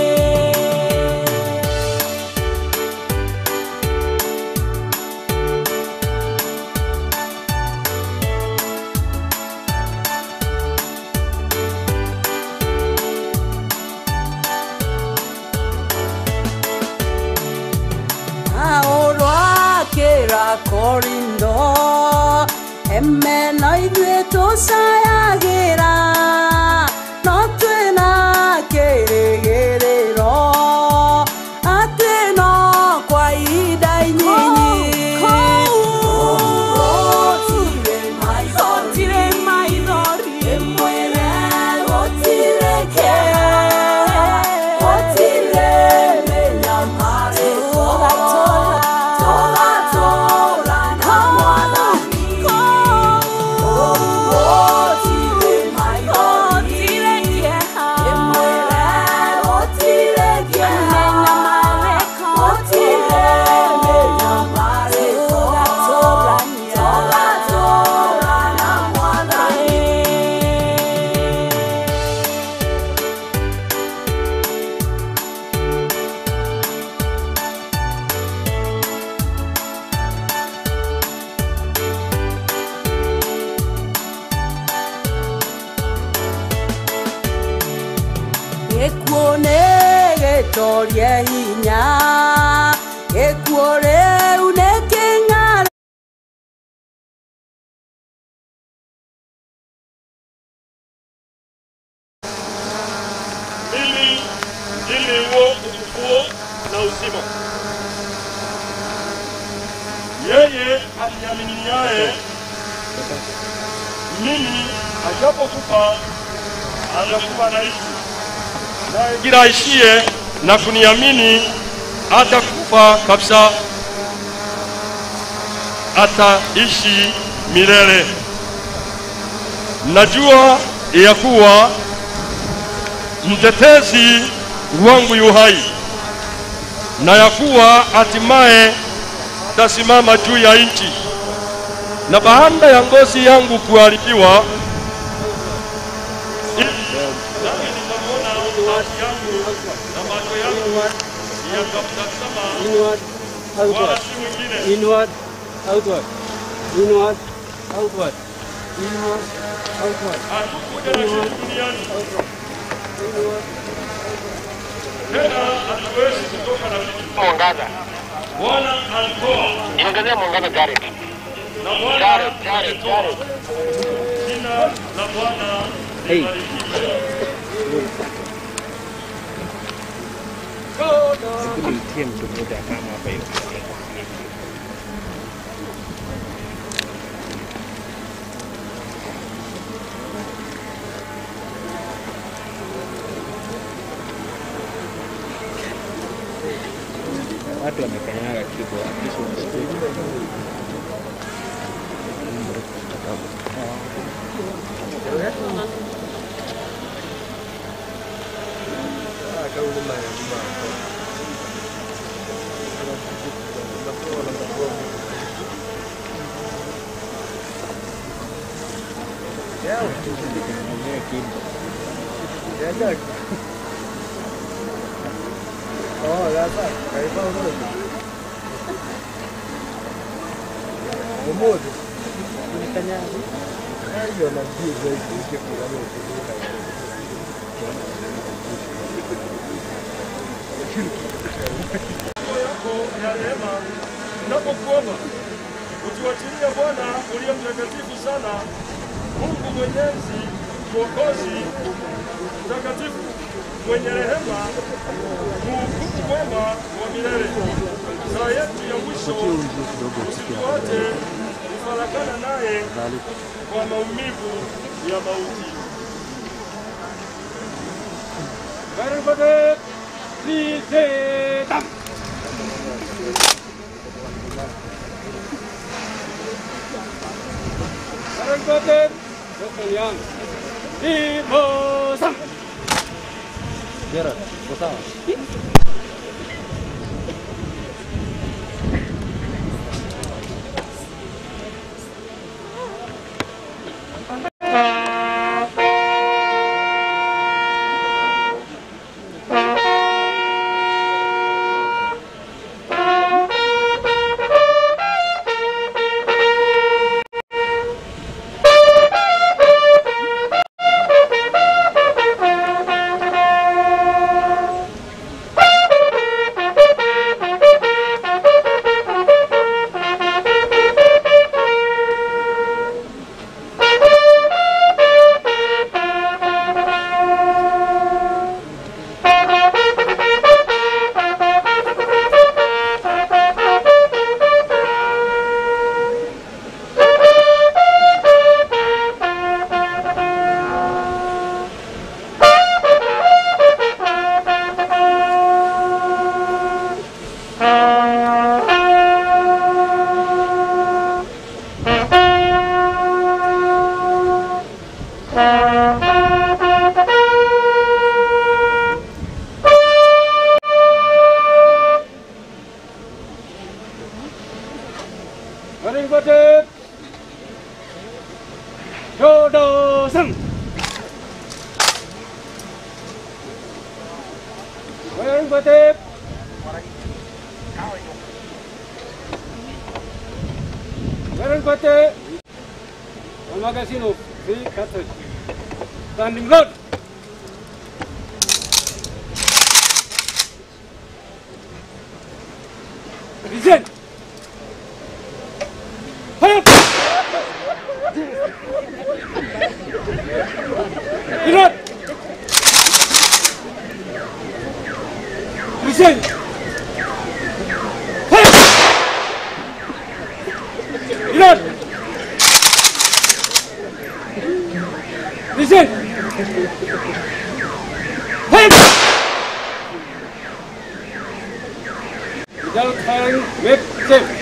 aũrwakĩra korindo emeno ithuĩ tũcayagĩra no twĩna kĩrĩgĩrĩro atĩ no kwa ihinda inyinyi Gũtirĩ maithori ĩmwĩre gũtirĩ kĩeha gũtirĩ mĩnyamarĩko tũgatũra na mwathani gũtirĩ maithori ĩmwĩre gũtirĩ kĩeha gũtirĩ mĩnyamarĩko tũgatũra na mwathani gĩkuũ nĩ gĩtorie hinya gĩkuũ rĩu nĩ kĩng'ara ili ili huo ufufuo na uzima. Yeye aniaminiaye mimi ajapokufa atakuwa anaishi, naye kila aishie na kuniamini atakufa kabisa, ataishi milele. Najua ya kuwa mtetezi wangu yu hai na ya kuwa hatimaye itasimama juu ya nchi, na baada ya ngozi yangu kuharibiwa, i- nami nitamwona haki yangu na macho yangu yatamtazama wala si mwingine. Inward, outward. Inward, outward. Inward, outward. Hatukuja na kitu duniani tena, hatuwezi kutoka na kitu. Mwangaza. Bwana alitoa Niongezea mwangaza Jared. na Bwana Jared, Jared, ametoa. Jared. Jina la Bwana Hey. libarikiwe. Hebu nitie mtu mmoja kama hapa hivi. Watu wamekanyaga kitu hakikisha unasikia. Oh, sasa kaiba umoja. Umoja. Unikanyaga. Hayo na juu zaidi ukifika leo kutoka. yako ya rehema napokuomba utuachilie Bwana uliye mtakatifu sana, Mungu mwenyezi, mwokozi mtakatifu, mwenye rehema, muhukumu mwema wa milele. Saa yetu ya mwisho usituache kufarakana naye kwa maumivu ya mauti. Barabara, Lizeta. Barabara, Sokolian. Limosam. Gerard, uko sawa? Barabara, Shodo-san. Barabara, Barabara, Magasin free cartridge. Standing load. Listen. Fire! Reload. Listen. Fire! Reload. Listen. Fire! Without firing, make safe.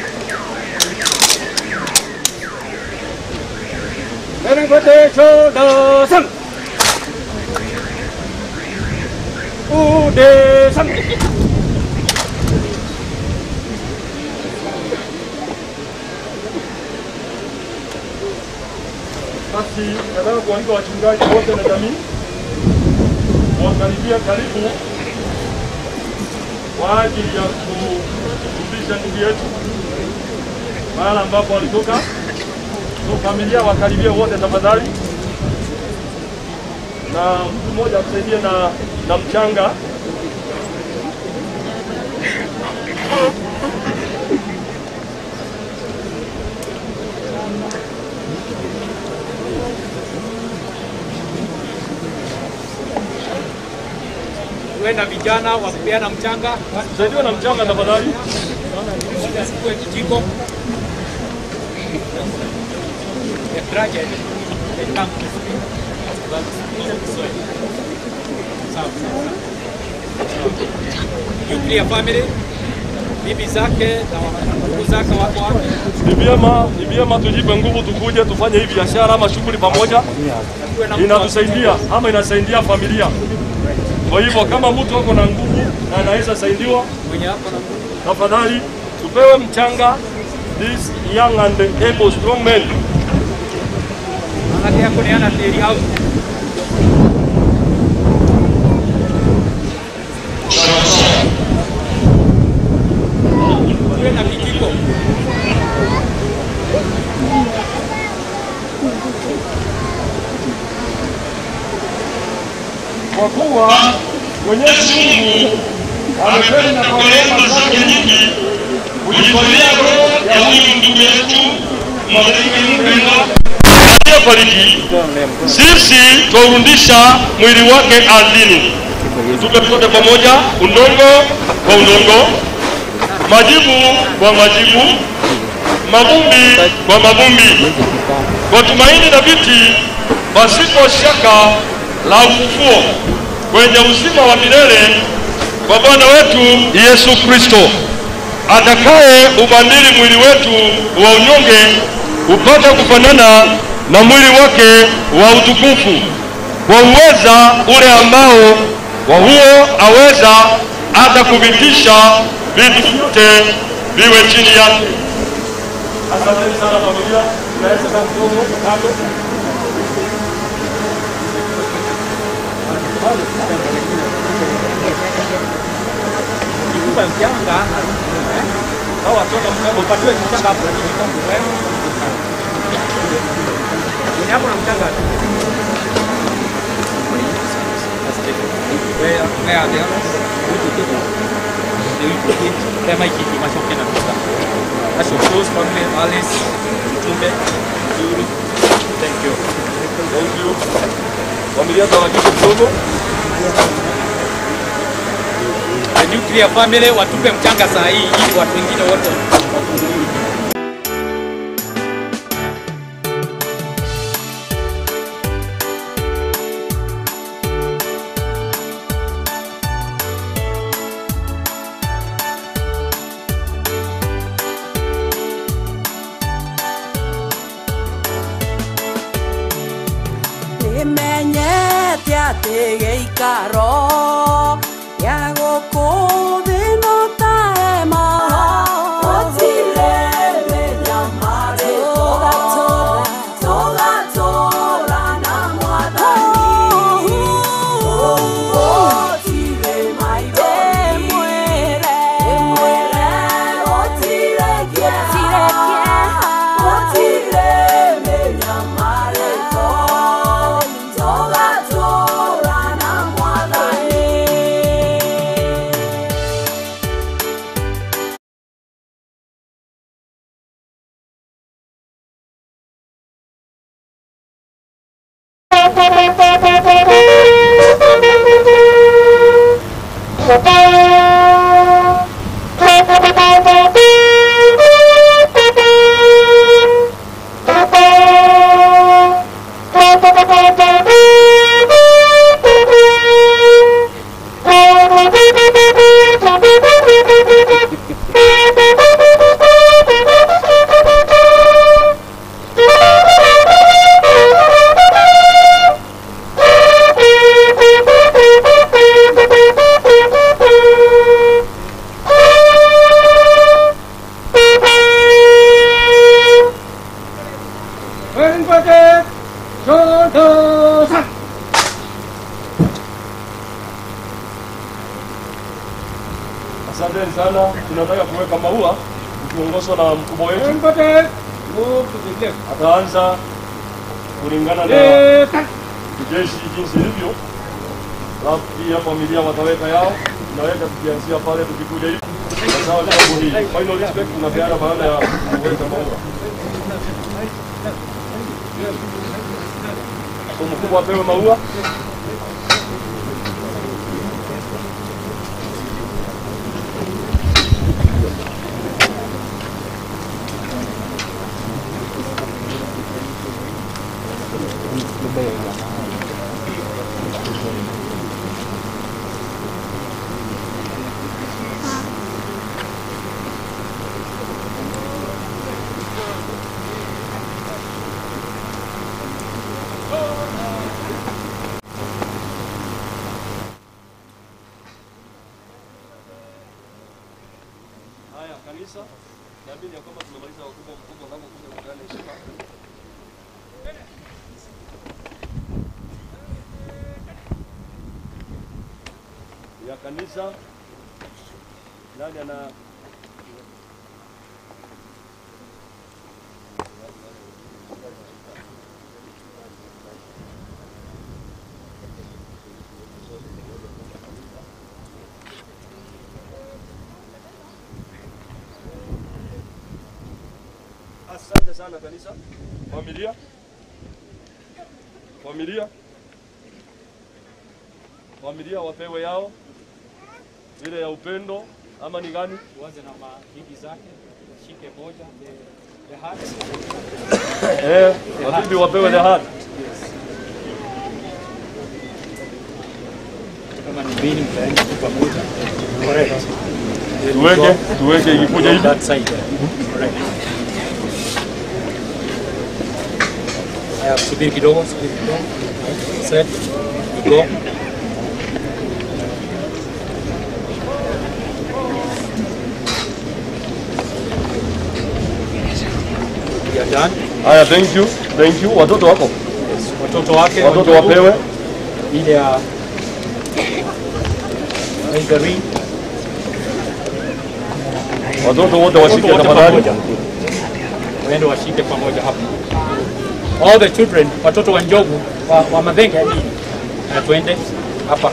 Barangkate Chodasam Udesam basi nataka kualika wachungaji wote na jamii wakaribia karibu kwa ajili ya kurudisha ndugu yetu mahala ambapo walitoka. So familia wakaribia wote tafadhali, na mtu mmoja atusaidie na, na mchanga Tuwe na vijana wa kupeana mchanga. Saidiwa na mchanga tafadhali. Chukue kijiko. A graduate, they come to speak. But speak in Kiswahili. Sawa, sawa, sawa. Nuclear family, bibi zake na ndugu zake wako wapi? Ni vyema ni vyema tujipe nguvu, tukuje tufanye hii biashara ama shughuli pamoja, inatusaidia ama inasaidia familia. Kwa hivyo kama mtu ako na nguvu na anaweza saidiwa, tafadhali tupewe mchanga, this young and able strong men. Manake yako ni ana teri au tuwe na kijiko. Kwa kuwa Mwenyezi Mungu amependa kwa rehema zake nyingi kujitolea roho ya huyu ndugu yetu marehemu mpendwa aliyefariki, sisi twaurudisha mwili wake ardhini, tupe sote pamoja, udongo kwa udongo, majivu kwa majivu, mavumbi kwa mavumbi, kwa tumaini thabiti pasipo shaka la ufufuo kwenye uzima wa milele kwa Bwana wetu Yesu Kristo, atakaye ubadili mwili wetu wa unyonge upate kufanana na mwili wake wa utukufu, kwa uweza ule ambao kwa huo aweza hata kuvitisha vitu vyote viwe chini yake. Asanteni sana familia, tunaweza kidogo kando. Kikupa mchanga. Hao watoto mchanga upatiwe mchanga hapo ni kikombe wewe. Ni hapo na mchanga. Wewe wewe ndio. Kama hiki ni mashoke na kusa. Asho close family Alice Mtumbe Zuru. Thank you. Thank you. Familia tawajiko kidogo. The nuclear family watupe mchanga saa hii ili watu wengine wote nĩmenyete atĩ gĩikaro gĩa gũkũ thĩ no ta hema gũtirĩ mĩnyamarĩko tũgatũũra na mwathani gũtirĩ maithori ĩmwĩre gũtirĩ kĩeha gũtirĩ mĩnyamarĩko tũgatũũra na mwathani shoulder, son. Asanteni sana. Tunataka kuweka maua ukiongozwa na mkubwa wetu. Everybody, move to the left. Ataanza kulingana na Left, son. kijeshi jinsi ilivyo, alafu pia familia wataweka yao, tunaweka tukianzia pale tukikuja hivi. Sawa, jambo hii final respect tunapeana baada ya kuweka maua. So mkubwa apewe maua. Haya, kanisa, naamini ya kwamba tumemaliza wakubwa mkubwa wanapokuja kupeana heshima. ya kanisa. Nani ana Asante sana kanisa. Familia. Familia. Familia wapewe yao ile ya upendo ama ni gani? Tuanze na mabibi zake, shike moja, the, the heart. Eh, wabibi wapewe the heart. Kama ni mbili mtaenda tu pamoja. Correct. Tuweke, tuweke ikikuja hivi. That side. Correct. Haya, subiri kidogo, subiri kidogo. Set. Go. We are done. Haya, thank you. Thank you. Watoto wako? Watoto wake Watoto wajibu. wapewe. ile ya raise the ring. Watoto wote washike Watoto wote tafadhali. pamoja. Waende washike pamoja hapo. All the children, watoto wa njogu wa, wa madhenge yani, na twende hapa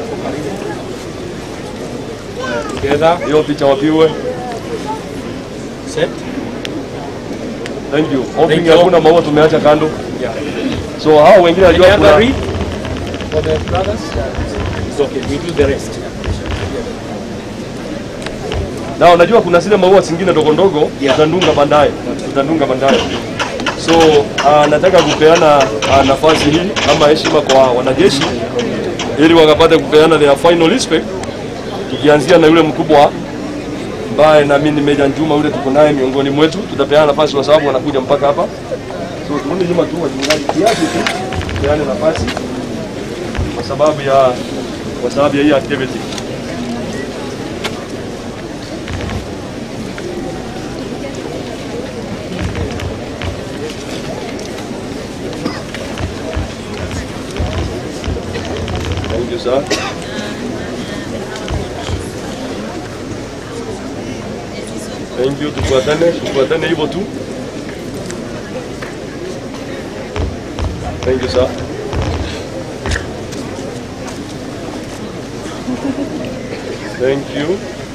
together. Hiyo picha wapiwe. Set. Thank you. Thank Hoping you. hakuna maua tumeacha kando. Yeah. So hao wengine Any najua other kuna read for the brothers? It's okay. We do the rest. na unajua kuna zile maua zingine ndogo ndogo tutandunga baadaye, tutandunga baadaye. So uh, nataka kupeana uh, nafasi hii ama heshima kwa wanajeshi ili wakapate kupeana their final respect, tukianzia na yule mkubwa ambaye naamini Meja Njuma yule tuko naye miongoni mwetu, tutapeana nafasi kwa sababu wanakuja mpaka hapa. So turudi nyuma tu wachungaji kiasi tu, peane nafasi kwa sababu ya kwa sababu ya hii activity. Thank you, sir. Thank you, tufuatane, tufuatane hivyo tu. Thank you, sir. Thank you.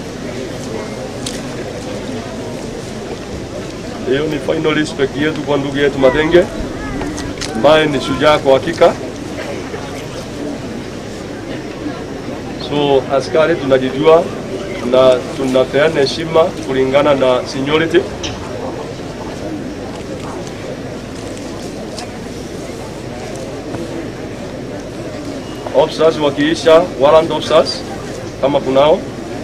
Hiyo ni final respect yetu kwa ndugu yetu Madenge ambaye ni shujaa kwa hakika. So askari tunajijua na tunapeana heshima kulingana na seniority. Officers wakiisha, warrant officers kama kunao.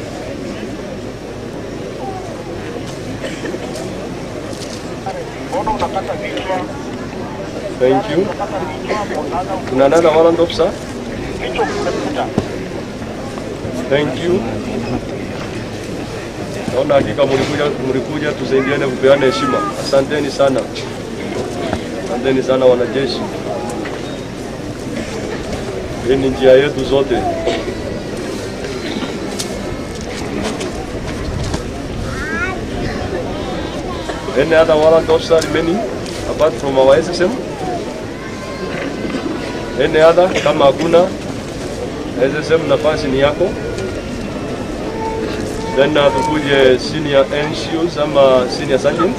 Thank you. Kuna nana warrant officer? Thank you. Naona hakika mlikuja mlikuja tusaidiane kupeana heshima. Asanteni sana. Asanteni sana wanajeshi. Hii ni njia yetu zote. Any other warrant officer remaining apart from our SSM? Any other? Kama hakuna SSM, nafasi ni yako. Then uh, tukuje senior NCOs ama senior sergeant.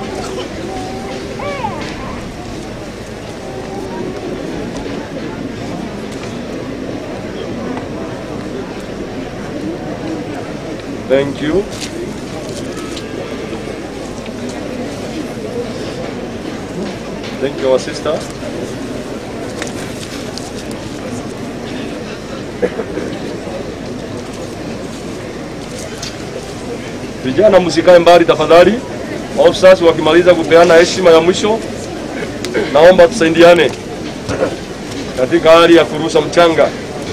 Thank you. Thank you, our sister. Vijana msikae mbali tafadhali. Officers wakimaliza kupeana heshima ya mwisho, naomba tusaidiane katika hali ya kurusha mchanga,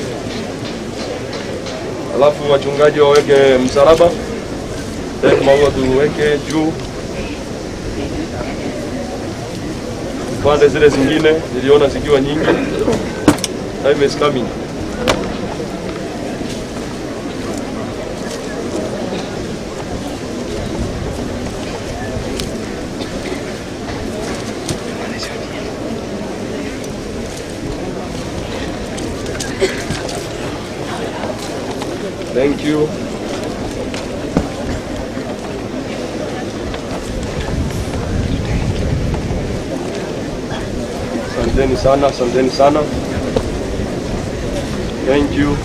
alafu wachungaji waweke msalaba, then maua tuweke juu pande zile zingine niliona zikiwa nyingi. Time is coming. Thank you. Asanteni sana, asanteni sana. Thank you.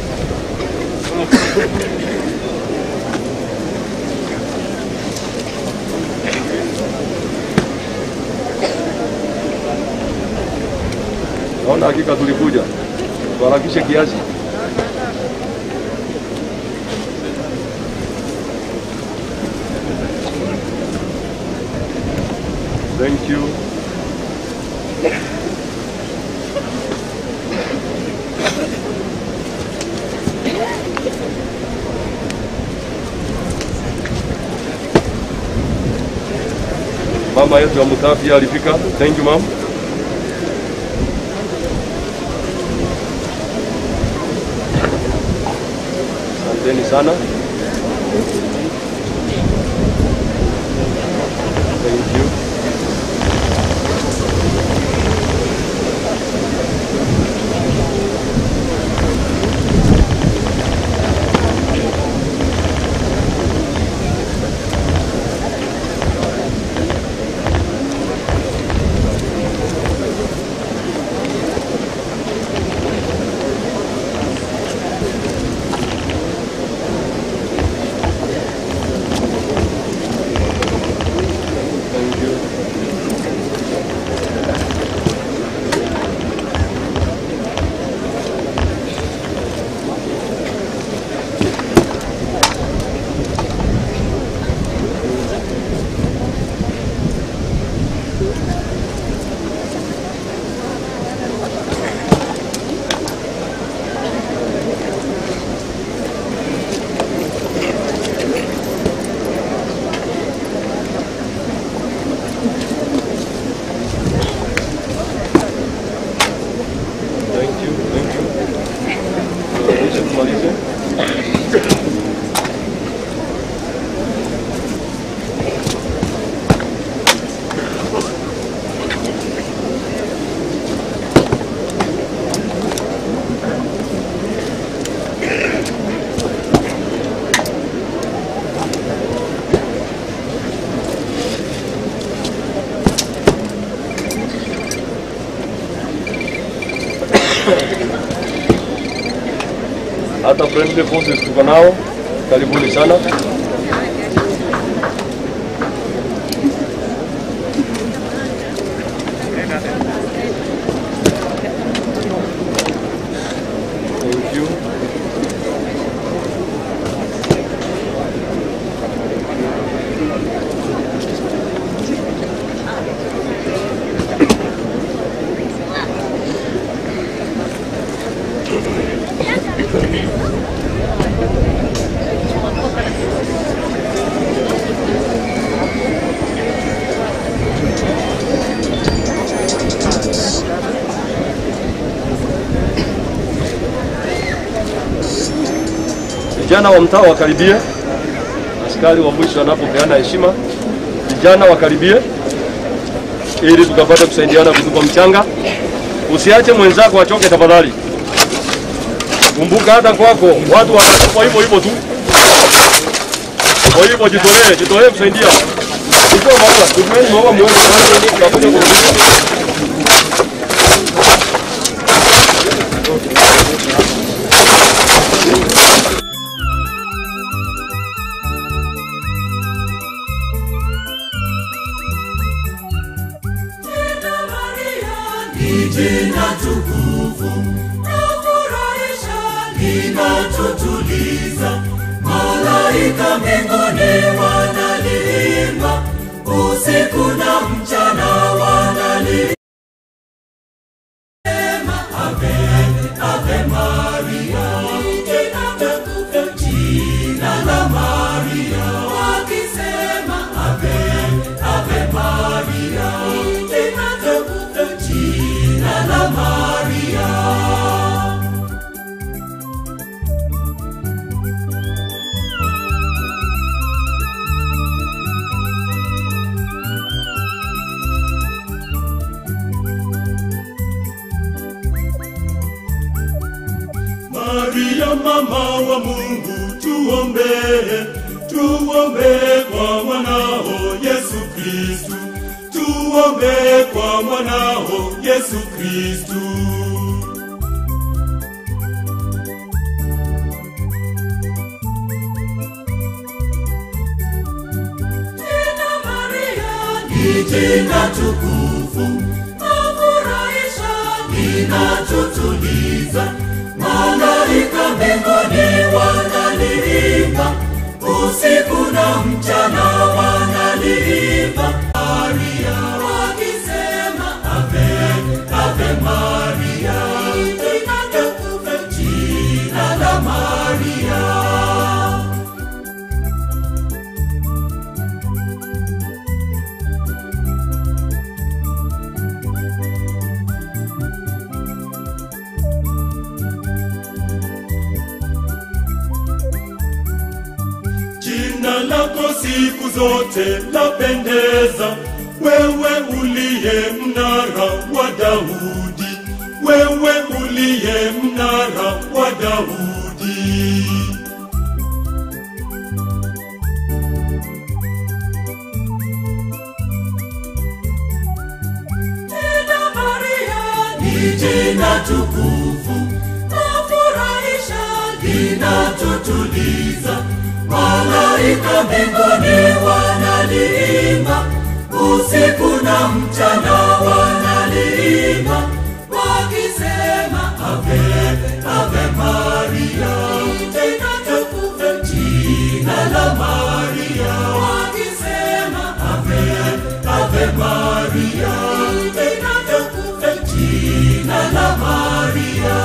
Naona hakika tulikuja, tuharakishe kiasi. Thank you. Mama yetu wa mtaa pia alifika. Thank you mom. Asanteni sana. Thank you. Thank you, thank you. Tuharakishe tumalize. hata friendly forces tuko nao, karibuni sana. Thank you. vijana wa mtaa wakaribie, askari wa mwisho anapopeana heshima, vijana wakaribie ili tukapate kusaidiana kutupa mchanga. Usiache mwenzako achoke tafadhali. Kumbuka hata kwako watu wanakufa hivyo hivyo tu. Kwa hivyo jitolee, jitolee kusaidia. Chukua maua, tumieni maua muone kwanza tutakuja kurudisha. ni jina tukufu nafurahisha linatutuliza malaika mbinguni wanaliimba usiku na mchana wanaliimba Ave, Ave Maria, jina tukufu, jina la Maria, wakisema Ave, Ave Maria, jina tukufu, jina la Maria. Maria mama wa Mungu tuombee, tuombee kwa mwanao Yesu Kristu, tuombee kwa mwanao Yesu Kristu. Jina Maria ni jina tukufu, nafurahisha, linatutuliza malaika mbinguni wanaliimba usiku na mchana wanaliimba Maria wakisema ave ave Maria jina tukufu jina la Maria Jina lako siku zote lapendeza, wewe uliye mnara wa Daudi, wewe uliye mnara wa Daudi. Jina Maria ni jina tukufu, nafurahisha, linatutuliza malaika mbinguni wanaliimba usiku na mchana wanaliimba wakisema ave ave Maria jina tukufu jina la Maria wakisema ave ave Maria jina tukufu jina la Maria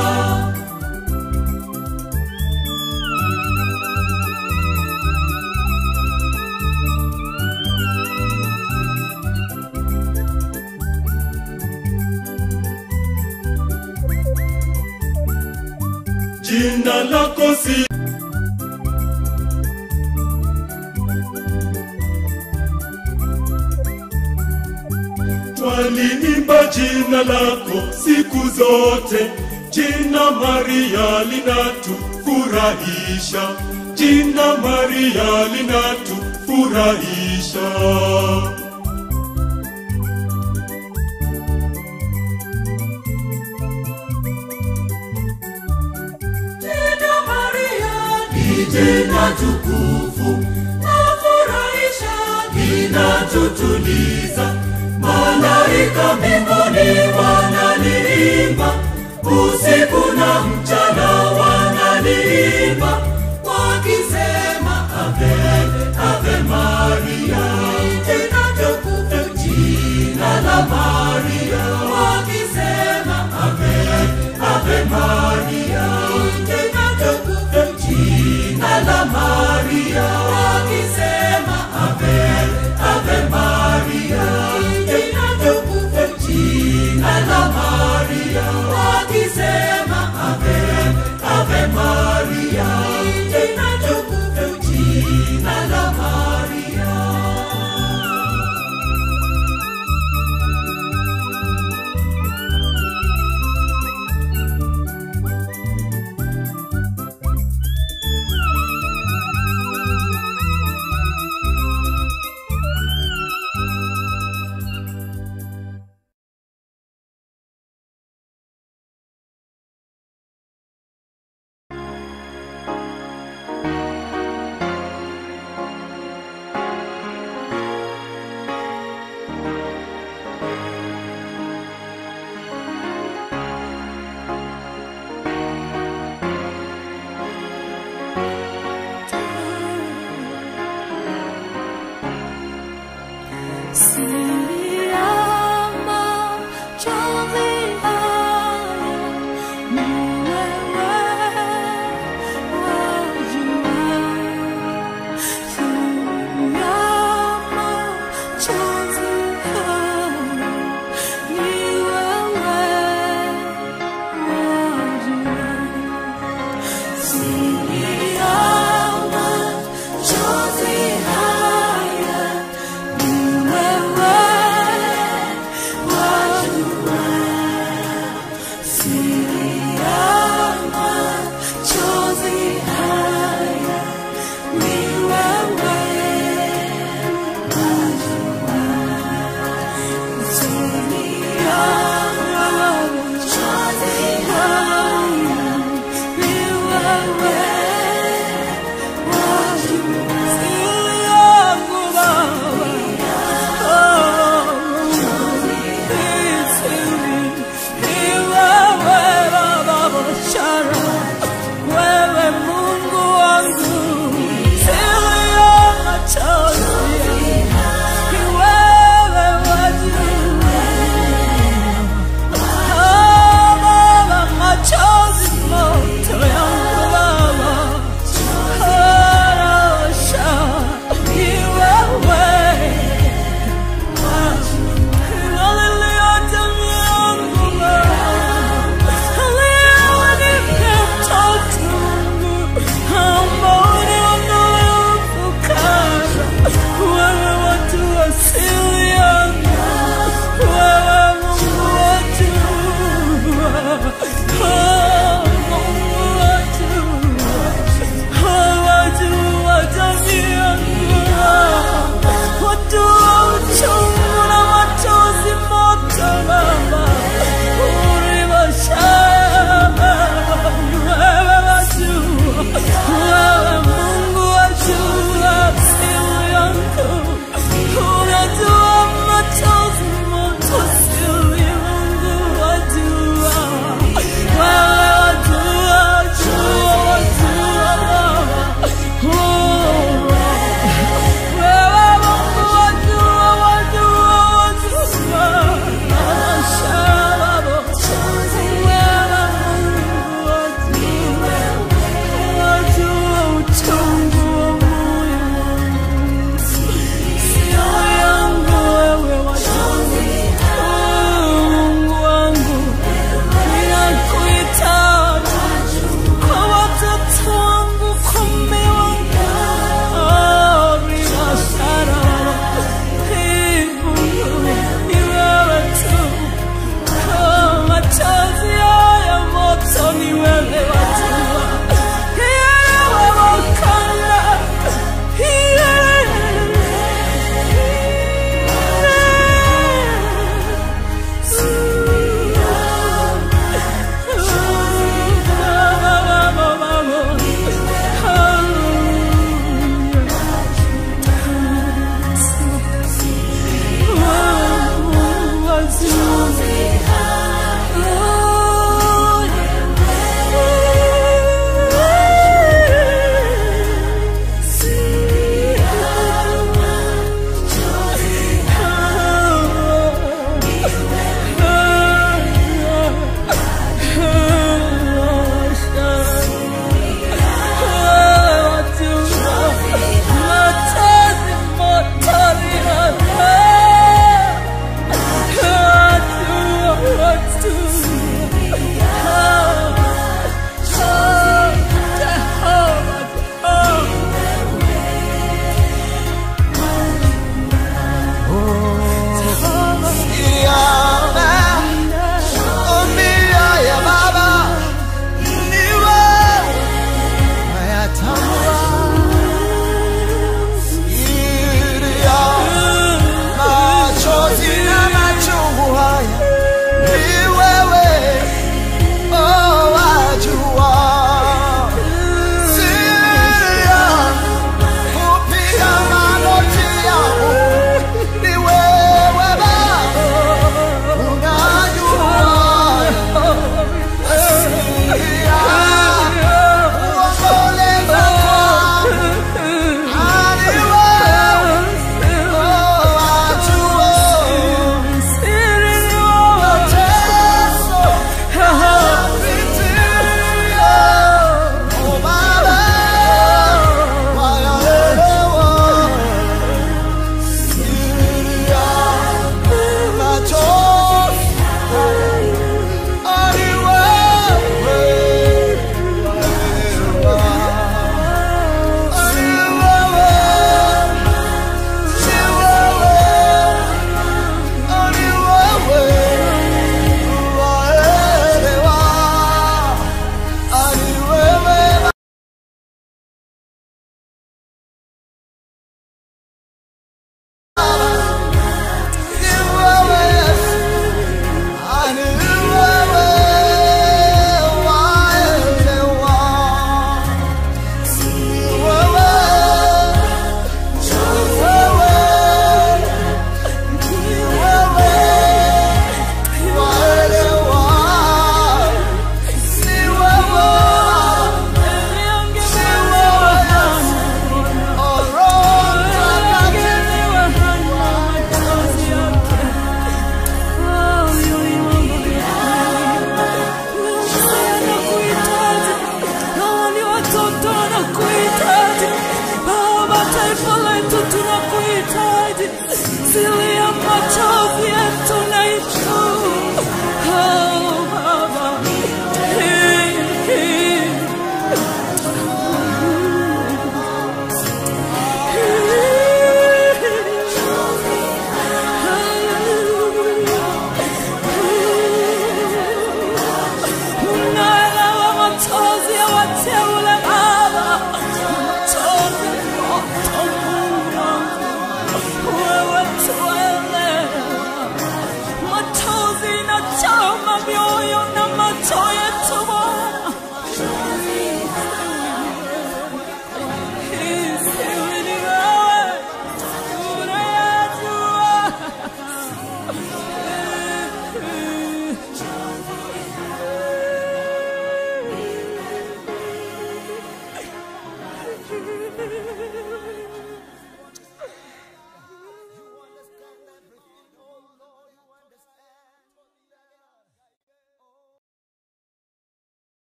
jina lako si twaliimba jina lako siku zote jina maria linatufurahisha jina maria linatufurahisha Jina Maria ni jina tukufu, nafurahisha, linatutuliza. Malaika mbinguni wanaliimba, usiku na mchana wanaliimba, wakisema ave ave Maria, jina tukufu, jina la Maria, wakisema ave ave Maria, jina tukufu, jina la Maria, wakisema ave ave Maria, jina tukufu, jina la Maria. siri ya machozi haya ni wewe wajua siri ya machozi haya ni wewe wajua siri yangu Baba oh, siri ni wewe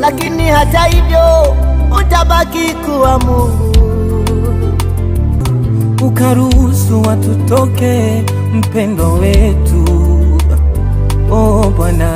lakini hata hivyo utabaki kuwa Mungu. ukaruhusu watutoke mpendo wetu o Bwana,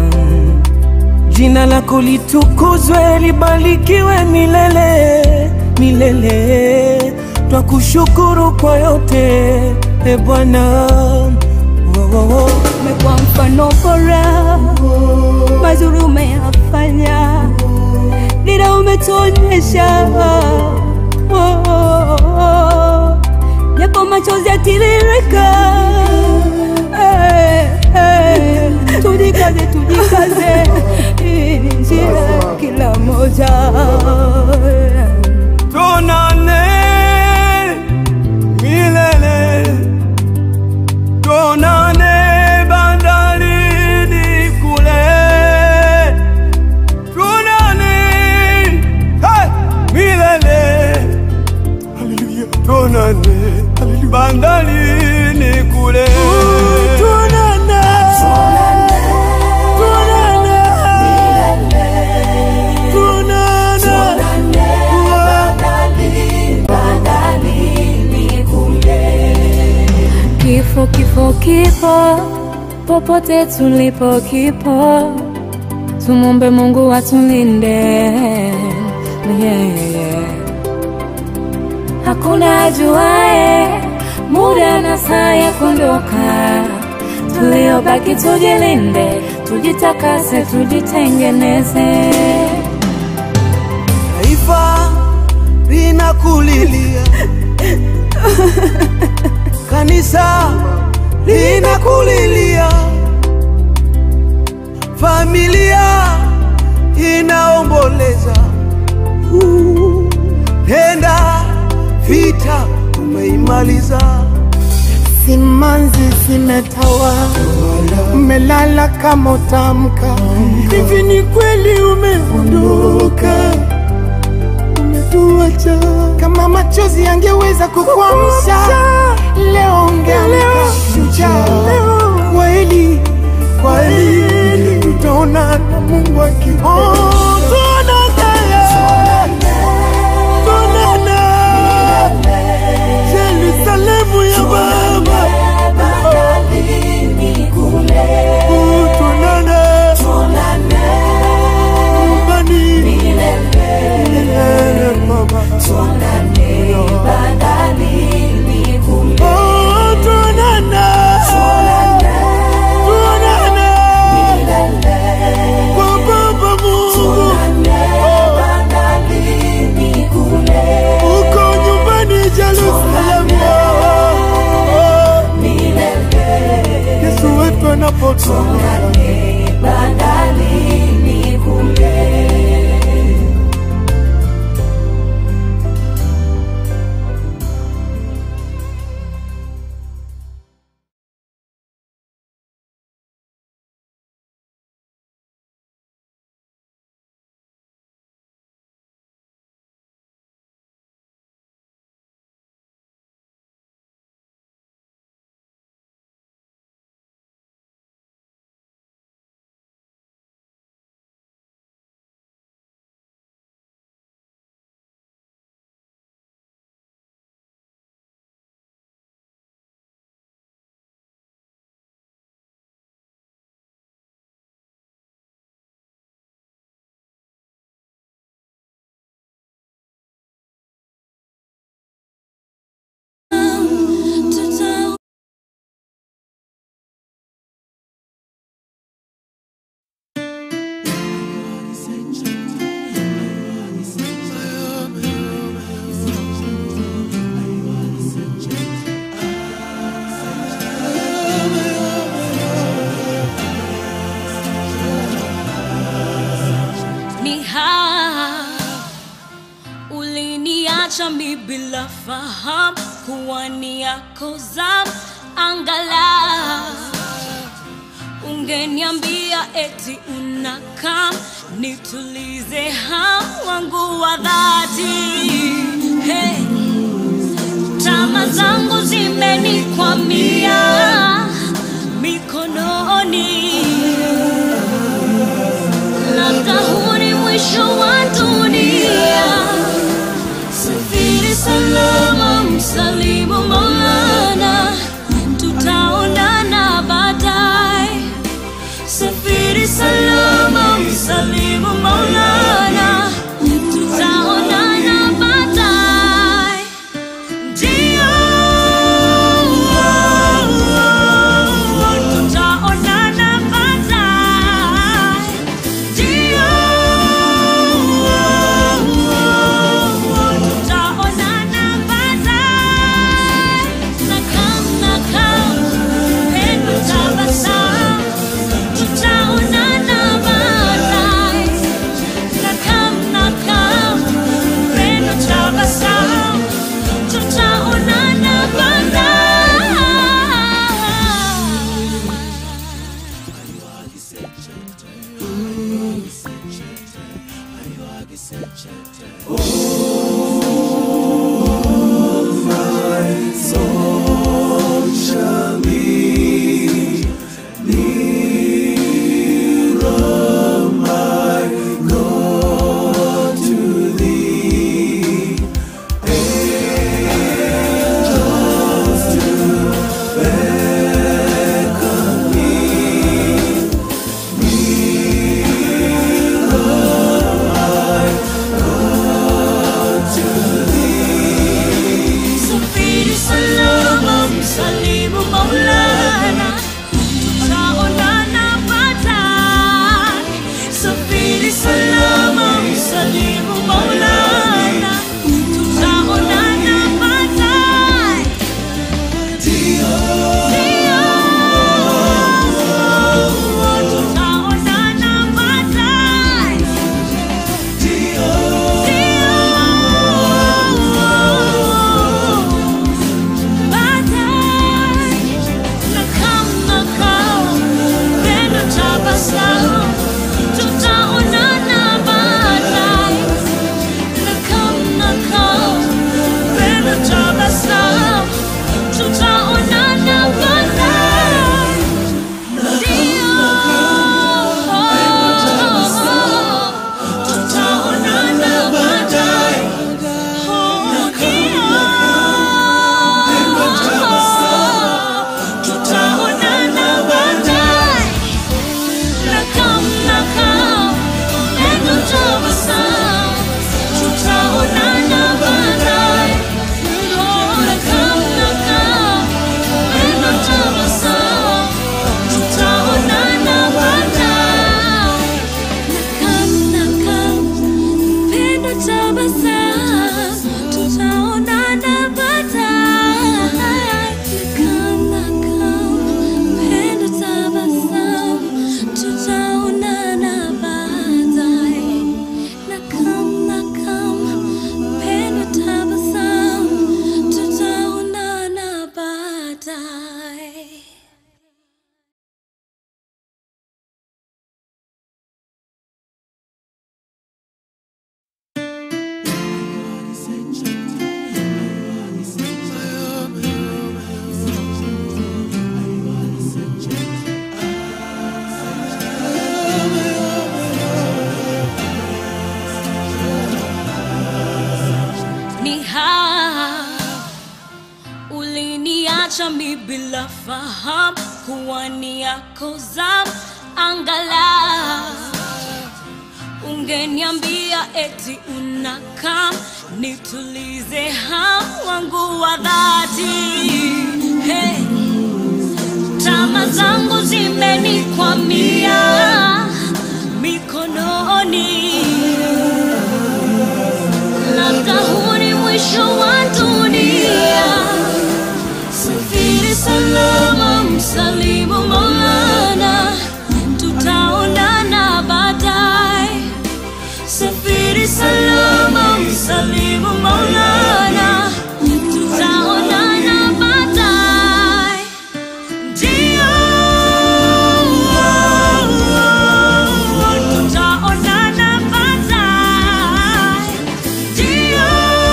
jina lako litukuzwe, libarikiwe milele milele. Twakushukuru kwa yote e Bwana. Oh, oh, oh. umekuwa mfano bora, mazuri umeyafanya, dira umetuonyesha oh, oh, oh. japo machozi yatiririka eh, eh, tujikaze tujikaze, hii ni njia ya kila moja Tuonane milele, tuonane bandarini kule, tuonane hey, milele, haleluya, tuonane bandarini kule, tuonane, tuonane, Kifo, kifo, kifo, popote tulipo kipo, tumombe Mungu atulinde. Yeah, yeah. Hakuna ajuae muda na saa ya kuondoka, tuliobaki tujilinde, tujitakase, tujitengeneze. taifa linakulilia, kanisa linakulilia, familia inaomboleza. Uh, Penda vita umeimaliza, Simanzi zimetawa, umelala kama utamka. Hivi ni kweli umeondoka, umetuacha. Kama machozi yangeweza kukuamsha, leo ungeamka shujaa. Kweli kweli, tutaona na Mungu akiona. Tuonane Yerusalemu ya Baba, Oh, tuonane nyumbani milele Baba, Oh, tuonane tuonane kwa Baba Mungu uko nyumbani Jerusalemu, Yesu wetu anapotoka ni haa uliniacha mi bila fahamu kuwa ni yako zamu angala ungeniambia eti unakam nitulize hamu wangu wa dhati hey. tama zangu zimenikwamia mikononi labda huu ni mwisho my soul shall be nearer, my God, to thee. Angels to beckon me, nearer, my God, to thee. Safiri salama, msalimu Maulana, tutaonana baadaye. Safiri salama, msalimu Maulana, tutaonana baadaye. Ndio, tutaonana baadaye. Tutaonana baadaye. Tutaonana baadaye. Tutaonana baadaye. Nakam, nakam, pendo tabasamu. Tutaonana baadaye. Oh, nakam, nakam, pendo tabasamu. Tutaonana baadaye. Nakam, nakam, pendo tabasamu. Tutaonana baadaye. Nakam, nakam, pendo tabasamu. Tutaonana baadaye. Nakam, nakam, pendo tabasamu. Tutaonana baadaye. ni haa uliniacha mi bila fahamu kuwa ni yako zamu angala ungeniambia eti unakam nitulize hamu wangu wa dhati hey. tama zangu zimenikwamia mikononi labda huu ni mwisho wa dunia safiri salama msalimu maulana tutaonana baadaye safiri salama msalimu maulana tutaonana baadaye ndio tutaonana baadaye ndio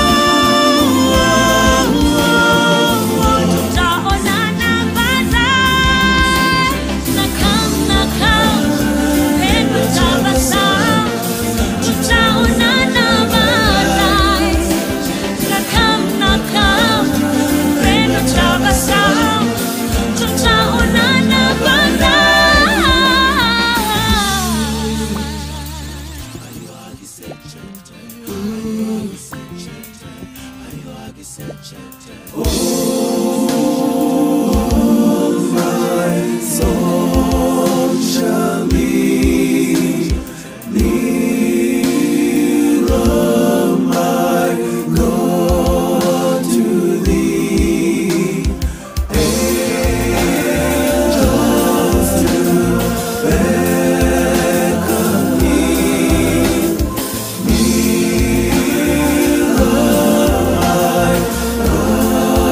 tutaonana baadaye nakam nakam pendo tabasamu tutaonana baadaye nakam nakam pendo tabasamu tutaonana baadaye my soul shall be nearer, my God, to thee. Angels to beckon me, nearer, my God,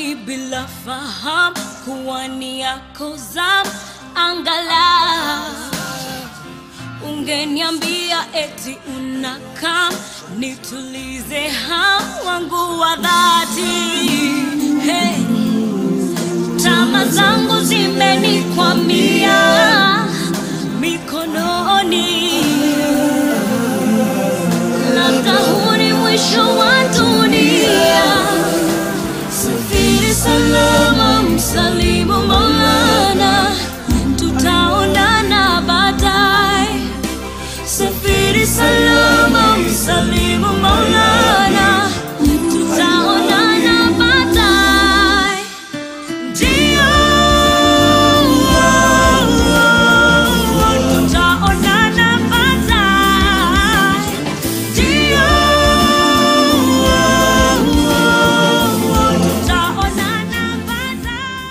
dhambi bila fahamu kuwa ni yako zamu angalau ungeniambia eti unakam nitulize hamu wangu wa dhati hey. tama zangu zimenikwamia mikononi labda huu ni mwisho wa dunia safiri salama msalimu maulana tutaonana baadaye safiri salama msalimu maulana tutaonana baadaye ndio tutaonana baadaye ndio tutaonana baadaye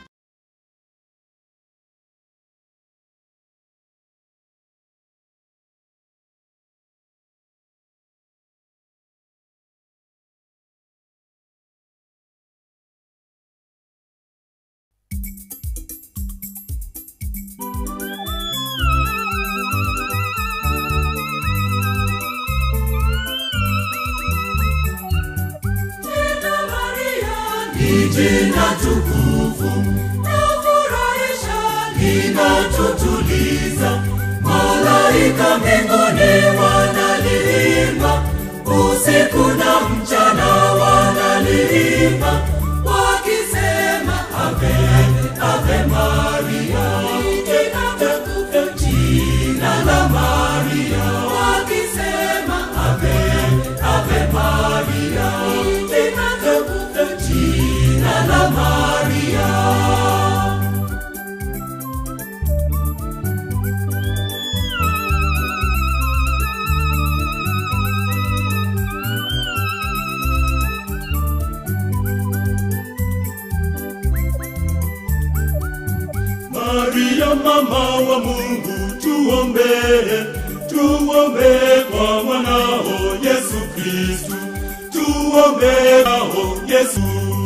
ni jina tukufu na furahisha linatutuliza malaika mbinguni wanaliimba usiku na mchana wanaliimba wakisema ave ave maria jina tukufu jina la maria wakisema ave ave maria jina tukufu jina la maria Maria mama wa Mungu tuombee, tuombee kwa mwanao Yesu Kristu, tuombee mwanao Yesu.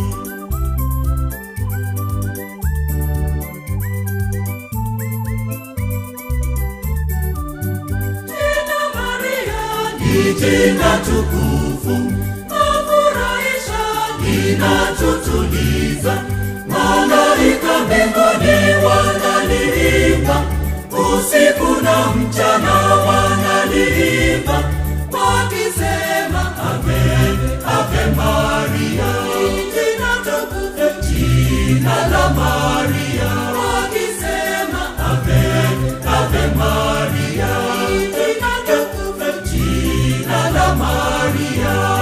Jina Maria ni jina tukufu, afurahisha, linatutuliza malaika mbinguni wanaliimba usiku na mchana wanaliimba wakisema ave ave maria jina tukufu jina la maria wakisema ave ave maria jina tukufu jina la maria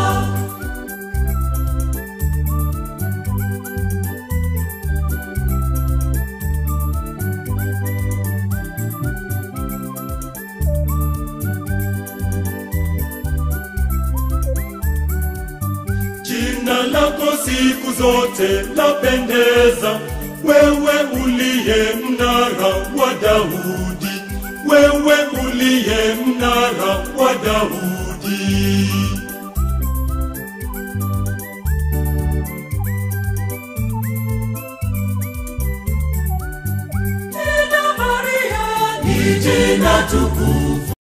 Jina lako siku zote lapendeza, wewe uliye mnara wa Daudi, wewe uliye mnara wa Daudi. Jina Maria ni jina tukufu